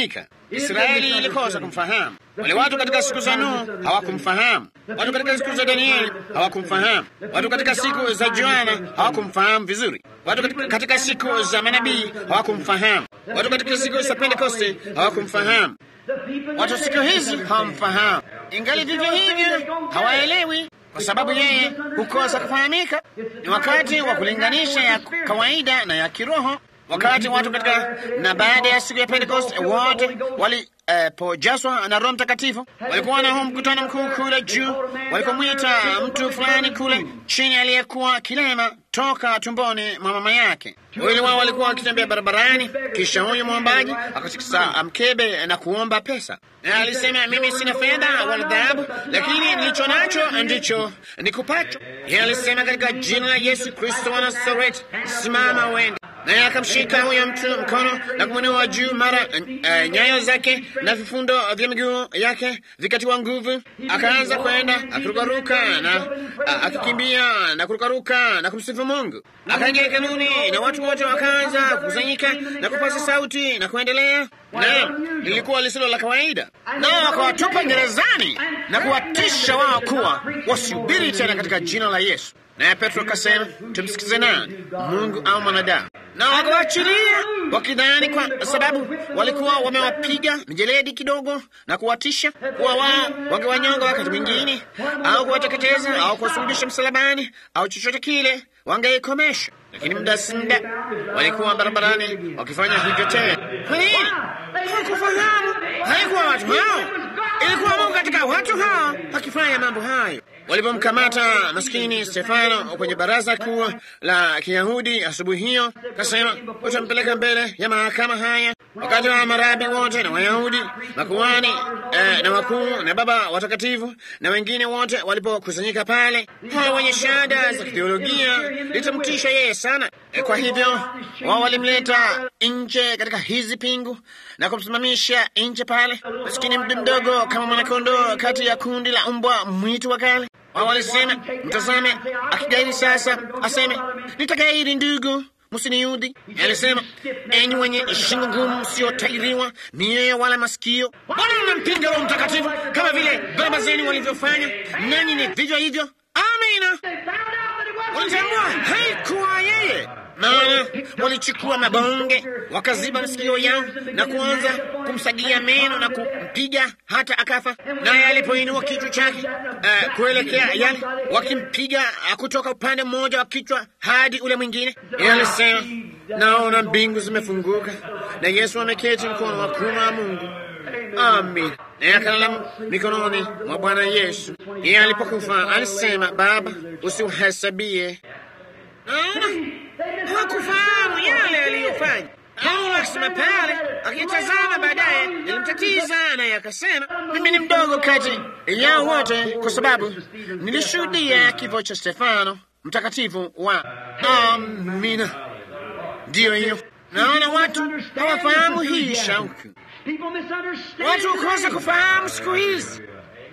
Israeli ilikosa kumfahamu. Wale watu katika siku za Nuhu hawakumfahamu. Watu katika siku za Danieli hawakumfahamu. Watu katika siku za Yohana hawakumfahamu vizuri. Watu katika, katika siku za manabii hawakumfahamu. Watu katika siku za Pentekoste hawakumfahamu. Watu siku hizi hawamfahamu, ingali vivyo hivyo hawaelewi, kwa sababu yeye hukosa kufahamika. Ni wakati wa kulinganisha ya kawaida na ya kiroho. Wakati watu katika na baada ya siku ya Pentecost wote walipojazwa uh, na Roho Mtakatifu walikuwa na huu mkutano mkuu kule juu, walipomwita mtu fulani kule chini aliyekuwa kilema toka tumboni mwa mama yake. Wawili wao walikuwa wakitembea barabarani, kisha huyu mwombaji akatikisa mkebe na kuomba pesa, na alisema, mimi sina fedha wala dhahabu, lakini nilicho nacho ndicho nikupacho. Yeye alisema, katika jina la Yesu Kristo wa Nazareti, simama uende naye akamshika huyo mtu mkono na kumwinua juu mara uh, nyayo zake na vifundo vya miguu yake vikatiwa nguvu, akaanza kwenda akirukaruka na uh, akikimbia na kurukaruka na kumsifu Mungu. Akaingia hekaluni na watu wote wakaanza kukusanyika na kupaza sauti na kuendelea, na lilikuwa lisilo la kawaida, nao wakawatupa gerezani na kuwatisha wao kuwa wasihubiri tena katika jina la Yesu. Naye Petro akasema, tumsikize nani, Mungu au mwanadamu? Na wakawaachilia wakidhani kwa sababu walikuwa wamewapiga mijeledi kidogo na kuwatisha kuwa wao wangewanyonga wakati mwingine au kuwateketeza au kuwasulubisha msalabani au chochote kile, wangeikomesha. Lakini muda si muda walikuwa barabarani wakifanya hivyo tena. Kwa nini? Hawakufahamu. Haikuwa watu hao, ilikuwa Mungu katika watu hao akifanya mambo hayo. Walipomkamata maskini Stefano kwenye baraza kuu la Kiyahudi asubuhi hiyo, kasema utampeleka mbele ya mahakama haya, wakati wa marabi wote na Wayahudi makuhani eh, na wakuu na baba watakatifu na wengine wote walipokusanyika pale, hawa wenye shahada za kitheolojia litamtisha yeye sana. Eh, kwa hivyo wao walimleta nje katika hizi pingu na kumsimamisha nje pale, maskini mdu mdogo kama mwanakondoo kati ya kundi la mbwa mwitu wa kale. Wao walisema, mtazame, akigairi sasa aseme nitagairi, ndugu msiniudhi. Alisema, enyi wenye shingo ngumu, msiotairiwa mioyo wala masikio, mbona mnampinga Roho Mtakatifu kama vile baba zenu walivyofanya? Nanyi ni vivyo hivyo. Amina. Walitambua haikuwa yeye maana walichukua mabonge wakaziba masikio yao na kuanza kumsagia meno na kumpiga hata akafa. Naye alipoinua kichwa chake uh, kuelekea yale, wakimpiga uh, kutoka upande mmoja wa kichwa hadi ule mwingine, yeye alisema, naona mbingu zimefunguka na Yesu ameketi mkono wa kuume wa Mungu. Amin. Naye akalala mikononi mwa Bwana Yesu. Yeye alipokufa alisema, Baba, usiuhesabie naona hawakufahamu yale aliyofanya. Paulo akisema pale, akitazama baadaye, ilimtatiza naye akasema, mimi ni mdogo kati yao wote, kwa sababu nilishuhudia kifo cha Stefano mtakatifu wa. Amina. Ndiyo hiyo, naona watu hawafahamu hii shauku. Watu hukosa kufahamu siku hizi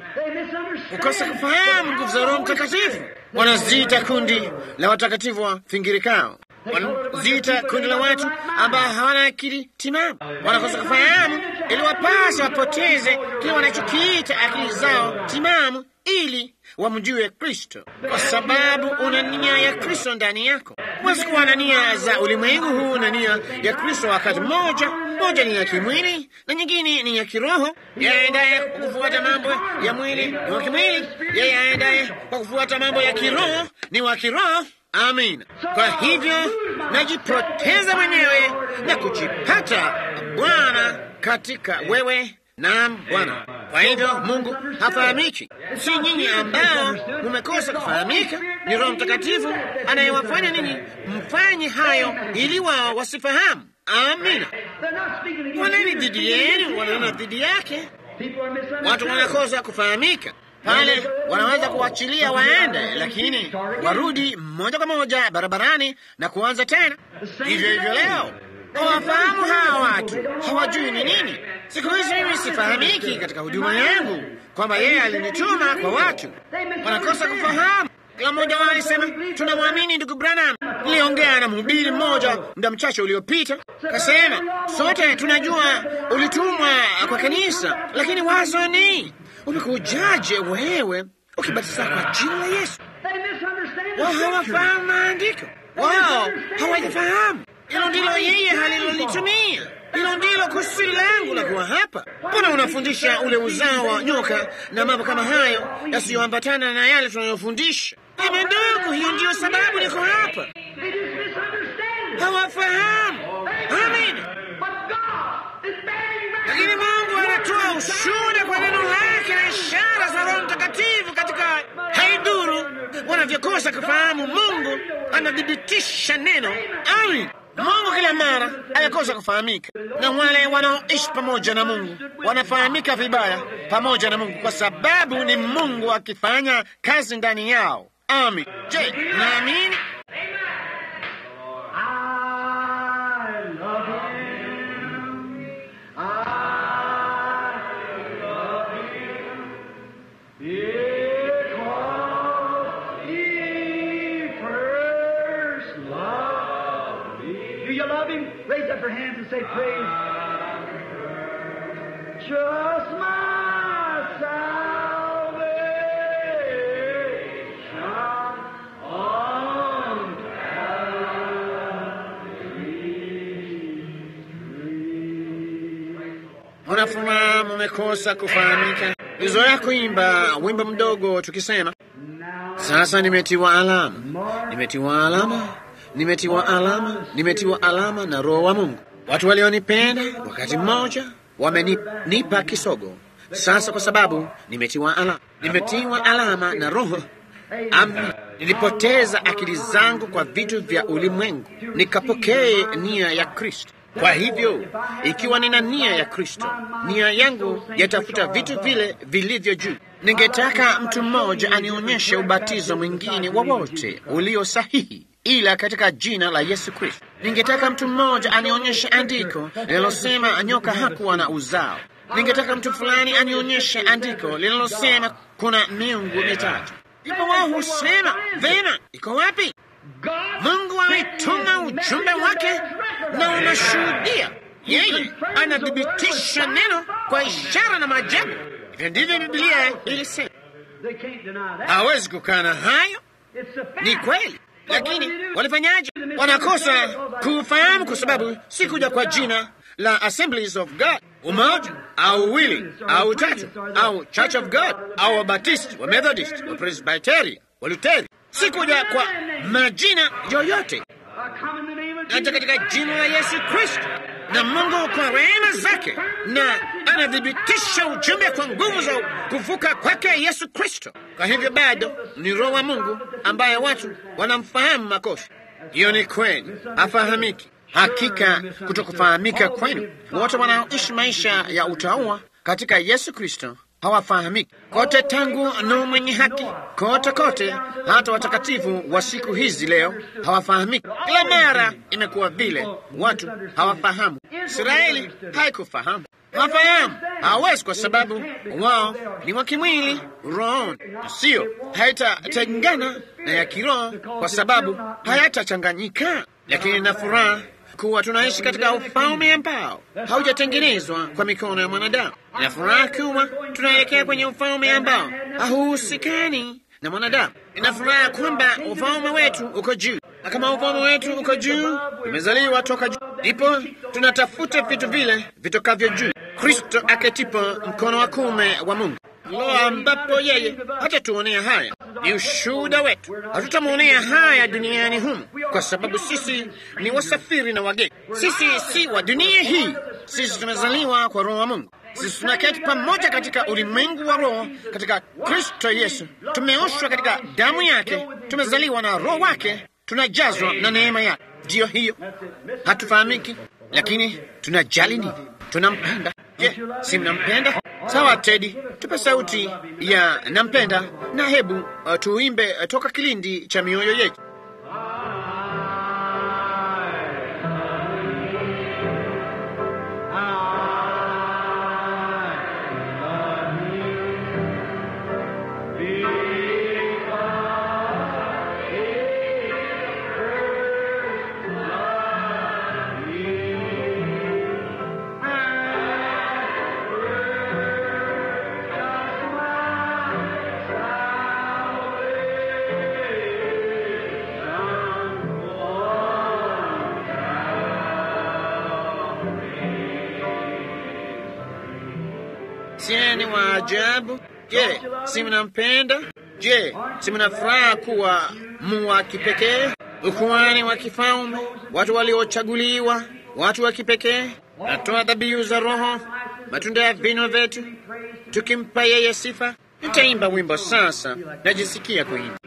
ukosa kufahamu nguvu za Roho Mtakatifu. Wanaziita kundi la watakatifu wa fingirikao, wanaziita kundi la watu ambao hawana akili timamu. Wanakosa kufahamu ili wapasa wapoteze kile wanachokiita akili zao timamu ili wamjue Kristo, kwa sababu una nia ya Kristo ndani yako. Huwezi kuwa na nia za ulimwengu huu na nia ya Kristo wakati mmoja. Moja ni ya kimwili na nyingine ni ya kiroho. Yeye aendaye kwa kufuata mambo ya mwili ni wa kimwili, yeye aendaye kwa kufuata mambo ya kiroho ni wa kiroho. Amina. Kwa hivyo najipoteza mwenyewe na kujipata Bwana katika wewe. Naam Bwana. Kwa hivyo Mungu hafahamiki, si nyinyi ambao mumekosa kufahamika. Ni Roho Mtakatifu anayewafanya ninyi mfanye hayo ili wao wasifahamu. Amina. Waneni dhidi yenu, wanena dhidi yake. Watu wanakosa kufahamika pale, wanaweza kuachilia waende, lakini warudi moja kwa moja barabarani na kuanza tena. Hivyo hivyo leo hawafahamu hawa watu, hawajui ni nini. Siku hizi mimi sifahamiki katika huduma yangu kwamba yeye alinituma kwa watu, wanakosa kufahamu. Kila mmoja wao alisema tunamwamini ndugu Branham, Niliongea na mhubiri mmoja muda mchache uliopita, kasema sote tunajua ulitumwa kwa kanisa, lakini wazo ni umekujaje wewe ukibatiza kwa jina la Yesu? Wao hawafahamu maandiko, wao hawajafahamu. Hilo ndilo yeye halilolitumia. Hilo ndilo kusudi langu la kuwa hapa. Mbona unafundisha ule uzao wa nyoka na mambo kama hayo yasiyoambatana na yale tunayofundisha? Eme ndugu, hiyo ndiyo sababu niko hapa. Hawafahamu. Amina. Lakini Mungu anatoa ushuhuda kwa neno lake na ishara za Roho Mtakatifu katika haidhuru wanavyokosa kufahamu. Mungu anathibitisha neno. Amin. Mungu kila mara ayakosa kufahamika, na wale wanaoishi pamoja na Mungu wanafahamika vibaya pamoja na Mungu, kwa sababu ni Mungu akifanya kazi ndani yao. Amin. Je, naamini? Do you love him? Raise up your hands and say, Praise. Just my salvation on Unafuma mumekosa kufahamika. Lizoea kuimba wimbo mdogo tukisema, sasa nimetiwa alama, nimetiwa alama, nimetiwa alama, nimetiwa alama na Roho wa Mungu. Watu walionipenda wakati mmoja wamenipa kisogo. Sasa kwa sababu nimetiwa alama, nimetiwa alama na Roho Ami, nilipoteza akili zangu kwa vitu vya ulimwengu, nikapokee nia ya Kristo. Kwa hivyo ikiwa nina nia ya Kristo, nia yangu yatafuta vitu vile vilivyo juu. Ningetaka mtu mmoja anionyeshe ubatizo mwingine wowote ulio sahihi ila katika jina la Yesu Kristo. Ningetaka mtu mmoja anionyeshe andiko linalosema nyoka hakuwa na uzao. Ningetaka mtu fulani anionyeshe andiko linalosema kuna miungu mitatu. Ndipo wao husema vema, iko wapi? Mungu ametuma ujumbe wake na unashuhudia. Yeye anathibitisha neno kwa ishara na maajabu. Hivyo ndivyo Biblia ilisema. They can't deny that. Hawezi kukana hayo, It's a fact. ni kweli. Lakini But what do they do? walifanyaje? Wanakosa kufahamu kwa sababu si kuja kwa jina la Assemblies of God, umoja au uwili au tatu au Church of God au Wabatisti, wa Methodist, wa Presbyterian, wa Luteri, si kuja kwa majina yoyote I come in the name of hata Jesus katika Christ. jina la Yesu Kristo. Na Mungu kwa rehema zake na anathibitisha ujumbe kwa nguvu za kuvuka kwake Yesu Kristo. Kwa hivyo bado ni Roho wa Mungu ambaye watu wanamfahamu makosa. Hiyo ni kweli, hafahamiki. Hakika kutokufahamika kwenu, wote wanaoishi maisha ya utauwa katika Yesu Kristo hawafahamiki kote, tangu Nuhu mwenye haki kote kote, hata watakatifu wa siku hizi leo hawafahamiki. Kila mara imekuwa vile, watu hawafahamu. Israeli haikufahamu, hawafahamu, hawawezi, kwa sababu wao ni wa kimwili, rohoni, sio haitatengana na ya kiroho, kwa sababu hayatachanganyika. Lakini na furaha kuwa tunaishi katika ufalme ambao haujatengenezwa kwa mikono ya mwanadamu. Ina furaha kuwa tunaelekea kwenye ufalme ambao hauhusikani na mwanadamu. Ina furaha kwamba ufalme wetu uko juu, na kama ufalme wetu uko juu, tumezaliwa toka juu, ndipo tunatafuta vitu vile vitokavyo juu. Kristo aketipo mkono wa kuume wa Mungu lo ambapo yeye hatatuonea haya. Ni ushuhuda wetu, hatutamwonea haya duniani humu, kwa sababu sisi ni wasafiri na wageni. Sisi si wa dunia hii, sisi tumezaliwa kwa Roho wa Mungu. Sisi tunaketi pamoja katika ulimwengu wa roho katika Kristo Yesu. Tumeoshwa katika damu yake, tumezaliwa na Roho wake, tunajazwa na neema yake. Ndiyo hiyo, hatufahamiki, lakini tunajali nini? Tunampenda. Je, si mnampenda? Sawa, Tedi, tupe sauti ya nampenda, na hebu uh, tuimbe uh, toka kilindi cha mioyo yetu. sieni wa ajabu? Je, si mnampenda? Je, si mna furaha kuwa mu wa kipekee, ukuhani wa kifalme, watu waliochaguliwa, watu wa kipekee? Natoa dhabihu za Roho, matunda ya vinywa vyetu, tukimpa yeye sifa. Nitaimba wimbo sasa, najisikia kuimba.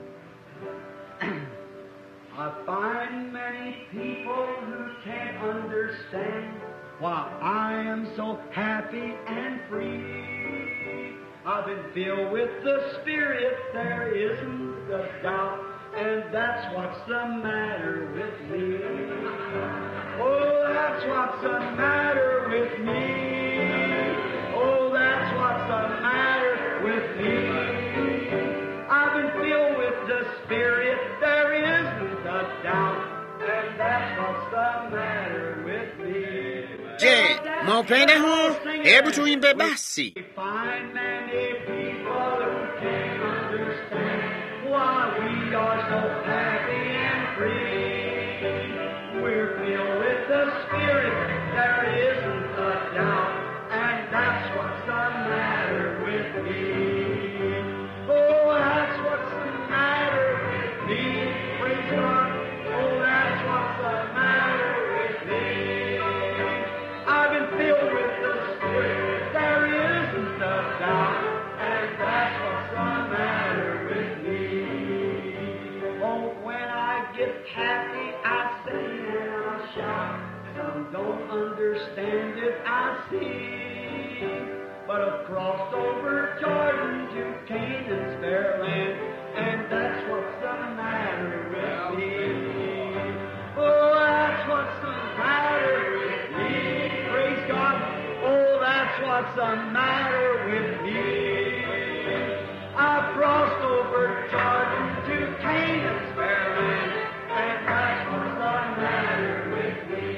I find many people who can't understand why I am so happy and free. I've been filled with the Spirit, there isn't a doubt, and that's what's the matter with me. Oh, that's what's the matter with me. Oh, that's what's the matter with me. I've been filled with the Spirit, there isn't a doubt, and that's what's the matter with me. Je, mwaupenda huu? Hebu tuimbe basi. We find many people who can't understand why we are so happy and free. We're filled with the Spirit, there isn't a doubt, and that's what's the matter with me. Oh, that's what's the matter with me. Praise God. Oh, that's what's the matter with me. I've been filled with the Spirit. There isn't a doubt, and that's what's the matter with me. Oh, when I get happy, I sing and I shout. Some don't understand it, I see. But I've crossed over Jordan to Canaan's fair land, and that's what's the matter with me. Oh, that's what's the matter with me. Praise God. Oh, that's what's the matter with me. I've crossed over Jordan to Canaan's fair land, and that's what's the matter with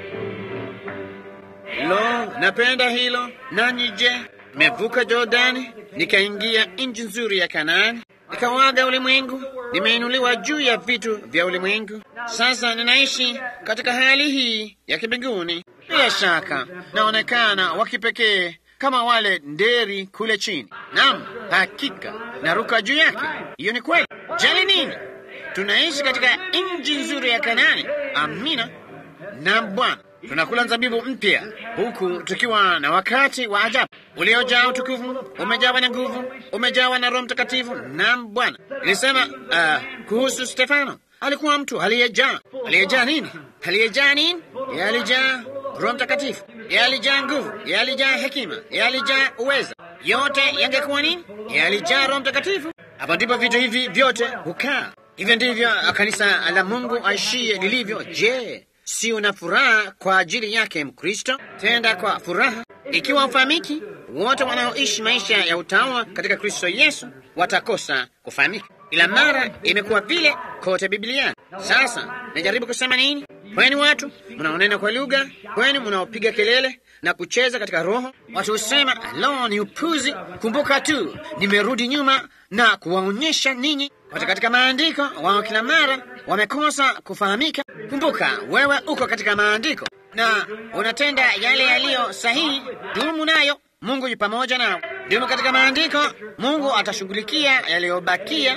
me. Lo, napenda hilo. Nanyi je, mevuka Jordani nikaingia nchi nzuri ya Kanaani, nikawaga ulimwengu, nimeinuliwa juu ya vitu vya ulimwengu. Sasa ninaishi katika hali hii ya kibinguni. Bila shaka naonekana wa kipekee kama wale nderi kule chini. Naam, hakika naruka juu yake. Hiyo ni kweli. Jali nini? Tunaishi katika nchi nzuri ya Kanaani. Amina. Naam Bwana, tunakula zabibu mpya huku tukiwa na wakati wa ajabu uliojaa utukufu, umejawa na nguvu, umejawa na Roho Mtakatifu. Naam Bwana, nilisema uh, kuhusu Stefano, alikuwa mtu aliyejaa. Aliyejaa nini? Aliyejaa nini? Yeye alijaa Roho Mtakatifu, yeye alijaa nguvu, yeye alijaa hekima, yeye alijaa uweza. Yote yangekuwa nini? Yeye alijaa Roho Mtakatifu. Hapo ndipo vitu hivi vyote hukaa. Hivyo ndivyo kanisa la Mungu aishie lilivyo. Je, si una furaha kwa ajili yake Mkristo? Tenda kwa furaha. Ikiwa ufahamiki, wote wanaoishi maisha ya utawa katika Kristo Yesu watakosa kufahamika. Ila mara imekuwa vile kote Biblia. Sasa najaribu kusema nini? Kweni watu mnaonena kwa lugha, kweni mnaopiga kelele na kucheza katika roho. Watu husema lo, ni upuzi. Kumbuka tu, nimerudi nyuma na kuwaonyesha ninyi wote katika maandiko. Wao kila mara wamekosa kufahamika. Kumbuka wewe uko katika maandiko na unatenda yale yaliyo sahihi. Dumu nayo, Mungu yu pamoja nao. Dumu katika maandiko, Mungu atashughulikia yaliyobakia.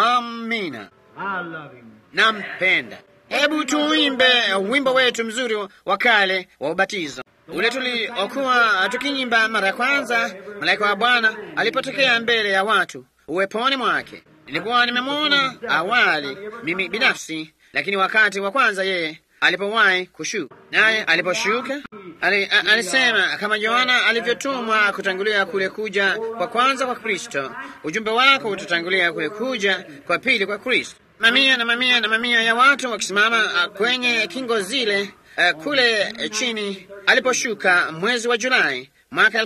Amina. I love him. Nampenda. Hebu tuimbe wimbo wetu mzuri wa kale wa ubatizo, ule tuliokuwa tukinyimba mara ya kwanza malaika wa Bwana alipotokea mbele ya watu uweponi mwake. Nilikuwa nimemwona awali mimi binafsi, lakini wakati wa kwanza yeye alipowahi kushuka, naye aliposhuka ali, a, alisema kama Yohana alivyotumwa kutangulia kule kuja kwa kwanza kwa Kristo, ujumbe wako utatangulia kule kuja kwa pili kwa Kristo. Mamia na mamia na mamia ya watu wakisimama uh, kwenye kingo zile uh, kule uh, chini aliposhuka mwezi wa Julai mwaka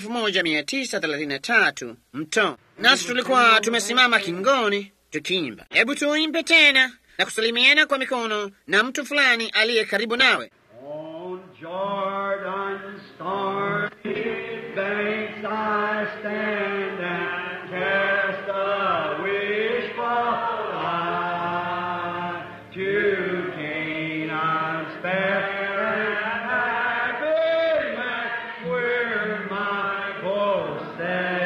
1933 mto, nasi tulikuwa tumesimama kingoni tukiimba. Hebu tuimbe tena na kusalimiana kwa mikono na mtu fulani aliye karibu nawe. On Jordan's stormy banks I stand and cast a wishful eye to Canaan's fair and happy land where my possessions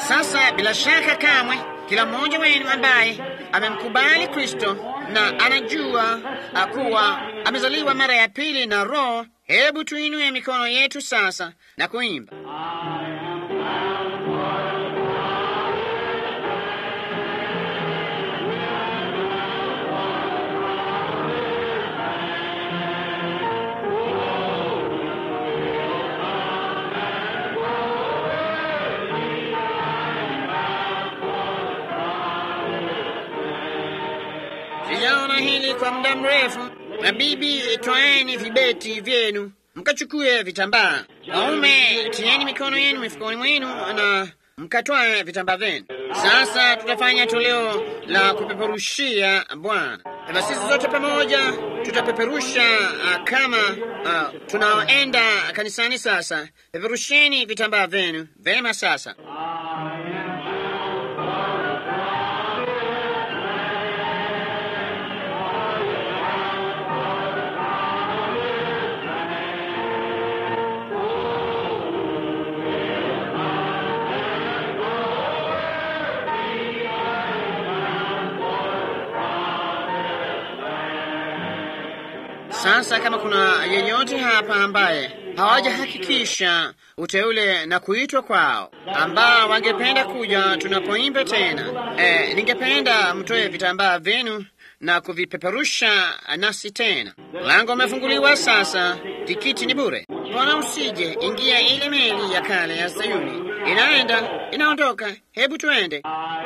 Sasa bila shaka kamwe kila mmoja wenu ambaye amemkubali Kristo na anajua kuwa amezaliwa mara ya pili na Roho, hebu tuinue mikono yetu sasa na kuimba. Sijaona hili kwa muda mrefu. Mabibi, twaeni vibeti vyenu mkachukue vitambaa. Waume, tieni mikono yenu mifukoni mwenu na mkatwae vitambaa vyenu. Sasa tutafanya toleo la kupeperushia Bwana, na sisi zote pamoja tutapeperusha uh, kama uh, tunaoenda kanisani. Sasa peperusheni vitambaa vyenu vema. Sasa Sasa kama kuna yeyote hapa ambaye hawajahakikisha uteule na kuitwa kwao, ambao wangependa kuja tunapoimba tena, e, ningependa mtoe vitambaa vyenu na kuvipeperusha nasi tena. Mlango umefunguliwa sasa, tikiti ni bure. Mbona usije ingia ile meli ya kale ya Sayuni, inaenda inaondoka. Hebu tuende.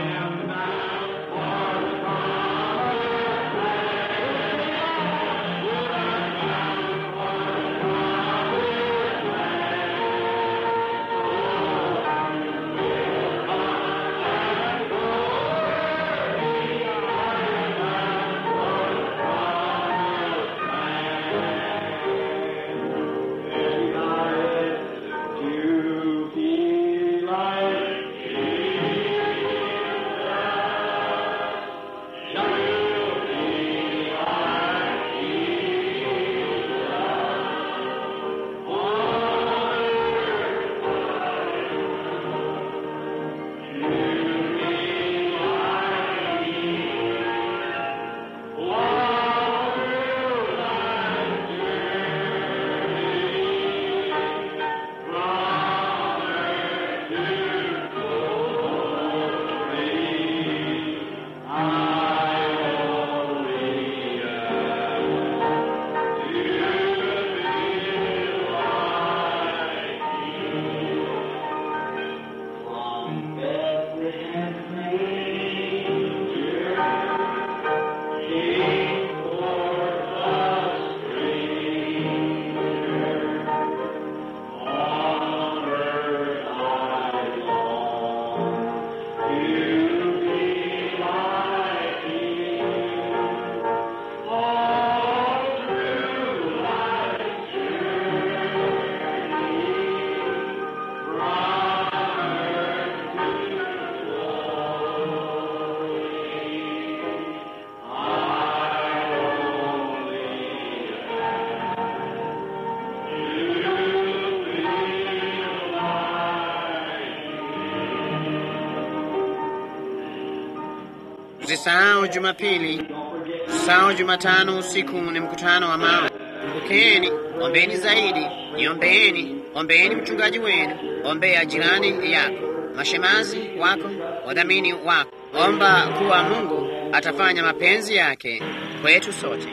Usisahau Jumapili, usisahau Jumatano usiku ni mkutano wa mawe. Kumbukeni, ombeni zaidi, niombeeni, ombeeni mchungaji wenu, ombea jirani yako, mashemazi wako, wadhamini wako. Omba kuwa Mungu atafanya mapenzi yake kwetu sote.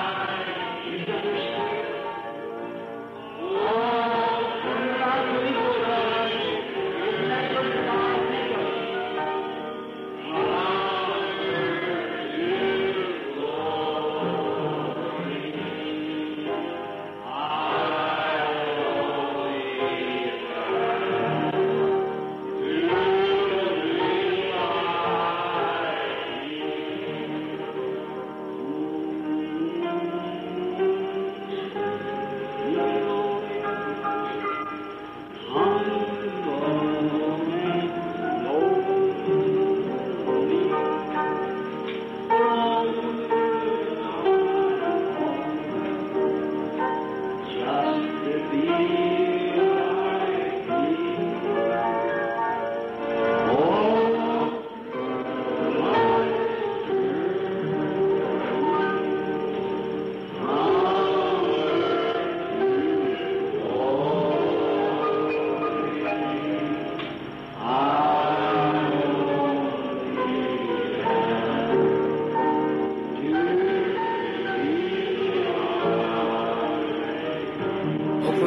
Oh,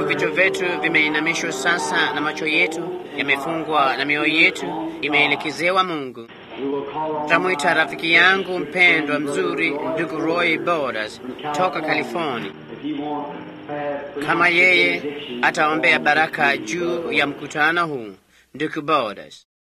vichwa vyetu vimeinamishwa sasa na macho yetu yamefungwa na mioyo yetu imeelekezewa Mungu, tutamwita rafiki yangu mpendwa mzuri, ndugu Roy Borders toka California, kama yeye ataombea baraka juu ya mkutano huu. Ndugu Borders